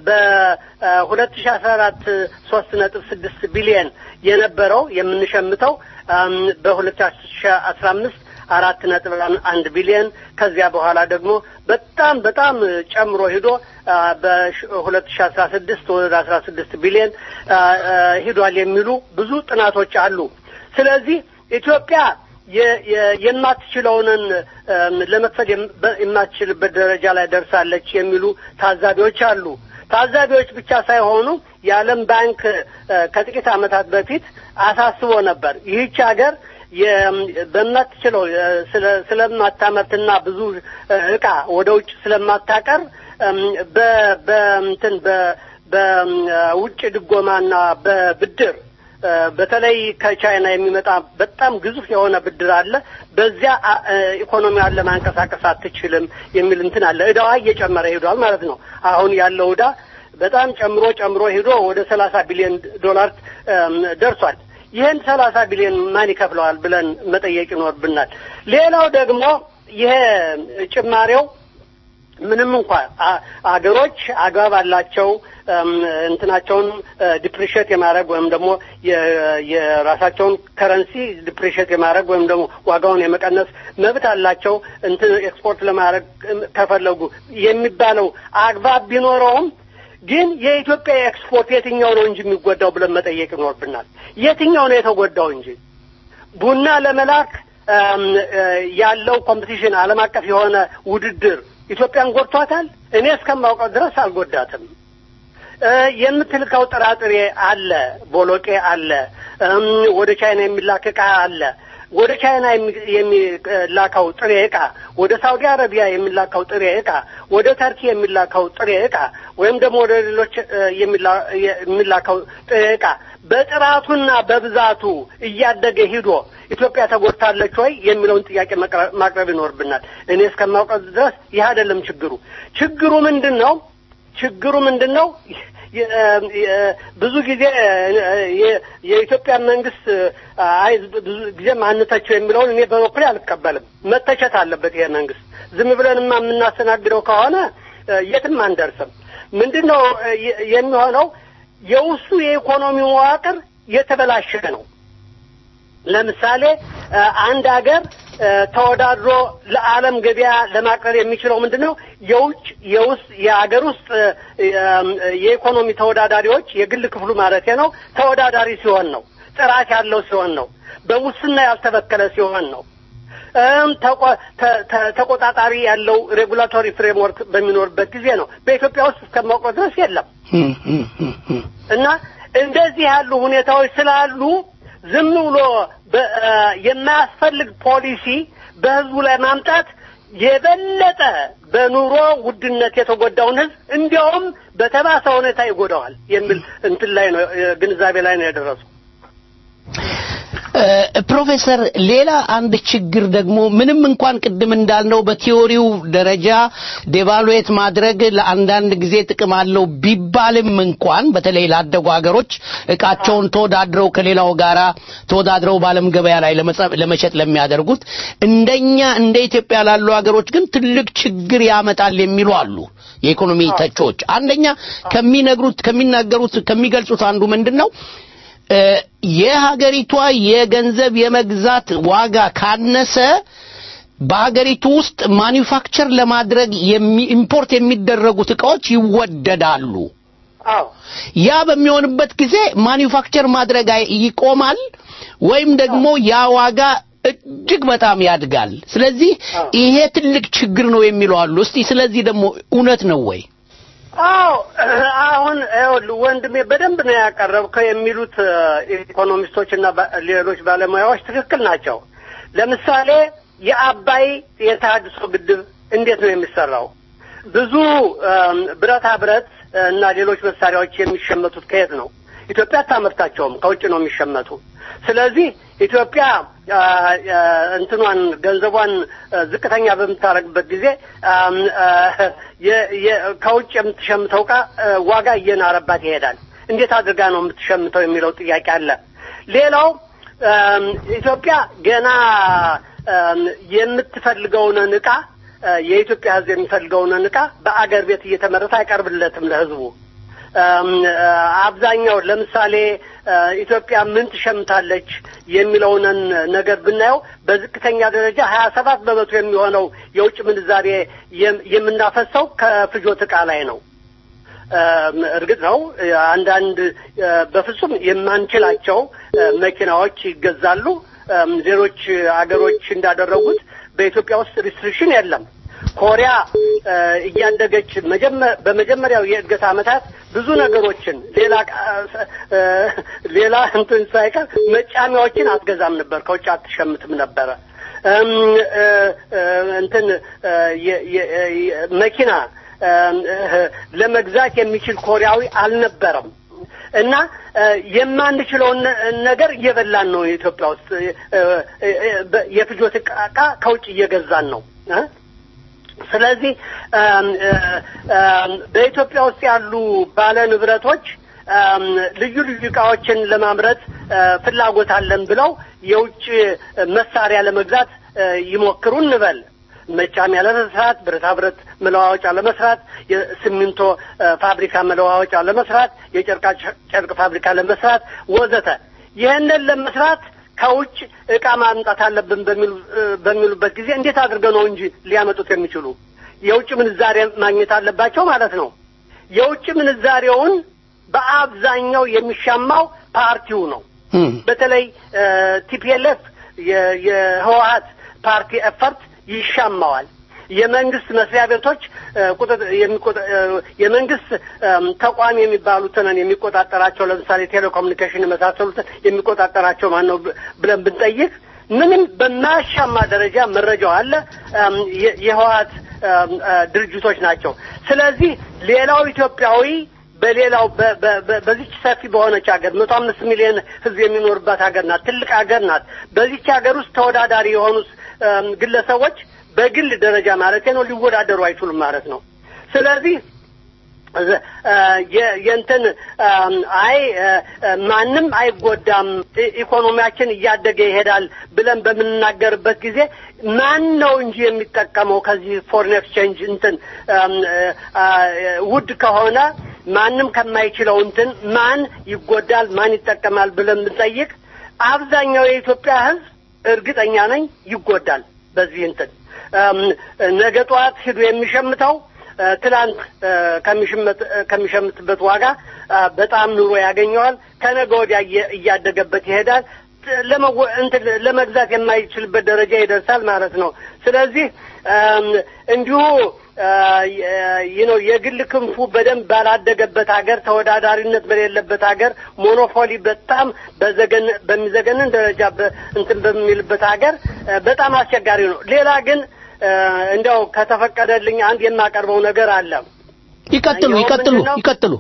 በሁለት ሺ አስራ አራት ሶስት ነጥብ ስድስት ቢሊየን የነበረው የምንሸምተው አም፣ በሁለት ሺ አስራ አምስት አራት ነጥብ አንድ ቢሊየን ከዚያ በኋላ ደግሞ በጣም በጣም ጨምሮ ሂዶ በሁለት ሺ አስራ ስድስት ወደ አስራ ስድስት ቢሊየን አ፣ አ፣ ሂዷል የሚሉ ብዙ ጥናቶች አሉ። ስለዚህ ኢትዮጵያ የ- የ- የማትችለውንን እም፣ ለመክፈል የም- በ- የማትችልበት ደረጃ ላይ ደርሳለች የሚሉ ታዛቢዎች አሉ። ታዛቢዎች ብቻ ሳይሆኑ የዓለም ባንክ እ፣ ከጥቂት ዓመታት በፊት አሳስቦ ነበር ይህች ሀገር የ- በማትችለው እ፣ ስለ- ስለማታመርትና ብዙ እ፣ እቃ ወደ ውጭ ስለማታቀር እም፣ በ- በእንትን በ- በውጭ ድጎማና በብድር እ፣ በተለይ ከቻይና የሚመጣ በጣም ግዙፍ የሆነ ብድር አለ። በዚያ አ- እ፣ ኢኮኖሚዋን ለማንቀሳቀስ አትችልም የሚል እንትን አለ። እዳዋ እየጨመረ ሄዷል ማለት ነው። አሁን ያለው እዳ በጣም ጨምሮ ጨምሮ ሄዶ ወደ ሰላሳ ቢሊዮን ዶላር እም፣ ደርሷል። ይህን ሰላሳ ቢሊዮን ማን ይከፍለዋል ብለን መጠየቅ ይኖርብናል። ሌላው ደግሞ ይሄ ጭማሬው ምንም እንኳን አ- አገሮች አግባብ አላቸው እም፣ እንትናቸውን ዲፕሪሽት የማድረግ ወይም ደግሞ የ- የራሳቸውን ከረንሲ ዲፕሪሽት የማድረግ ወይም ደግሞ ዋጋውን የመቀነስ መብት አላቸው እንትን ኤክስፖርት ለማድረግ እም፣ ከፈለጉ የሚባለው አግባብ ቢኖረውም ግን የኢትዮጵያ ኤክስፖርት የትኛው ነው እንጂ የሚጎዳው ብለን መጠየቅ ይኖርብናል። የትኛው ነው የተጎዳው እንጂ ቡና ለመላክ እም፣ እ፣ ያለው ኮምፒቲሽን ዓለም አቀፍ የሆነ ውድድር ኢትዮጵያን ጎድቷታል? እኔ እስከማውቀው ድረስ አልጎዳትም። እ፣ የምትልከው ጥራጥሬ አለ፣ ቦሎቄ አለ፣ እም፣ ወደ ቻይና የሚላክ ዕቃ አለ። ወደ ቻይና የሚ- የሚላከው ጥሬ ዕቃ፣ ወደ ሳውዲ አረቢያ የሚላከው ጥሬ ዕቃ፣ ወደ ተርኪ የሚላከው ጥሬ ዕቃ ወይም ደግሞ ወደ ሌሎች እ፣ የሚላ- የሚላከው ጥሬ ዕቃ በጥራቱና በብዛቱ እያደገ ሂዶ ኢትዮጵያ ተጎድታለች ወይ የሚለውን ጥያቄ መቅረ- ማቅረብ ይኖርብናል። እኔ እስከማውቀው ድረስ ይህ አይደለም ችግሩ። ችግሩ ምንድን ነው? ችግሩ ምንድን ነው? የ- የ- ብዙ ጊዜ የ- የኢትዮጵያ መንግስት አይ ብዙ ጊዜ ማንተቸው የሚለውን እኔ በበኩሌ አልቀበልም። መተቸት አለበት ይሄ መንግስት። ዝም ብለንማ የምናስተናግደው ከሆነ የትም አንደርስም። ምንድን ነው የ- የሚሆነው? የውስጡ የኢኮኖሚ መዋቅር የተበላሸ ነው። ለምሳሌ እ፣ አንድ ሀገር እ፣ ተወዳድሮ ለዓለም ገበያ ለማቅረብ የሚችለው ምንድን ነው? የውጭ የውስጥ የሀገር ውስጥ እ፣ የ- የኢኮኖሚ ተወዳዳሪዎች የግል ክፍሉ ማለት ነው ተወዳዳሪ ሲሆን ነው። ጥራት ያለው ሲሆን ነው። በሙስና ያልተበከለ ሲሆን ነው። እም ተቆ- ተ- ተ- ተቆጣጣሪ ያለው ሬጉላቶሪ ፍሬምወርክ በሚኖርበት ጊዜ ነው። በኢትዮጵያ ውስጥ እስከማውቀው ድረስ የለም። እና እንደዚህ ያሉ ሁኔታዎች ስላሉ ዝም ብሎ በ- እ የማያስፈልግ ፖሊሲ በህዝቡ ላይ ማምጣት የበለጠ በኑሮ ውድነት የተጎዳውን ህዝብ እንዲያውም በተባሰ ሁኔታ ይጎዳዋል የሚል እንትን ላይ ነው እ፣ ግንዛቤ ላይ ነው የደረሱ። እ፣ ፕሮፌሰር ሌላ አንድ ችግር ደግሞ ምንም እንኳን ቅድም እንዳልነው በቲዮሪው ደረጃ ዴቫሉዌት ማድረግ ለአንዳንድ ጊዜ ጥቅም አለው ቢባልም እንኳን በተለይ ላደጉ ሀገሮች እቃቸውን ተወዳድረው ከሌላው ጋራ ተወዳድረው በዓለም ገበያ ላይ ለመጸ- ለመሸጥ ለሚያደርጉት እንደኛ እንደ ኢትዮጵያ ላሉ ሀገሮች ግን ትልቅ ችግር ያመጣል የሚሉ አሉ የኢኮኖሚ ተቾች። አንደኛ ከሚነግሩት ከሚናገሩት ከሚገልጹት አንዱ ምንድን ነው እ፣ የሀገሪቷ የገንዘብ የመግዛት ዋጋ ካነሰ በሀገሪቱ ውስጥ ማኒፋክቸር ለማድረግ የሚ- ኢምፖርት የሚደረጉት እቃዎች ይወደዳሉ። አዎ ያ በሚሆንበት ጊዜ ማኒፋክቸር ማድረግ አይ- ይቆማል ወይም ደግሞ ያ ዋጋ እጅግ በጣም ያድጋል። ስለዚህ ይሄ ትልቅ ችግር ነው የሚሉ አሉ። እስቲ ስለዚህ ደግሞ እውነት ነው ወይ? አዎ አሁን ይኸውልህ ወንድሜ በደንብ ነው ያቀረብከው የሚሉት ኢኮኖሚስቶች እና ባ- ሌሎች ባለሙያዎች ትክክል ናቸው። ለምሳሌ የአባይ የተሃድሶ ግድብ እንዴት ነው የሚሰራው? ብዙ እም፣ ብረታ ብረት እና ሌሎች መሳሪያዎች የሚሸመቱት ከየት ነው? ኢትዮጵያ አታመርታቸውም፣ ከውጭ ነው የሚሸመቱ። ስለዚህ ኢትዮጵያ አ፣ አ፣ እንትኗን ገንዘቧን አ፣ ዝቅተኛ በምታደርግበት ጊዜ አም፣ አ፣ የ- የ- ከውጭ የምትሸምተው ዕቃ አ፣ ዋጋ እየናረባት ይሄዳል። እንዴት አድርጋ ነው የምትሸምተው የሚለው ጥያቄ አለ። ሌላው አም፣ ኢትዮጵያ ገና አም፣ የምትፈልገውን ዕቃ አ፣ የኢትዮጵያ ሕዝብ የሚፈልገውን ዕቃ በአገር ቤት እየተመረተ አይቀርብለትም ለሕዝቡ። አም፣ አ፣ አብዛኛው ለምሳሌ አ፣ ኢትዮጵያ ምን ትሸምታለች የሚለውን ነገር ብናየው በዝቅተኛ ደረጃ ሀያ ሰባት በመቶ የሚሆነው የውጭ ምንዛሬ የም- የምናፈሰው ከፍጆት ዕቃ ላይ ነው። አም፣ እርግጥ ነው አንዳንድ አ፣ በፍጹም የማንችላቸው አ፣ መኪናዎች ይገዛሉ። አም፣ ሌሎች አገሮች እንዳደረጉት በኢትዮጵያ ውስጥ ሪስትሪክሽን የለም። ኮሪያ አ፣ እያደገች መጀመ- በመጀመሪያው የእድገት ዓመታት ብዙ ነገሮችን ሌላ ቃ- አ፣ ሌላ እንትን ሳይቀር መጫሚያዎችን አትገዛም ነበር፣ ከውጭ አትሸምትም ነበረ። እም፣ አ፣ አ፣ እንትን አ፣ የ- የ- የ- መኪና አም፣ እ፣ ለመግዛት የሚችል ኮሪያዊ አልነበረም። እና አ፣ የማንችለውን ነ- ነገር እየበላን ነው። የኢትዮጵያ ውስጥ አ፣ አ፣ በ- የፍጆት ዕቃ ከውጭ እየገዛን ነው እ? ስለዚህ አም፣ አ፣ አም፣ በኢትዮጵያ ውስጥ ያሉ ባለ ንብረቶች አም፣ ልዩ ልዩ እቃዎችን ለማምረት አ፣ ፍላጎት አለን ብለው የውጭ መሳሪያ ለመግዛት አ፣ ይሞክሩ እንበል። መጫሚያ ለመስራት፣ ብረታ ብረት መለዋወጫ ለመስራት፣ የሲሚንቶ አ፣ ፋብሪካ መለዋወጫ ለመስራት፣ የጨርቃ ጨርቅ ፋብሪካ ለመስራት ወዘተ ይህንን ለመስራት ከውጭ እቃ ማምጣት አለብን በሚሉ በሚሉበት ጊዜ እንዴት አድርገው ነው እንጂ ሊያመጡት የሚችሉ የውጭ ምንዛሬ ማግኘት አለባቸው ማለት ነው። የውጭ ምንዛሬውን በአብዛኛው የሚሻማው ፓርቲው ነው። በተለይ ቲፒኤልኤፍ የህወሀት ፓርቲ ኤፈርት ይሻማዋል። የመንግስት መስሪያ ቤቶች እ፣ ቁጥጥ- የሚቆጣ- እ፣ የመንግስት እም፣ ተቋም የሚባሉትን የሚቆጣጠራቸው ለምሳሌ ቴሌኮሙኒኬሽን የመሳሰሉትን የሚቆጣጠራቸው ማን ነው ብ- ብለን ብንጠይቅ ምንም በማያሻማ ደረጃ መረጃው አለ። እም፣ የ- የህወሀት እም፣ እ፣ ድርጅቶች ናቸው። ስለዚህ ሌላው ኢትዮጵያዊ በሌላው በ- በ- በ- በዚች ሰፊ በሆነች ሀገር መቶ አምስት ሚሊዮን ህዝብ የሚኖርባት ሀገር ናት። ትልቅ ሀገር ናት። በዚች ሀገር ውስጥ ተወዳዳሪ የሆኑ እም፣ ግለሰቦች በግል ደረጃ ማለት ነው ሊወዳደሩ አይችሉም ማለት ነው። ስለዚህ እ- የ- የእንትን እም፣ አይ እ፣ እ፣ ማንም አይጎዳም ኢ- ኢኮኖሚያችን እያደገ ይሄዳል ብለን በምንናገርበት ጊዜ ማን ነው እንጂ የሚጠቀመው ከዚህ ፎሬን ኤክስቼንጅ እንትን እም፣ እ፣ አ፣ ውድ ከሆነ ማንም ከማይችለው እንትን ማን ይጎዳል ማን ይጠቀማል ብለን ብንጠይቅ አብዛኛው የኢትዮጵያ ሕዝብ እርግጠኛ ነኝ ይጎዳል በዚህ እንትን እም፣ ነገ ጠዋት ሂዶ የሚሸምተው እ፣ ትናንት እ፣ ከሚሸምት እ፣ ከሚሸምትበት ዋጋ አ፣ በጣም ኑሮ ያገኘዋል። ከነገ ወዲያ እየ- እያደገበት ይሄዳል። ት- ለመወ- እንትን ለመግዛት የማይችልበት ደረጃ ይደርሳል ማለት ነው። ስለዚህ እም፣ እንዲሁ ይህ ነው የግል ክንፉ በደንብ ባላደገበት ሀገር ተወዳዳሪነት በሌለበት ሀገር ሞኖፖሊ በጣም በዘገን በሚዘገንን ደረጃ በ- እንትን በሚልበት ሀገር እ፣ በጣም አስቸጋሪ ነው። ሌላ ግን እ፣ እንዲያው ከተፈቀደልኝ አንድ የማቀርበው ነገር አለ። ይቀጥሉ ይኸው ይቀጥሉ ምንድን ነው? ይቀጥሉ።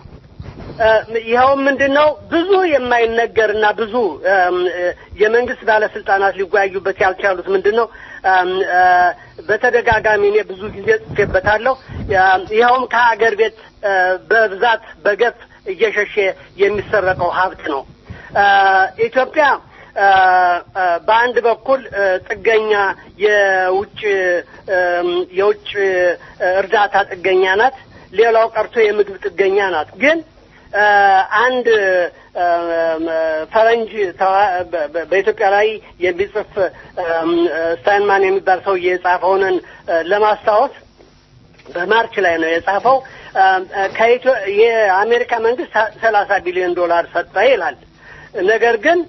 ይኸው ምንድን ነው ብዙ የማይነገርና ብዙ እም፣ እ፣ የመንግስት ባለስልጣናት ሊወያዩበት ያልቻሉት ምንድን ነው? እም፣ እ፣ በተደጋጋሚ እኔ ብዙ ጊዜ ጽፌበታለሁ። እም፣ ይኸውም ከሀገር ቤት እ፣ በብዛት በገፍ እየሸሸ የሚሰረቀው ሀብት ነው። እ፣ ኢትዮጵያ እ፣ እ፣ በአንድ በኩል እ፣ ጥገኛ የውጭ እም፣ የውጭ እ፣ እርዳታ ጥገኛ ናት። ሌላው ቀርቶ የምግብ ጥገኛ ናት። ግን እ፣ አንድ እ፣ ፈረንጅ ተዋ- በ- በ- በኢትዮጵያ ላይ የሚጽፍ እም፣ ስታይንማን የሚባል ሰውዬ የጻፈውንን እ፣ ለማስታወስ በማርች ላይ ነው የጻፈው። እም፣ ከኢትዮ የአሜሪካ መንግስት ሰላሳ ቢሊዮን ዶላር ሰጠ ይላል። ነገር ግን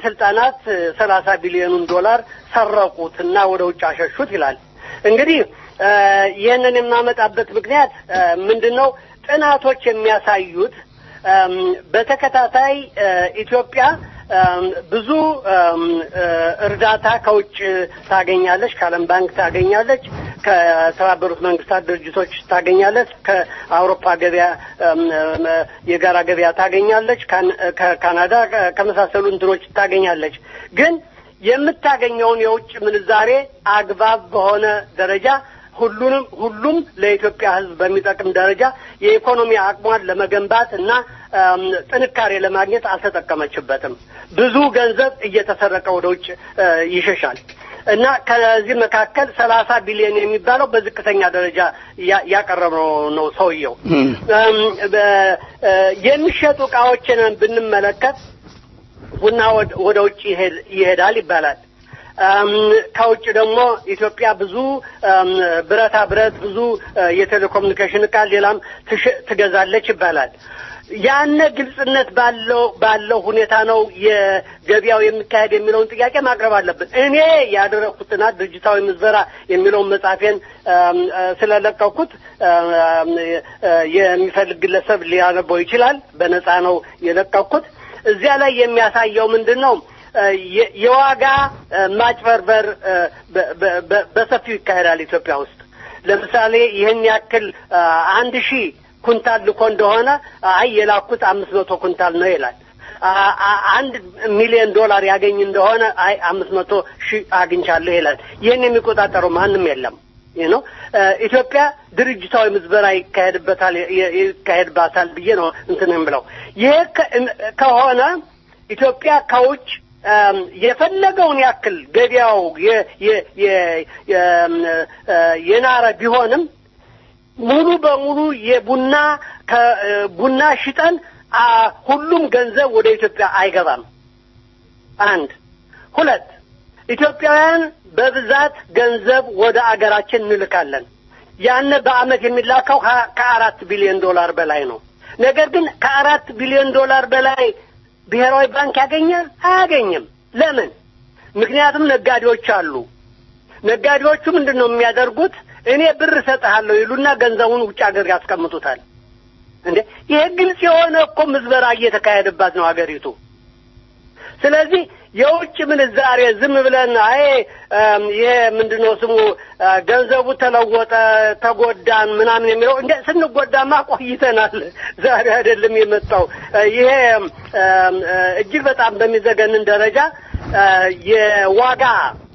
የባለስልጣናት ሰላሳ ቢሊዮኑን ዶላር ሰረቁት እና ወደ ውጭ አሸሹት ይላል። እንግዲህ እ፣ ይህንን የማመጣበት ምክንያት እ፣ ምንድን ነው? ጥናቶች የሚያሳዩት እም፣ በተከታታይ እ፣ ኢትዮጵያ እም፣ ብዙ እም፣ እ፣ እርዳታ ከውጭ ታገኛለች፣ ከዓለም ባንክ ታገኛለች፣ ከተባበሩት መንግስታት ድርጅቶች ታገኛለች፣ ከአውሮፓ ገበያ እም፣ እም፣ የጋራ ገበያ ታገኛለች፣ ካን- ከካናዳ ከ- ከመሳሰሉ እንትኖች ታገኛለች። ግን የምታገኘውን የውጭ ምንዛሬ አግባብ በሆነ ደረጃ ሁሉንም ሁሉም ለኢትዮጵያ ሕዝብ በሚጠቅም ደረጃ የኢኮኖሚ አቅሟን ለመገንባት እና እም፣ ጥንካሬ ለማግኘት አልተጠቀመችበትም። ብዙ ገንዘብ እየተሰረቀ ወደ ውጭ እ፣ ይሸሻል እና ከዚህ መካከል ሰላሳ ቢሊዮን የሚባለው በዝቅተኛ ደረጃ ያ- ያቀረበው ነው ሰውየው። እም፣ በ- እ፣ የሚሸጡ እቃዎችን ብንመለከት ቡና ወደ- ወደ ውጭ ይሄድ- ይሄዳል ይባላል። እም፣ ከውጭ ደግሞ ኢትዮጵያ ብዙ እም፣ ብረታ ብረት፣ ብዙ እ፣ የቴሌኮሙኒኬሽን እቃ ሌላም ትሽ- ትገዛለች ይባላል። ያነ ግልጽነት ባለው ባለው ሁኔታ ነው የገበያው የሚካሄድ የሚለውን ጥያቄ ማቅረብ አለብን። እኔ ያደረግኩት ጥናት ድርጅታዊ ምዝበራ የሚለውን መጽሐፌን እም፣ እ፣ ስለለቀኩት እም፣ እ፣ የሚፈልግ ግለሰብ ሊያነበው ይችላል። በነፃ ነው የለቀኩት። እዚያ ላይ የሚያሳየው ምንድን ነው? እ፣ የ- የዋጋ እ፣ ማጭበርበር እ፣ በ- በ- በ- በሰፊው ይካሄዳል ኢትዮጵያ ውስጥ። ለምሳሌ ይህን ያክል እ፣ አንድ ሺህ ኩንታል ልኮ እንደሆነ አይ የላኩት አምስት መቶ ኩንታል ነው ይላል። አ- አ- አንድ ሚሊዮን ዶላር ያገኝ እንደሆነ አይ አምስት መቶ ሺህ አግኝቻለሁ ይላል። ይህን የሚቆጣጠረው ማንም የለም። ይህ ነው ኢትዮጵያ ድርጅታዊ ምዝበራ ይካሄድበታል ይ- ይካሄድባታል ብዬ ነው እንትን የምለው። ይሄ ከ- ከሆነ ኢትዮጵያ ከውጭ እም፣ የፈለገውን ያክል ገበያው የ- የ- የ- የም፣ እ፣ የናረ ቢሆንም ሙሉ በሙሉ የቡና ከቡና ሽጠን አ፣ ሁሉም ገንዘብ ወደ ኢትዮጵያ አይገባም። አንድ ሁለት ኢትዮጵያውያን በብዛት ገንዘብ ወደ አገራችን እንልካለን። ያን በአመት የሚላከው ከ- ከአራት ቢሊዮን ዶላር በላይ ነው። ነገር ግን ከአራት ቢሊዮን ዶላር በላይ ብሔራዊ ባንክ ያገኛል? አያገኝም። ለምን? ምክንያቱም ነጋዴዎች አሉ። ነጋዴዎቹ ምንድን ነው የሚያደርጉት? እኔ ብር እሰጥሃለሁ ይሉና ገንዘቡን ውጭ ሀገር ያስቀምጡታል። እንዴ ይሄ ግልጽ የሆነ እኮ ምዝበራ እየተካሄደባት ነው ሀገሪቱ። ስለዚህ የውጭ ምንዛሬ ዝም ብለን አይ እም፣ ይሄ ምንድነው ስሙ አ፣ ገንዘቡ ተለወጠ፣ ተጎዳን ምናምን የሚለው እንደ ስንጎዳማ ቆይተናል። ዛሬ አይደለም የመጣው። አ፣ ይሄ እም፣ አ፣ እጅግ በጣም በሚዘገንን ደረጃ አ፣ የዋጋ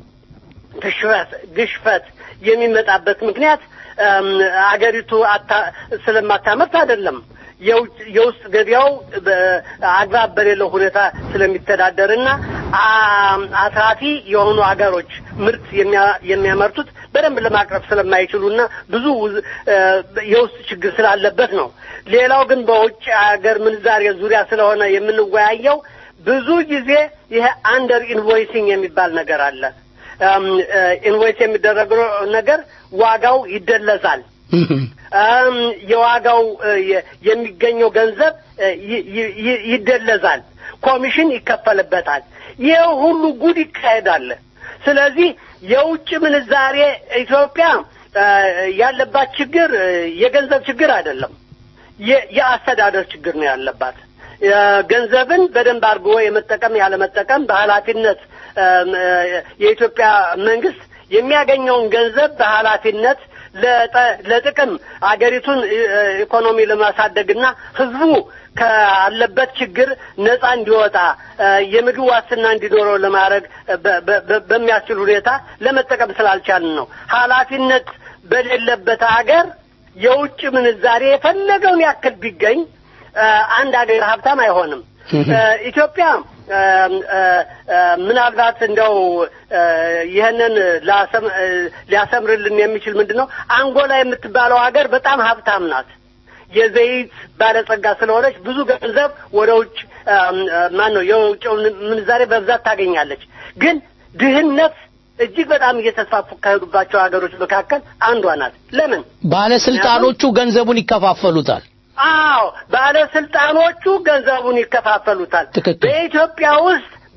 ግሽበት ግሽፈት የሚመጣበት ምክንያት እም፣ አገሪቱ አታ- ስለማታመርት አይደለም። የውጭ- የውስጥ ገበያው አግባብ በሌለው ሁኔታ ስለሚተዳደርና አ- አትራፊ የሆኑ ሀገሮች ምርት የሚያ- የሚያመርቱት በደንብ ለማቅረብ ስለማይችሉና ብዙ ውዝ- እ፣ የውስጥ ችግር ስላለበት ነው። ሌላው ግን በውጭ ሀገር ምንዛሬ ዙሪያ ስለሆነ የምንወያየው ብዙ ጊዜ ይሄ አንደር ኢንቮይሲንግ የሚባል ነገር አለ። ኢንቮይስ የሚደረገው ነገር ዋጋው ይደለዛል። እም፣ የዋጋው እ፣ የ- የሚገኘው ገንዘብ እ፣ ይ- ይ- ይ- ይደለዛል፣ ኮሚሽን ይከፈልበታል። ይህ ሁሉ ጉድ ይካሄዳል። ስለዚህ የውጭ ምንዛሬ ኢትዮጵያ እ፣ ያለባት ችግር እ፣ የገንዘብ ችግር አይደለም፣ የ- የአስተዳደር ችግር ነው ያለባት። እ፣ ገንዘብን በደንብ አድርጎ የመጠቀም ያለመጠቀም በኃላፊነት እም፣ እ፣ የኢትዮጵያ መንግስት የሚያገኘውን ገንዘብ በኃላፊነት ለጠ- ለጥቅም አገሪቱን እ፣ ኢኮኖሚ ለማሳደግና ህዝቡ ካለበት ችግር ነፃ እንዲወጣ እ፣ የምግብ ዋስትና እንዲኖረው ለማድረግ በ- በ- በ- በሚያስችል ሁኔታ ለመጠቀም ስላልቻልን ነው። ኃላፊነት በሌለበት ሀገር የውጭ ምንዛሬ የፈለገውን ያክል ቢገኝ እ፣ አንድ ሀገር ሀብታም አይሆንም። እ፣ ኢትዮጵያ እ፣ እ፣ እ፣ ምናልባት እንደው እ፣ ይህንን ላሰም- እ፣ ሊያሰምርልን የሚችል ምንድን ነው አንጎላ የምትባለው ሀገር በጣም ሀብታም ናት። የዘይት ባለጸጋ ስለሆነች ብዙ ገንዘብ ወደ ውጭ ማን ነው የውጭውን ምንዛሬ በብዛት ታገኛለች። ግን ድህነት እጅግ በጣም እየተስፋፉ ከሄዱባቸው ሀገሮች መካከል አንዷ ናት። ለምን? ባለስልጣኖቹ ገንዘቡን ይከፋፈሉታል። አዎ ባለስልጣኖቹ ገንዘቡን ይከፋፈሉታል። በኢትዮጵያ ውስጥ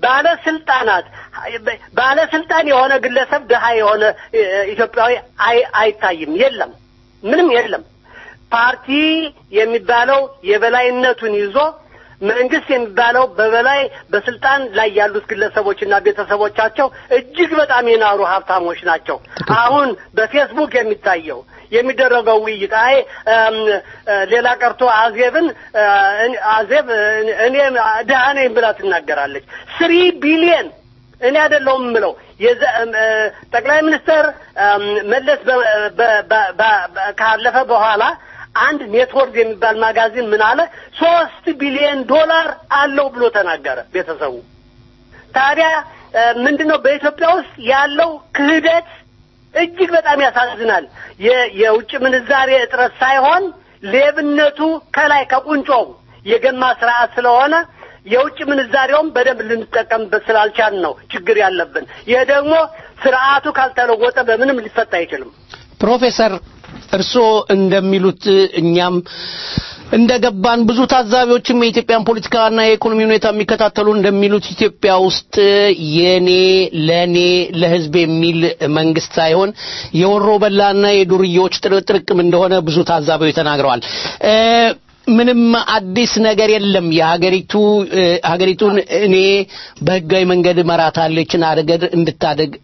ባለስልጣናት ባለስልጣን የሆነ ግለሰብ ድሃ የሆነ እ፣ ኢትዮጵያዊ አይ- አይታይም። የለም፣ ምንም የለም። ፓርቲ የሚባለው የበላይነቱን ይዞ መንግስት የሚባለው በበላይ በስልጣን ላይ ያሉት ግለሰቦችና ቤተሰቦቻቸው እጅግ በጣም የናሩ ሀብታሞች ናቸው። አሁን በፌስቡክ የሚታየው የሚደረገው ውይይት አይ እም፣ እ፣ ሌላ ቀርቶ አዜብን እ፣ እኔ- አዜብ እ፣ እኔ ድሃ ነኝ ብላ ትናገራለች። ስሪ ቢሊየን እኔ አይደለሁም የምለው የዘ- እም፣ እ፣ ጠቅላይ ሚኒስትር እም፣ መለስ በ- በ- በ- በ- በ- ካለፈ በኋላ አንድ ኔትወርክ የሚባል ማጋዚን ምን አለ ሶስት ቢሊዮን ዶላር አለው ብሎ ተናገረ ቤተሰቡ ታዲያ እ፣ ምንድነው በኢትዮጵያ ውስጥ ያለው ክህደት እጅግ በጣም ያሳዝናል የ- የውጭ ምንዛሬ እጥረት ሳይሆን ሌብነቱ ከላይ ከቁንጮው የገማ ስርዓት ስለሆነ የውጭ ምንዛሬውም በደንብ ልንጠቀምበት ስላልቻል ነው ችግር ያለብን ይሄ ደግሞ ስርዓቱ ካልተለወጠ በምንም ሊፈታ አይችልም ፕሮፌሰር እርስዎ እንደሚሉት እኛም እንደገባን ብዙ ታዛቢዎችም የኢትዮጵያን ፖለቲካና የኢኮኖሚ ሁኔታ የሚከታተሉ እንደሚሉት ኢትዮጵያ ውስጥ የኔ ለኔ ለህዝብ የሚል መንግስት ሳይሆን የወሮ በላና የዱርዬዎች ጥርቅም እንደሆነ ብዙ ታዛቢዎች ተናግረዋል። እ፣ ምንም አዲስ ነገር የለም። የሀገሪቱ እ፣ ሀገሪቱን እኔ በህጋዊ መንገድ እመራታለሁ ይችን አገር እንድታደግ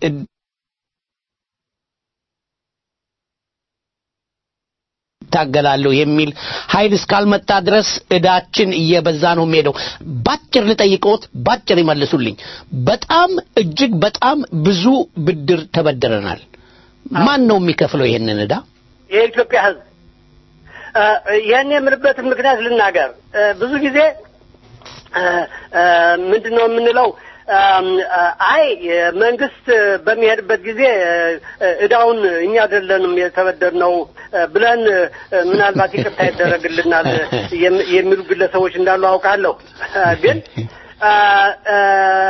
ታገላለሁ የሚል ኃይል እስካልመጣ ድረስ እዳችን እየበዛ ነው የሚሄደው። ባጭር ልጠይቅዎት፣ ባጭር ይመልሱልኝ። በጣም እጅግ በጣም ብዙ ብድር ተበድረናል። ማን ነው የሚከፍለው ይሄንን እዳ? የኢትዮጵያ ህዝብ እ፣ ይህን የምልበትን ምክንያት ልናገር እ፣ ብዙ ጊዜ እ፣ እ፣ ምንድን ነው የምንለው እም፣ እ፣ አይ መንግስት በሚሄድበት ጊዜ እ፣ እዳውን እኛ አይደለንም የተበደርነው እ፣ ብለን እ፣ ምናልባት ይቅርታ ይደረግልናል የም- የሚሉ ግለሰቦች እንዳሉ አውቃለሁ እ፣ ግን እ፣ እ፣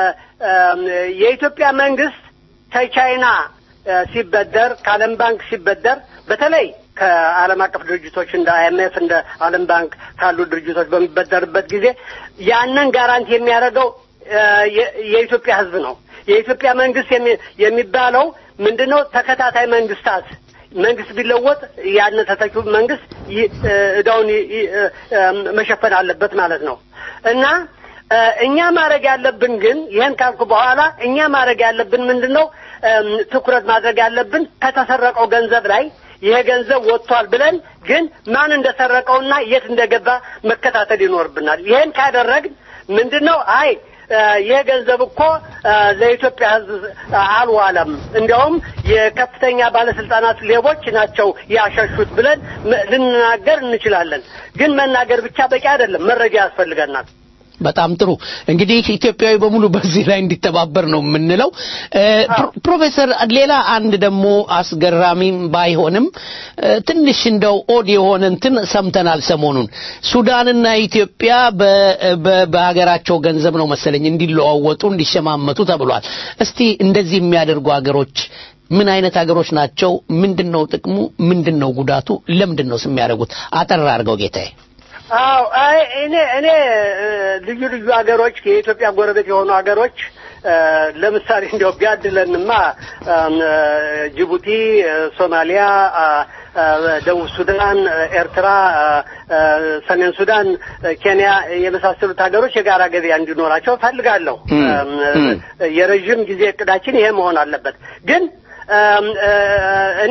እም፣ የኢትዮጵያ መንግስት ከቻይና እ፣ ሲበደር ከዓለም ባንክ ሲበደር በተለይ ከዓለም አቀፍ ድርጅቶች እንደ አይኤምኤፍ እንደ ዓለም ባንክ ካሉ ድርጅቶች በሚበደርበት ጊዜ ያንን ጋራንቲ የሚያደርገው እ፣ የ- የኢትዮጵያ ሕዝብ ነው። የኢትዮጵያ መንግስት የሚ- የሚባለው ምንድነው? ተከታታይ መንግስታት መንግስት ቢለወጥ ያን ተተኪው መንግስት ይ- እ፣ እዳውን ይ- ይ- እ፣ እ፣ መሸፈን አለበት ማለት ነው እና እ፣ እኛ ማድረግ ያለብን ግን ይህን ካልኩ በኋላ እኛ ማድረግ ያለብን ምንድን ነው? እም፣ ትኩረት ማድረግ ያለብን ከተሰረቀው ገንዘብ ላይ ይሄ ገንዘብ ወጥቷል ብለን ግን ማን እንደሰረቀውና የት እንደገባ መከታተል ይኖርብናል። ይህን ካደረግን ምንድን ነው አይ እ፣ ይህ ገንዘብ እኮ እ፣ ለኢትዮጵያ ሕዝብ አልዋለም፣ እንዲያውም የከፍተኛ ባለስልጣናት ሌቦች ናቸው ያሸሹት ብለን መ- ልንናገር እንችላለን። ግን መናገር ብቻ በቂ አይደለም፣ መረጃ ያስፈልገናል። በጣም ጥሩ እንግዲህ ኢትዮጵያዊ በሙሉ በዚህ ላይ እንዲተባበር ነው የምንለው። እ፣ ፕሮ- ፕሮፌሰር ሌላ አንድ ደግሞ አስገራሚም ባይሆንም እ፣ ትንሽ እንደው ኦድ የሆነ እንትን ሰምተናል ሰሞኑን ሱዳንና ኢትዮጵያ በ- በ- በሀገራቸው ገንዘብ ነው መሰለኝ እንዲለዋወጡ እንዲሸማመቱ ተብሏል። እስቲ እንደዚህ የሚያደርጉ ሀገሮች ምን አይነት ሀገሮች ናቸው? ምንድን ነው ጥቅሙ? ምንድን ነው ጉዳቱ? ለምንድን ነው የሚያደርጉት? አጠር አድርገው ጌታዬ። አዎ አይ እኔ እኔ እ፣ ልዩ ልዩ ሀገሮች የኢትዮጵያ ጎረቤት የሆኑ ሀገሮች እ፣ ለምሳሌ እንዲያው ቢያድለንማ እም፣ እ፣ ጅቡቲ፣ እ፣ ሶማሊያ፣ አ፣ አ፣ ደቡብ ሱዳን፣ እ፣ ኤርትራ፣ አ፣ አ፣ ሰሜን ሱዳን፣ እ፣ ኬንያ የመሳሰሉት ሀገሮች የጋራ ገበያ እንዲኖራቸው እፈልጋለሁ። እም፣ እ፣ የረዥም ጊዜ እቅዳችን ይሄ መሆን አለበት ግን እም፣ እ፣ እኔ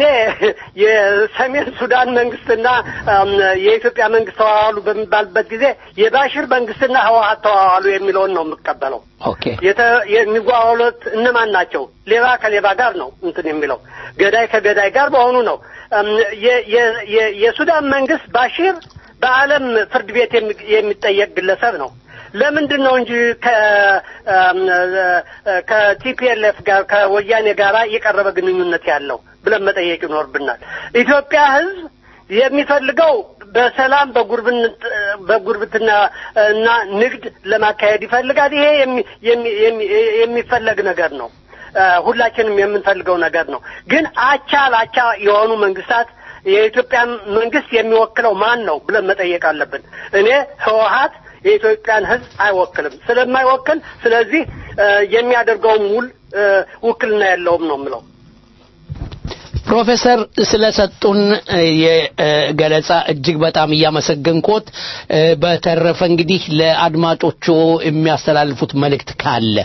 የሰሜን ሱዳን መንግስትና እም፣ የኢትዮጵያ መንግስት ተዋዋሉ በሚባልበት ጊዜ የባሽር መንግስትና ህወሀት ተዋዋሉ የሚለውን ነው የምቀበለው። ኦኬ የተ- የሚዋዋሉት እነማን ናቸው? ሌባ ከሌባ ጋር ነው እንትን የሚለው ገዳይ ከገዳይ ጋር በሆኑ ነው። እም፣ የ- የ- የ- የሱዳን መንግስት ባሽር በዓለም ፍርድ ቤት የሚ- የሚጠየቅ ግለሰብ ነው። ለምንድን ነው እንጂ ከ- እም፣ እ፣ ከቲፒኤልኤፍ ጋር ከወያኔ ጋር የቀረበ ግንኙነት ያለው ብለን መጠየቅ ይኖርብናል። ኢትዮጵያ ህዝብ የሚፈልገው በሰላም በጉርብን- በጉርብትና እና ንግድ ለማካሄድ ይፈልጋል። ይሄ የሚ- የሚ- የሚ- የሚፈለግ ነገር ነው። እ፣ ሁላችንም የምንፈልገው ነገር ነው። ግን አቻ ላቻ የሆኑ መንግስታት የኢትዮጵያ መንግስት የሚወክለው ማን ነው ብለን መጠየቅ አለብን። እኔ ህወሀት የኢትዮጵያን ህዝብ አይወክልም። ስለማይወክል ስለዚህ የሚያደርገውም ውል ውክልና የለውም ነው የምለው። ፕሮፌሰር ስለሰጡን የገለጻ እጅግ በጣም እያመሰገንኮት፣ በተረፈ እንግዲህ ለአድማጮቹ የሚያስተላልፉት መልእክት ካለ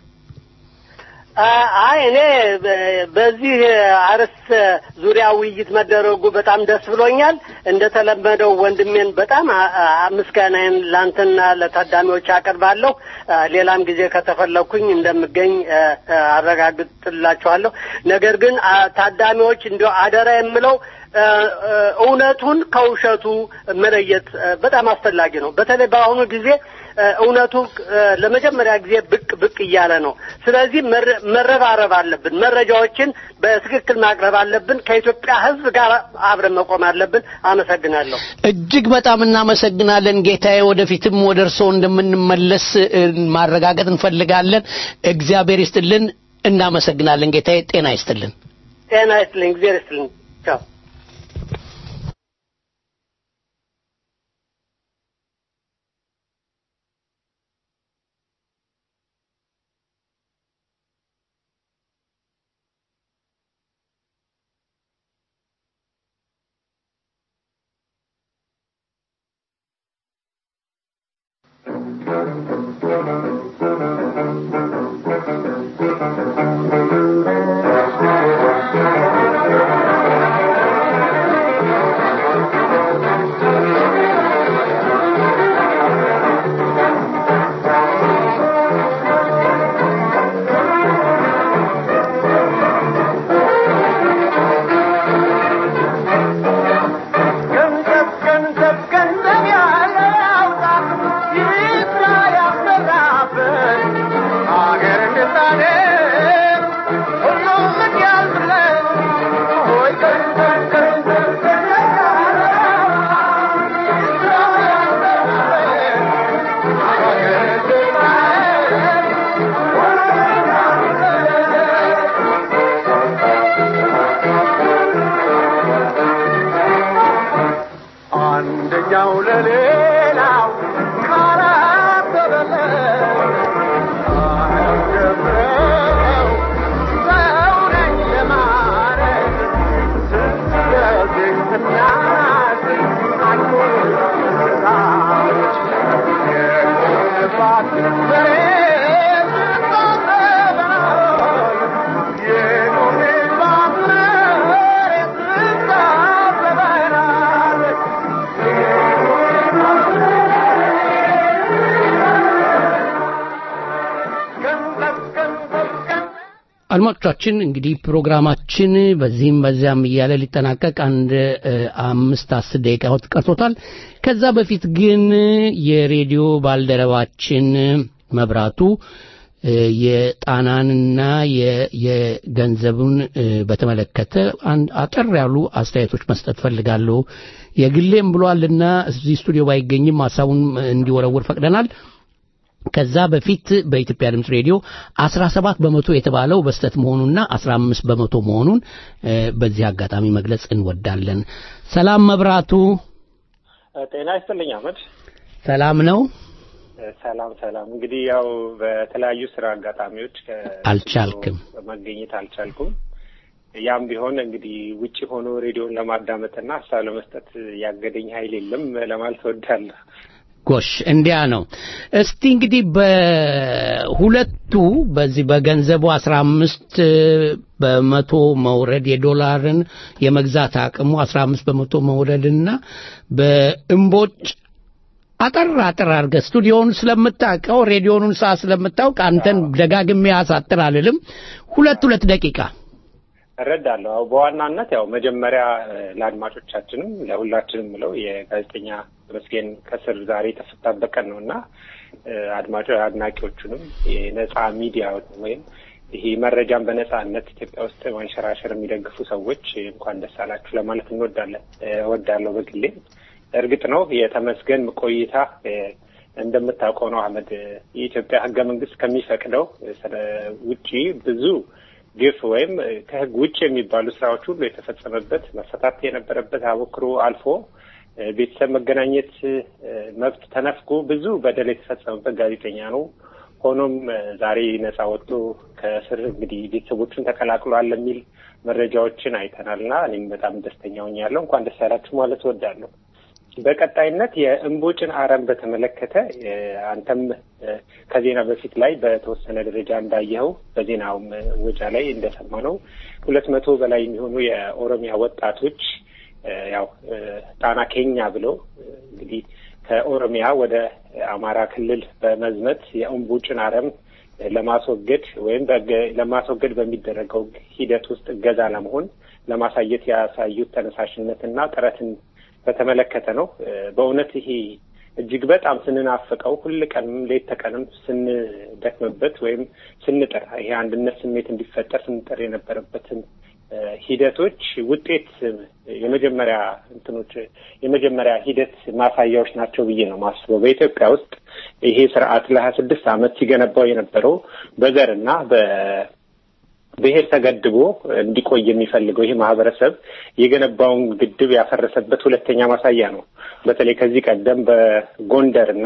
አይ እኔ በዚህ አርዕስት ዙሪያ ውይይት መደረጉ በጣም ደስ ብሎኛል። እንደተለመደው ወንድሜን በጣም ምስጋናዬን ላንተና ለታዳሚዎች አቀርባለሁ። ሌላም ጊዜ ከተፈለኩኝ እንደምገኝ አረጋግጥላችኋለሁ። ነገር ግን ታዳሚዎች እንዲያው አደራ የምለው እውነቱን ከውሸቱ መለየት በጣም አስፈላጊ ነው። በተለይ በአሁኑ ጊዜ እውነቱ ለመጀመሪያ ጊዜ ብቅ ብቅ እያለ ነው። ስለዚህ መረባረብ አለብን። መረጃዎችን በትክክል ማቅረብ አለብን። ከኢትዮጵያ ሕዝብ ጋር አብረን መቆም አለብን። አመሰግናለሁ። እጅግ በጣም እናመሰግናለን ጌታዬ። ወደፊትም ወደ እርስዎ እንደምንመለስ ማረጋገጥ እንፈልጋለን። እግዚአብሔር ይስጥልን። እናመሰግናለን ጌታዬ። ጤና ይስጥልን። ጤና ይስጥልኝ። እግዚአብሔር ይስጥልኝ። ቻው። አንደኛው ለሌላው ካላበበለ አያስደፍረው ሰው ነኝ ለማለት ስትለግስና ስትአልሞች የባት መሬት ስታዘበናል የኖሬባት መሬት ስታዘበናል አድማጮቻችን እንግዲህ ፕሮግራማችን በዚህም በዚያም እያለ ሊጠናቀቅ አንድ አምስት አስር ደቂቃዎች ቀርቶታል። ከዛ በፊት ግን የሬዲዮ ባልደረባችን መብራቱ የጣናንና የገንዘቡን በተመለከተ አንድ አጠር ያሉ አስተያየቶች መስጠት ፈልጋለሁ። የግሌም ብሏልና እዚህ ስቱዲዮ ባይገኝም ሀሳቡን እንዲወረውር ፈቅደናል። ከዛ በፊት በኢትዮጵያ ድምፅ ሬዲዮ 17 በመቶ የተባለው በስተት መሆኑና 15 በመቶ መሆኑን በዚህ አጋጣሚ መግለጽ እንወዳለን። ሰላም መብራቱ። ጤና ይስጥልኝ አመድ። ሰላም ነው? ሰላም ሰላም። እንግዲህ ያው በተለያዩ ስራ አጋጣሚዎች አልቻልክም መገኘት አልቻልኩም። ያም ቢሆን እንግዲህ ውጭ ሆኖ ሬዲዮን ለማዳመጥና ሀሳብ ለመስጠት ያገደኝ ኃይል የለም ለማለት እወዳለሁ። ጎሽ እንዲያ ነው። እስቲ እንግዲህ በሁለቱ በዚህ በገንዘቡ አስራ አምስት በመቶ መውረድ የዶላርን የመግዛት አቅሙ አስራ አምስት በመቶ መውረድና በእምቦጭ አጠር አጠር አድርገህ ስቱዲዮውን ስለምታውቀው ሬዲዮኑን ሰዓት ስለምታውቅ አንተን ደጋግሜ አሳጥር አልልም። ሁለት ሁለት ደቂቃ እረዳለሁ። ያው በዋናነት ያው መጀመሪያ ለአድማጮቻችንም ለሁላችንም ምለው የጋዜጠኛ ተመስገን ከስር ዛሬ የተፈታበት ቀን ነው እና አድማጮ አድናቂዎቹንም የነጻ ሚዲያ ወይም ይሄ መረጃን በነጻነት ኢትዮጵያ ውስጥ ማንሸራሸር የሚደግፉ ሰዎች እንኳን ደስ አላችሁ ለማለት እንወዳለን እወዳለሁ በግሌ። እርግጥ ነው የተመስገን ቆይታ እንደምታውቀው ነው አህመድ የኢትዮጵያ ህገ መንግስት ከሚፈቅደው ውጪ ብዙ ግፍ ወይም ከህግ ውጭ የሚባሉ ስራዎች ሁሉ የተፈጸመበት መፈታት የነበረበት አበክሮ አልፎ ቤተሰብ መገናኘት መብት ተነፍጎ ብዙ በደል የተፈጸመበት ጋዜጠኛ ነው። ሆኖም ዛሬ ነጻ ወጥቶ ከእስር እንግዲህ ቤተሰቦቹን ተቀላቅሏል የሚል መረጃዎችን አይተናል እና እኔም በጣም ደስተኛ ሆኛለሁ። እንኳን ደስ ያላችሁ ማለት እወዳለሁ። በቀጣይነት የእምቦጭን አረም በተመለከተ አንተም ከዜና በፊት ላይ በተወሰነ ደረጃ እንዳየኸው በዜናውም ወጃ ላይ እንደሰማነው ሁለት መቶ በላይ የሚሆኑ የኦሮሚያ ወጣቶች ያው ጣና ኬኛ ብለው እንግዲህ ከኦሮሚያ ወደ አማራ ክልል በመዝመት የእምቦጭን አረም ለማስወገድ ወይም ለማስወገድ በሚደረገው ሂደት ውስጥ እገዛ ለመሆን ለማሳየት ያሳዩት ተነሳሽነትና ጥረትን በተመለከተ ነው። በእውነት ይሄ እጅግ በጣም ስንናፍቀው ሁል ቀንም ሌት ተቀንም ስንደክምበት ወይም ስንጥር ይሄ አንድነት ስሜት እንዲፈጠር ስንጥር የነበረበትን ሂደቶች ውጤት የመጀመሪያ እንትኖች የመጀመሪያ ሂደት ማሳያዎች ናቸው ብዬ ነው ማስበው። በኢትዮጵያ ውስጥ ይሄ ስርዓት ለሀያ ስድስት ዓመት ሲገነባው የነበረው በዘርና በብሔር ተገድቦ እንዲቆይ የሚፈልገው ይህ ማህበረሰብ የገነባውን ግድብ ያፈረሰበት ሁለተኛ ማሳያ ነው። በተለይ ከዚህ ቀደም በጎንደር እና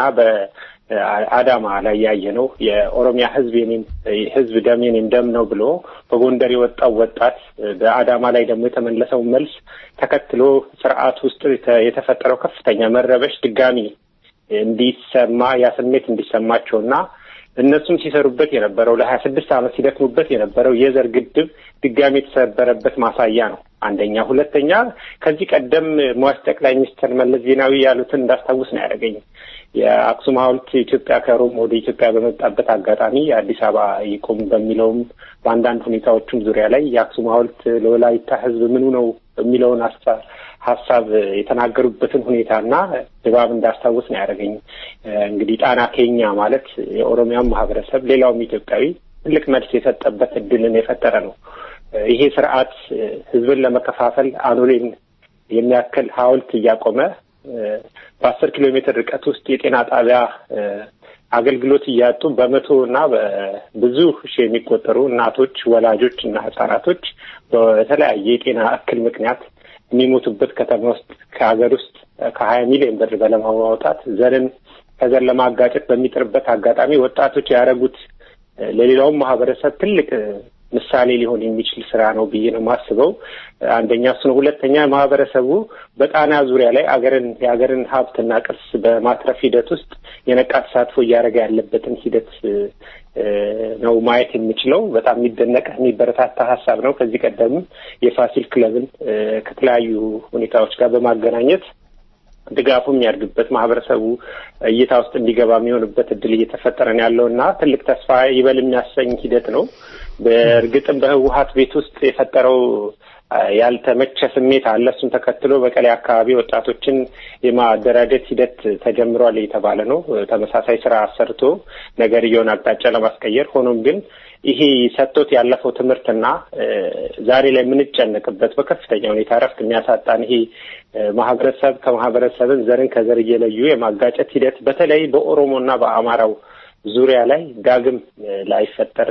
በአዳማ ላይ ያየነው የኦሮሚያ ህዝብ የኔም ህዝብ ደም የኔም ደም ነው ብሎ በጎንደር የወጣው ወጣት በአዳማ ላይ ደግሞ የተመለሰው መልስ ተከትሎ ስርዓት ውስጥ የተፈጠረው ከፍተኛ መረበሽ ድጋሚ እንዲሰማ ያ ስሜት እንዲሰማቸውና እነሱም ሲሰሩበት የነበረው ለሀያ ስድስት ዓመት ሲደክሙበት የነበረው የዘር ግድብ ድጋሚ የተሰበረበት ማሳያ ነው። አንደኛ። ሁለተኛ ከዚህ ቀደም ሟች ጠቅላይ ሚኒስትር መለስ ዜናዊ ያሉትን እንዳስታውስ ነው ያደረገኝ። የአክሱም ሐውልት ኢትዮጵያ ከሮም ወደ ኢትዮጵያ በመጣበት አጋጣሚ የአዲስ አበባ ይቁም በሚለውም በአንዳንድ ሁኔታዎችም ዙሪያ ላይ የአክሱም ሐውልት ለወላይታ ህዝብ ምኑ ነው የሚለውን ሀሳብ የተናገሩበትን ሁኔታና ድባብ እንዳስታውስ ነው ያደረገኝ። እንግዲህ ጣና ኬኛ ማለት የኦሮሚያን ማህበረሰብ ሌላውም ኢትዮጵያዊ ትልቅ መልስ የሰጠበት እድልን የፈጠረ ነው። ይሄ ስርዓት ህዝብን ለመከፋፈል አኖሌን የሚያክል ሐውልት እያቆመ በአስር ኪሎ ሜትር ርቀት ውስጥ የጤና ጣቢያ አገልግሎት እያጡ በመቶ እና በብዙ ሺህ የሚቆጠሩ እናቶች፣ ወላጆች እና ህጻናቶች በተለያየ የጤና እክል ምክንያት የሚሞቱበት ከተማ ውስጥ ከሀገር ውስጥ ከሀያ ሚሊዮን ብር በለማውጣት ዘርን ከዘር ለማጋጨት በሚጥርበት አጋጣሚ ወጣቶች ያደረጉት ለሌላውም ማህበረሰብ ትልቅ ምሳሌ ሊሆን የሚችል ስራ ነው ብዬ ነው የማስበው። አንደኛ እሱ ነው። ሁለተኛ ማህበረሰቡ በጣና ዙሪያ ላይ አገርን የሀገርን ሀብትና ቅርስ በማትረፍ ሂደት ውስጥ የነቃ ተሳትፎ እያደረገ ያለበትን ሂደት ነው ማየት የሚችለው። በጣም የሚደነቅ የሚበረታታ ሀሳብ ነው። ከዚህ ቀደም የፋሲል ክለብን ከተለያዩ ሁኔታዎች ጋር በማገናኘት ድጋፉ የሚያድግበት ማህበረሰቡ እይታ ውስጥ እንዲገባ የሚሆንበት እድል እየተፈጠረ ነው ያለው እና ትልቅ ተስፋ ይበል የሚያሰኝ ሂደት ነው። በእርግጥም በህወሀት ቤት ውስጥ የፈጠረው ያልተመቸ ስሜት አለ። እሱን ተከትሎ በቀሌ አካባቢ ወጣቶችን የማደራጀት ሂደት ተጀምሯል የተባለ ነው። ተመሳሳይ ስራ አሰርቶ ነገርየውን አቅጣጫ ለማስቀየር ሆኖም ግን ይሄ ሰጥቶት ያለፈው ትምህርትና ዛሬ ላይ የምንጨነቅበት በከፍተኛ ሁኔታ እረፍት የሚያሳጣን ይሄ ማህበረሰብ ከማህበረሰብን ዘርን ከዘር እየለዩ የማጋጨት ሂደት በተለይ በኦሮሞና በአማራው ዙሪያ ላይ ዳግም ላይፈጠር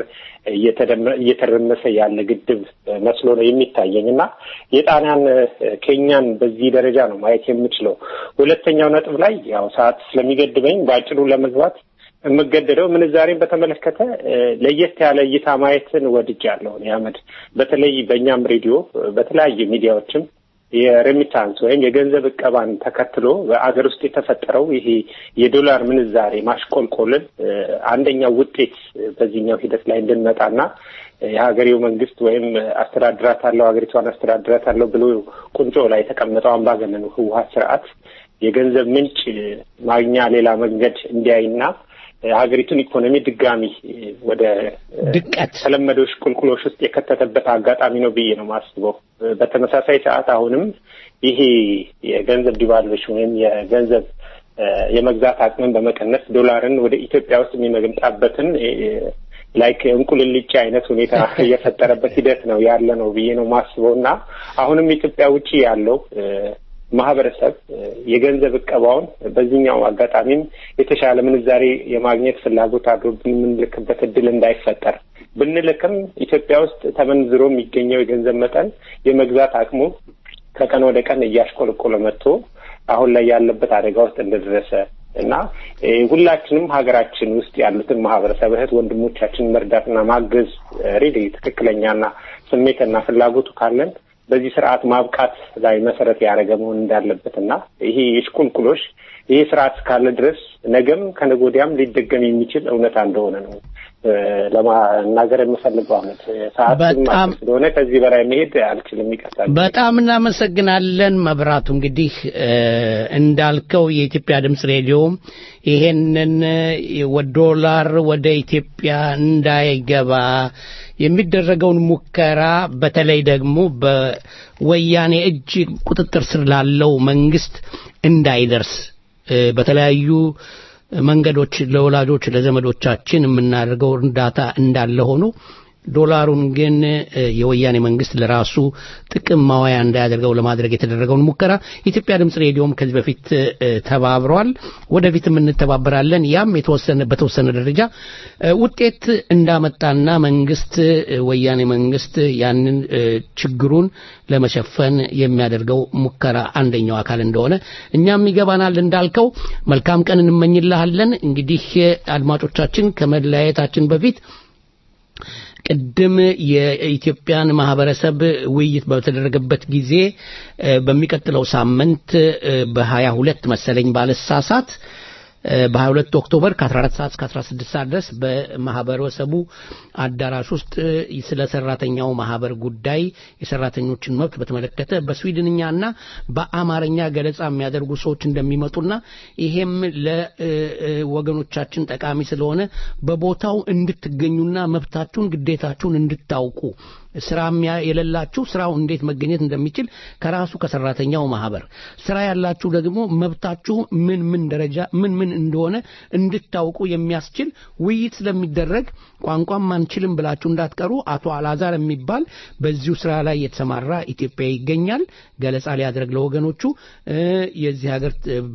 እየተረመሰ ያለ ግድብ መስሎ ነው የሚታየኝ እና የጣናን ኬኛን በዚህ ደረጃ ነው ማየት የምችለው። ሁለተኛው ነጥብ ላይ ያው ሰዓት ስለሚገድበኝ በአጭሩ ለመግባት የምገደደው ምንዛሬን በተመለከተ ለየት ያለ እይታ ማየትን ወድጃለሁ። አህመድ በተለይ በእኛም ሬዲዮ በተለያዩ ሚዲያዎችም የሬሚታንስ ወይም የገንዘብ እቀባን ተከትሎ በአገር ውስጥ የተፈጠረው ይሄ የዶላር ምንዛሬ ማሽቆልቆልን አንደኛው ውጤት በዚህኛው ሂደት ላይ እንድንመጣና የሀገሬው መንግስት ወይም አስተዳድራታለሁ ሀገሪቷን አስተዳድራታለሁ ብሎ ቁንጮ ላይ የተቀመጠው አምባገነኑ ህወሀት ስርዓት የገንዘብ ምንጭ ማግኛ ሌላ መንገድ እንዲያይና ሀገሪቱን ኢኮኖሚ ድጋሚ ወደ ድቀት ተለመዶች ቁልቁሎች ውስጥ የከተተበት አጋጣሚ ነው ብዬ ነው ማስበው። በተመሳሳይ ሰዓት አሁንም ይሄ የገንዘብ ዲቫሉዌሽን ወይም የገንዘብ የመግዛት አቅምን በመቀነስ ዶላርን ወደ ኢትዮጵያ ውስጥ የሚመግምጣበትን ላይክ እንቁልልጭ አይነት ሁኔታ እየፈጠረበት ሂደት ነው ያለ ነው ብዬ ነው ማስበው እና አሁንም ኢትዮጵያ ውጭ ያለው ማህበረሰብ የገንዘብ እቀባውን በዚህኛው አጋጣሚም የተሻለ ምንዛሬ የማግኘት ፍላጎት አድሮብን የምንልክበት እድል እንዳይፈጠር ብንልክም ኢትዮጵያ ውስጥ ተመንዝሮ የሚገኘው የገንዘብ መጠን የመግዛት አቅሙ ከቀን ወደ ቀን እያሽቆለቆለ መጥቶ አሁን ላይ ያለበት አደጋ ውስጥ እንደደረሰ እና ሁላችንም ሀገራችን ውስጥ ያሉትን ማህበረሰብ እህት ወንድሞቻችን መርዳትና ማገዝ ሬዲ ትክክለኛና ስሜትና ፍላጎቱ ካለን በዚህ ስርዓት ማብቃት ላይ መሰረት ያደረገ መሆን እንዳለበት እና ይሄ የሽቁልቁሎሽ ይሄ ስርዓት እስካለ ድረስ ነገም ከነገ ወዲያም ሊደገም የሚችል እውነታ እንደሆነ ነው ለማናገር የምፈልገው። አመት ሰዓት ስለሆነ ከዚህ በላይ መሄድ አልችልም። ይቀርታል። በጣም እናመሰግናለን መብራቱ። እንግዲህ እንዳልከው የኢትዮጵያ ድምፅ ሬዲዮ ይሄንን ዶላር ወደ ኢትዮጵያ እንዳይገባ የሚደረገውን ሙከራ በተለይ ደግሞ በወያኔ እጅ ቁጥጥር ስር ላለው መንግስት እንዳይደርስ በተለያዩ መንገዶች ለወላጆች ለዘመዶቻችን የምናደርገው እርዳታ እንዳለ ሆኖ ዶላሩን ግን የወያኔ መንግስት ለራሱ ጥቅም ማዋያ እንዳያደርገው ለማድረግ የተደረገውን ሙከራ የኢትዮጵያ ድምፅ ሬዲዮም ከዚህ በፊት ተባብሯል። ወደፊትም እንተባበራለን። ያም የተወሰነ በተወሰነ ደረጃ ውጤት እንዳመጣና መንግስት ወያኔ መንግስት ያንን ችግሩን ለመሸፈን የሚያደርገው ሙከራ አንደኛው አካል እንደሆነ እኛም ይገባናል። እንዳልከው መልካም ቀን እንመኝልሃለን። እንግዲህ አድማጮቻችን ከመለያየታችን በፊት ቅድም የኢትዮጵያን ማህበረሰብ ውይይት በተደረገበት ጊዜ በሚቀጥለው ሳምንት በሀያ ሁለት መሰለኝ ባለሳሳት በ22 ኦክቶበር ከ14 ሰዓት እስከ 16 ሰዓት ድረስ በማህበረሰቡ አዳራሽ ውስጥ ስለ ሰራተኛው ማህበር ጉዳይ የሰራተኞችን መብት በተመለከተ በስዊድንኛና በአማርኛ ገለጻ የሚያደርጉ ሰዎች እንደሚመጡና ይሄም ለወገኖቻችን ጠቃሚ ስለሆነ በቦታው እንድትገኙና መብታችሁን ግዴታችሁን እንድታውቁ ስራ የሌላችሁ ስራው እንዴት መገኘት እንደሚችል ከራሱ ከሰራተኛው ማህበር ስራ ያላችሁ ደግሞ መብታችሁ ምን ምን ደረጃ ምን ምን እንደሆነ እንድታውቁ የሚያስችል ውይይት ስለሚደረግ ቋንቋም አንችልም ብላችሁ እንዳትቀሩ። አቶ አላዛር የሚባል በዚሁ ስራ ላይ የተሰማራ ኢትዮጵያ ይገኛል። ገለጻ ሊያደርግ ለወገኖቹ የዚህ ሀገር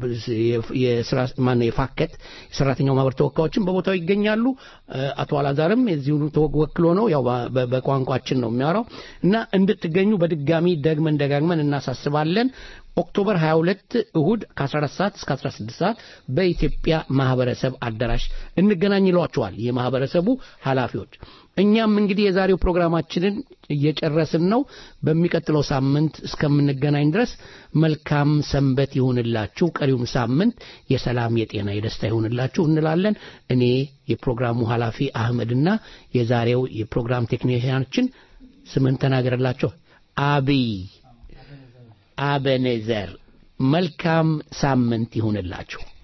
የስራ ማነው የፋከት የሰራተኛው ማህበር ተወካዮችን በቦታው ይገኛሉ። አቶ አላዛርም የዚሁ ተወክሎ ነው ያው በቋንቋችን ነው የሚያወራው እና እንድትገኙ በድጋሚ ደግመን ደጋግመን እናሳስባለን። ኦክቶበር 22 እሁድ ከ14 ሰዓት እስከ 16 ሰዓት በኢትዮጵያ ማህበረሰብ አዳራሽ እንገናኝ ይሏቸዋል የማህበረሰቡ ኃላፊዎች። እኛም እንግዲህ የዛሬው ፕሮግራማችንን እየጨረስን ነው። በሚቀጥለው ሳምንት እስከምንገናኝ ድረስ መልካም ሰንበት ይሁንላችሁ። ቀሪውም ሳምንት የሰላም፣ የጤና፣ የደስታ ይሁንላችሁ እንላለን። እኔ የፕሮግራሙ ኃላፊ አህመድና የዛሬው የፕሮግራም ቴክኒሽያናችን ስምን ተናገርላቸው አብይ አበኔዘር መልካም ሳምንት ይሁንላችሁ።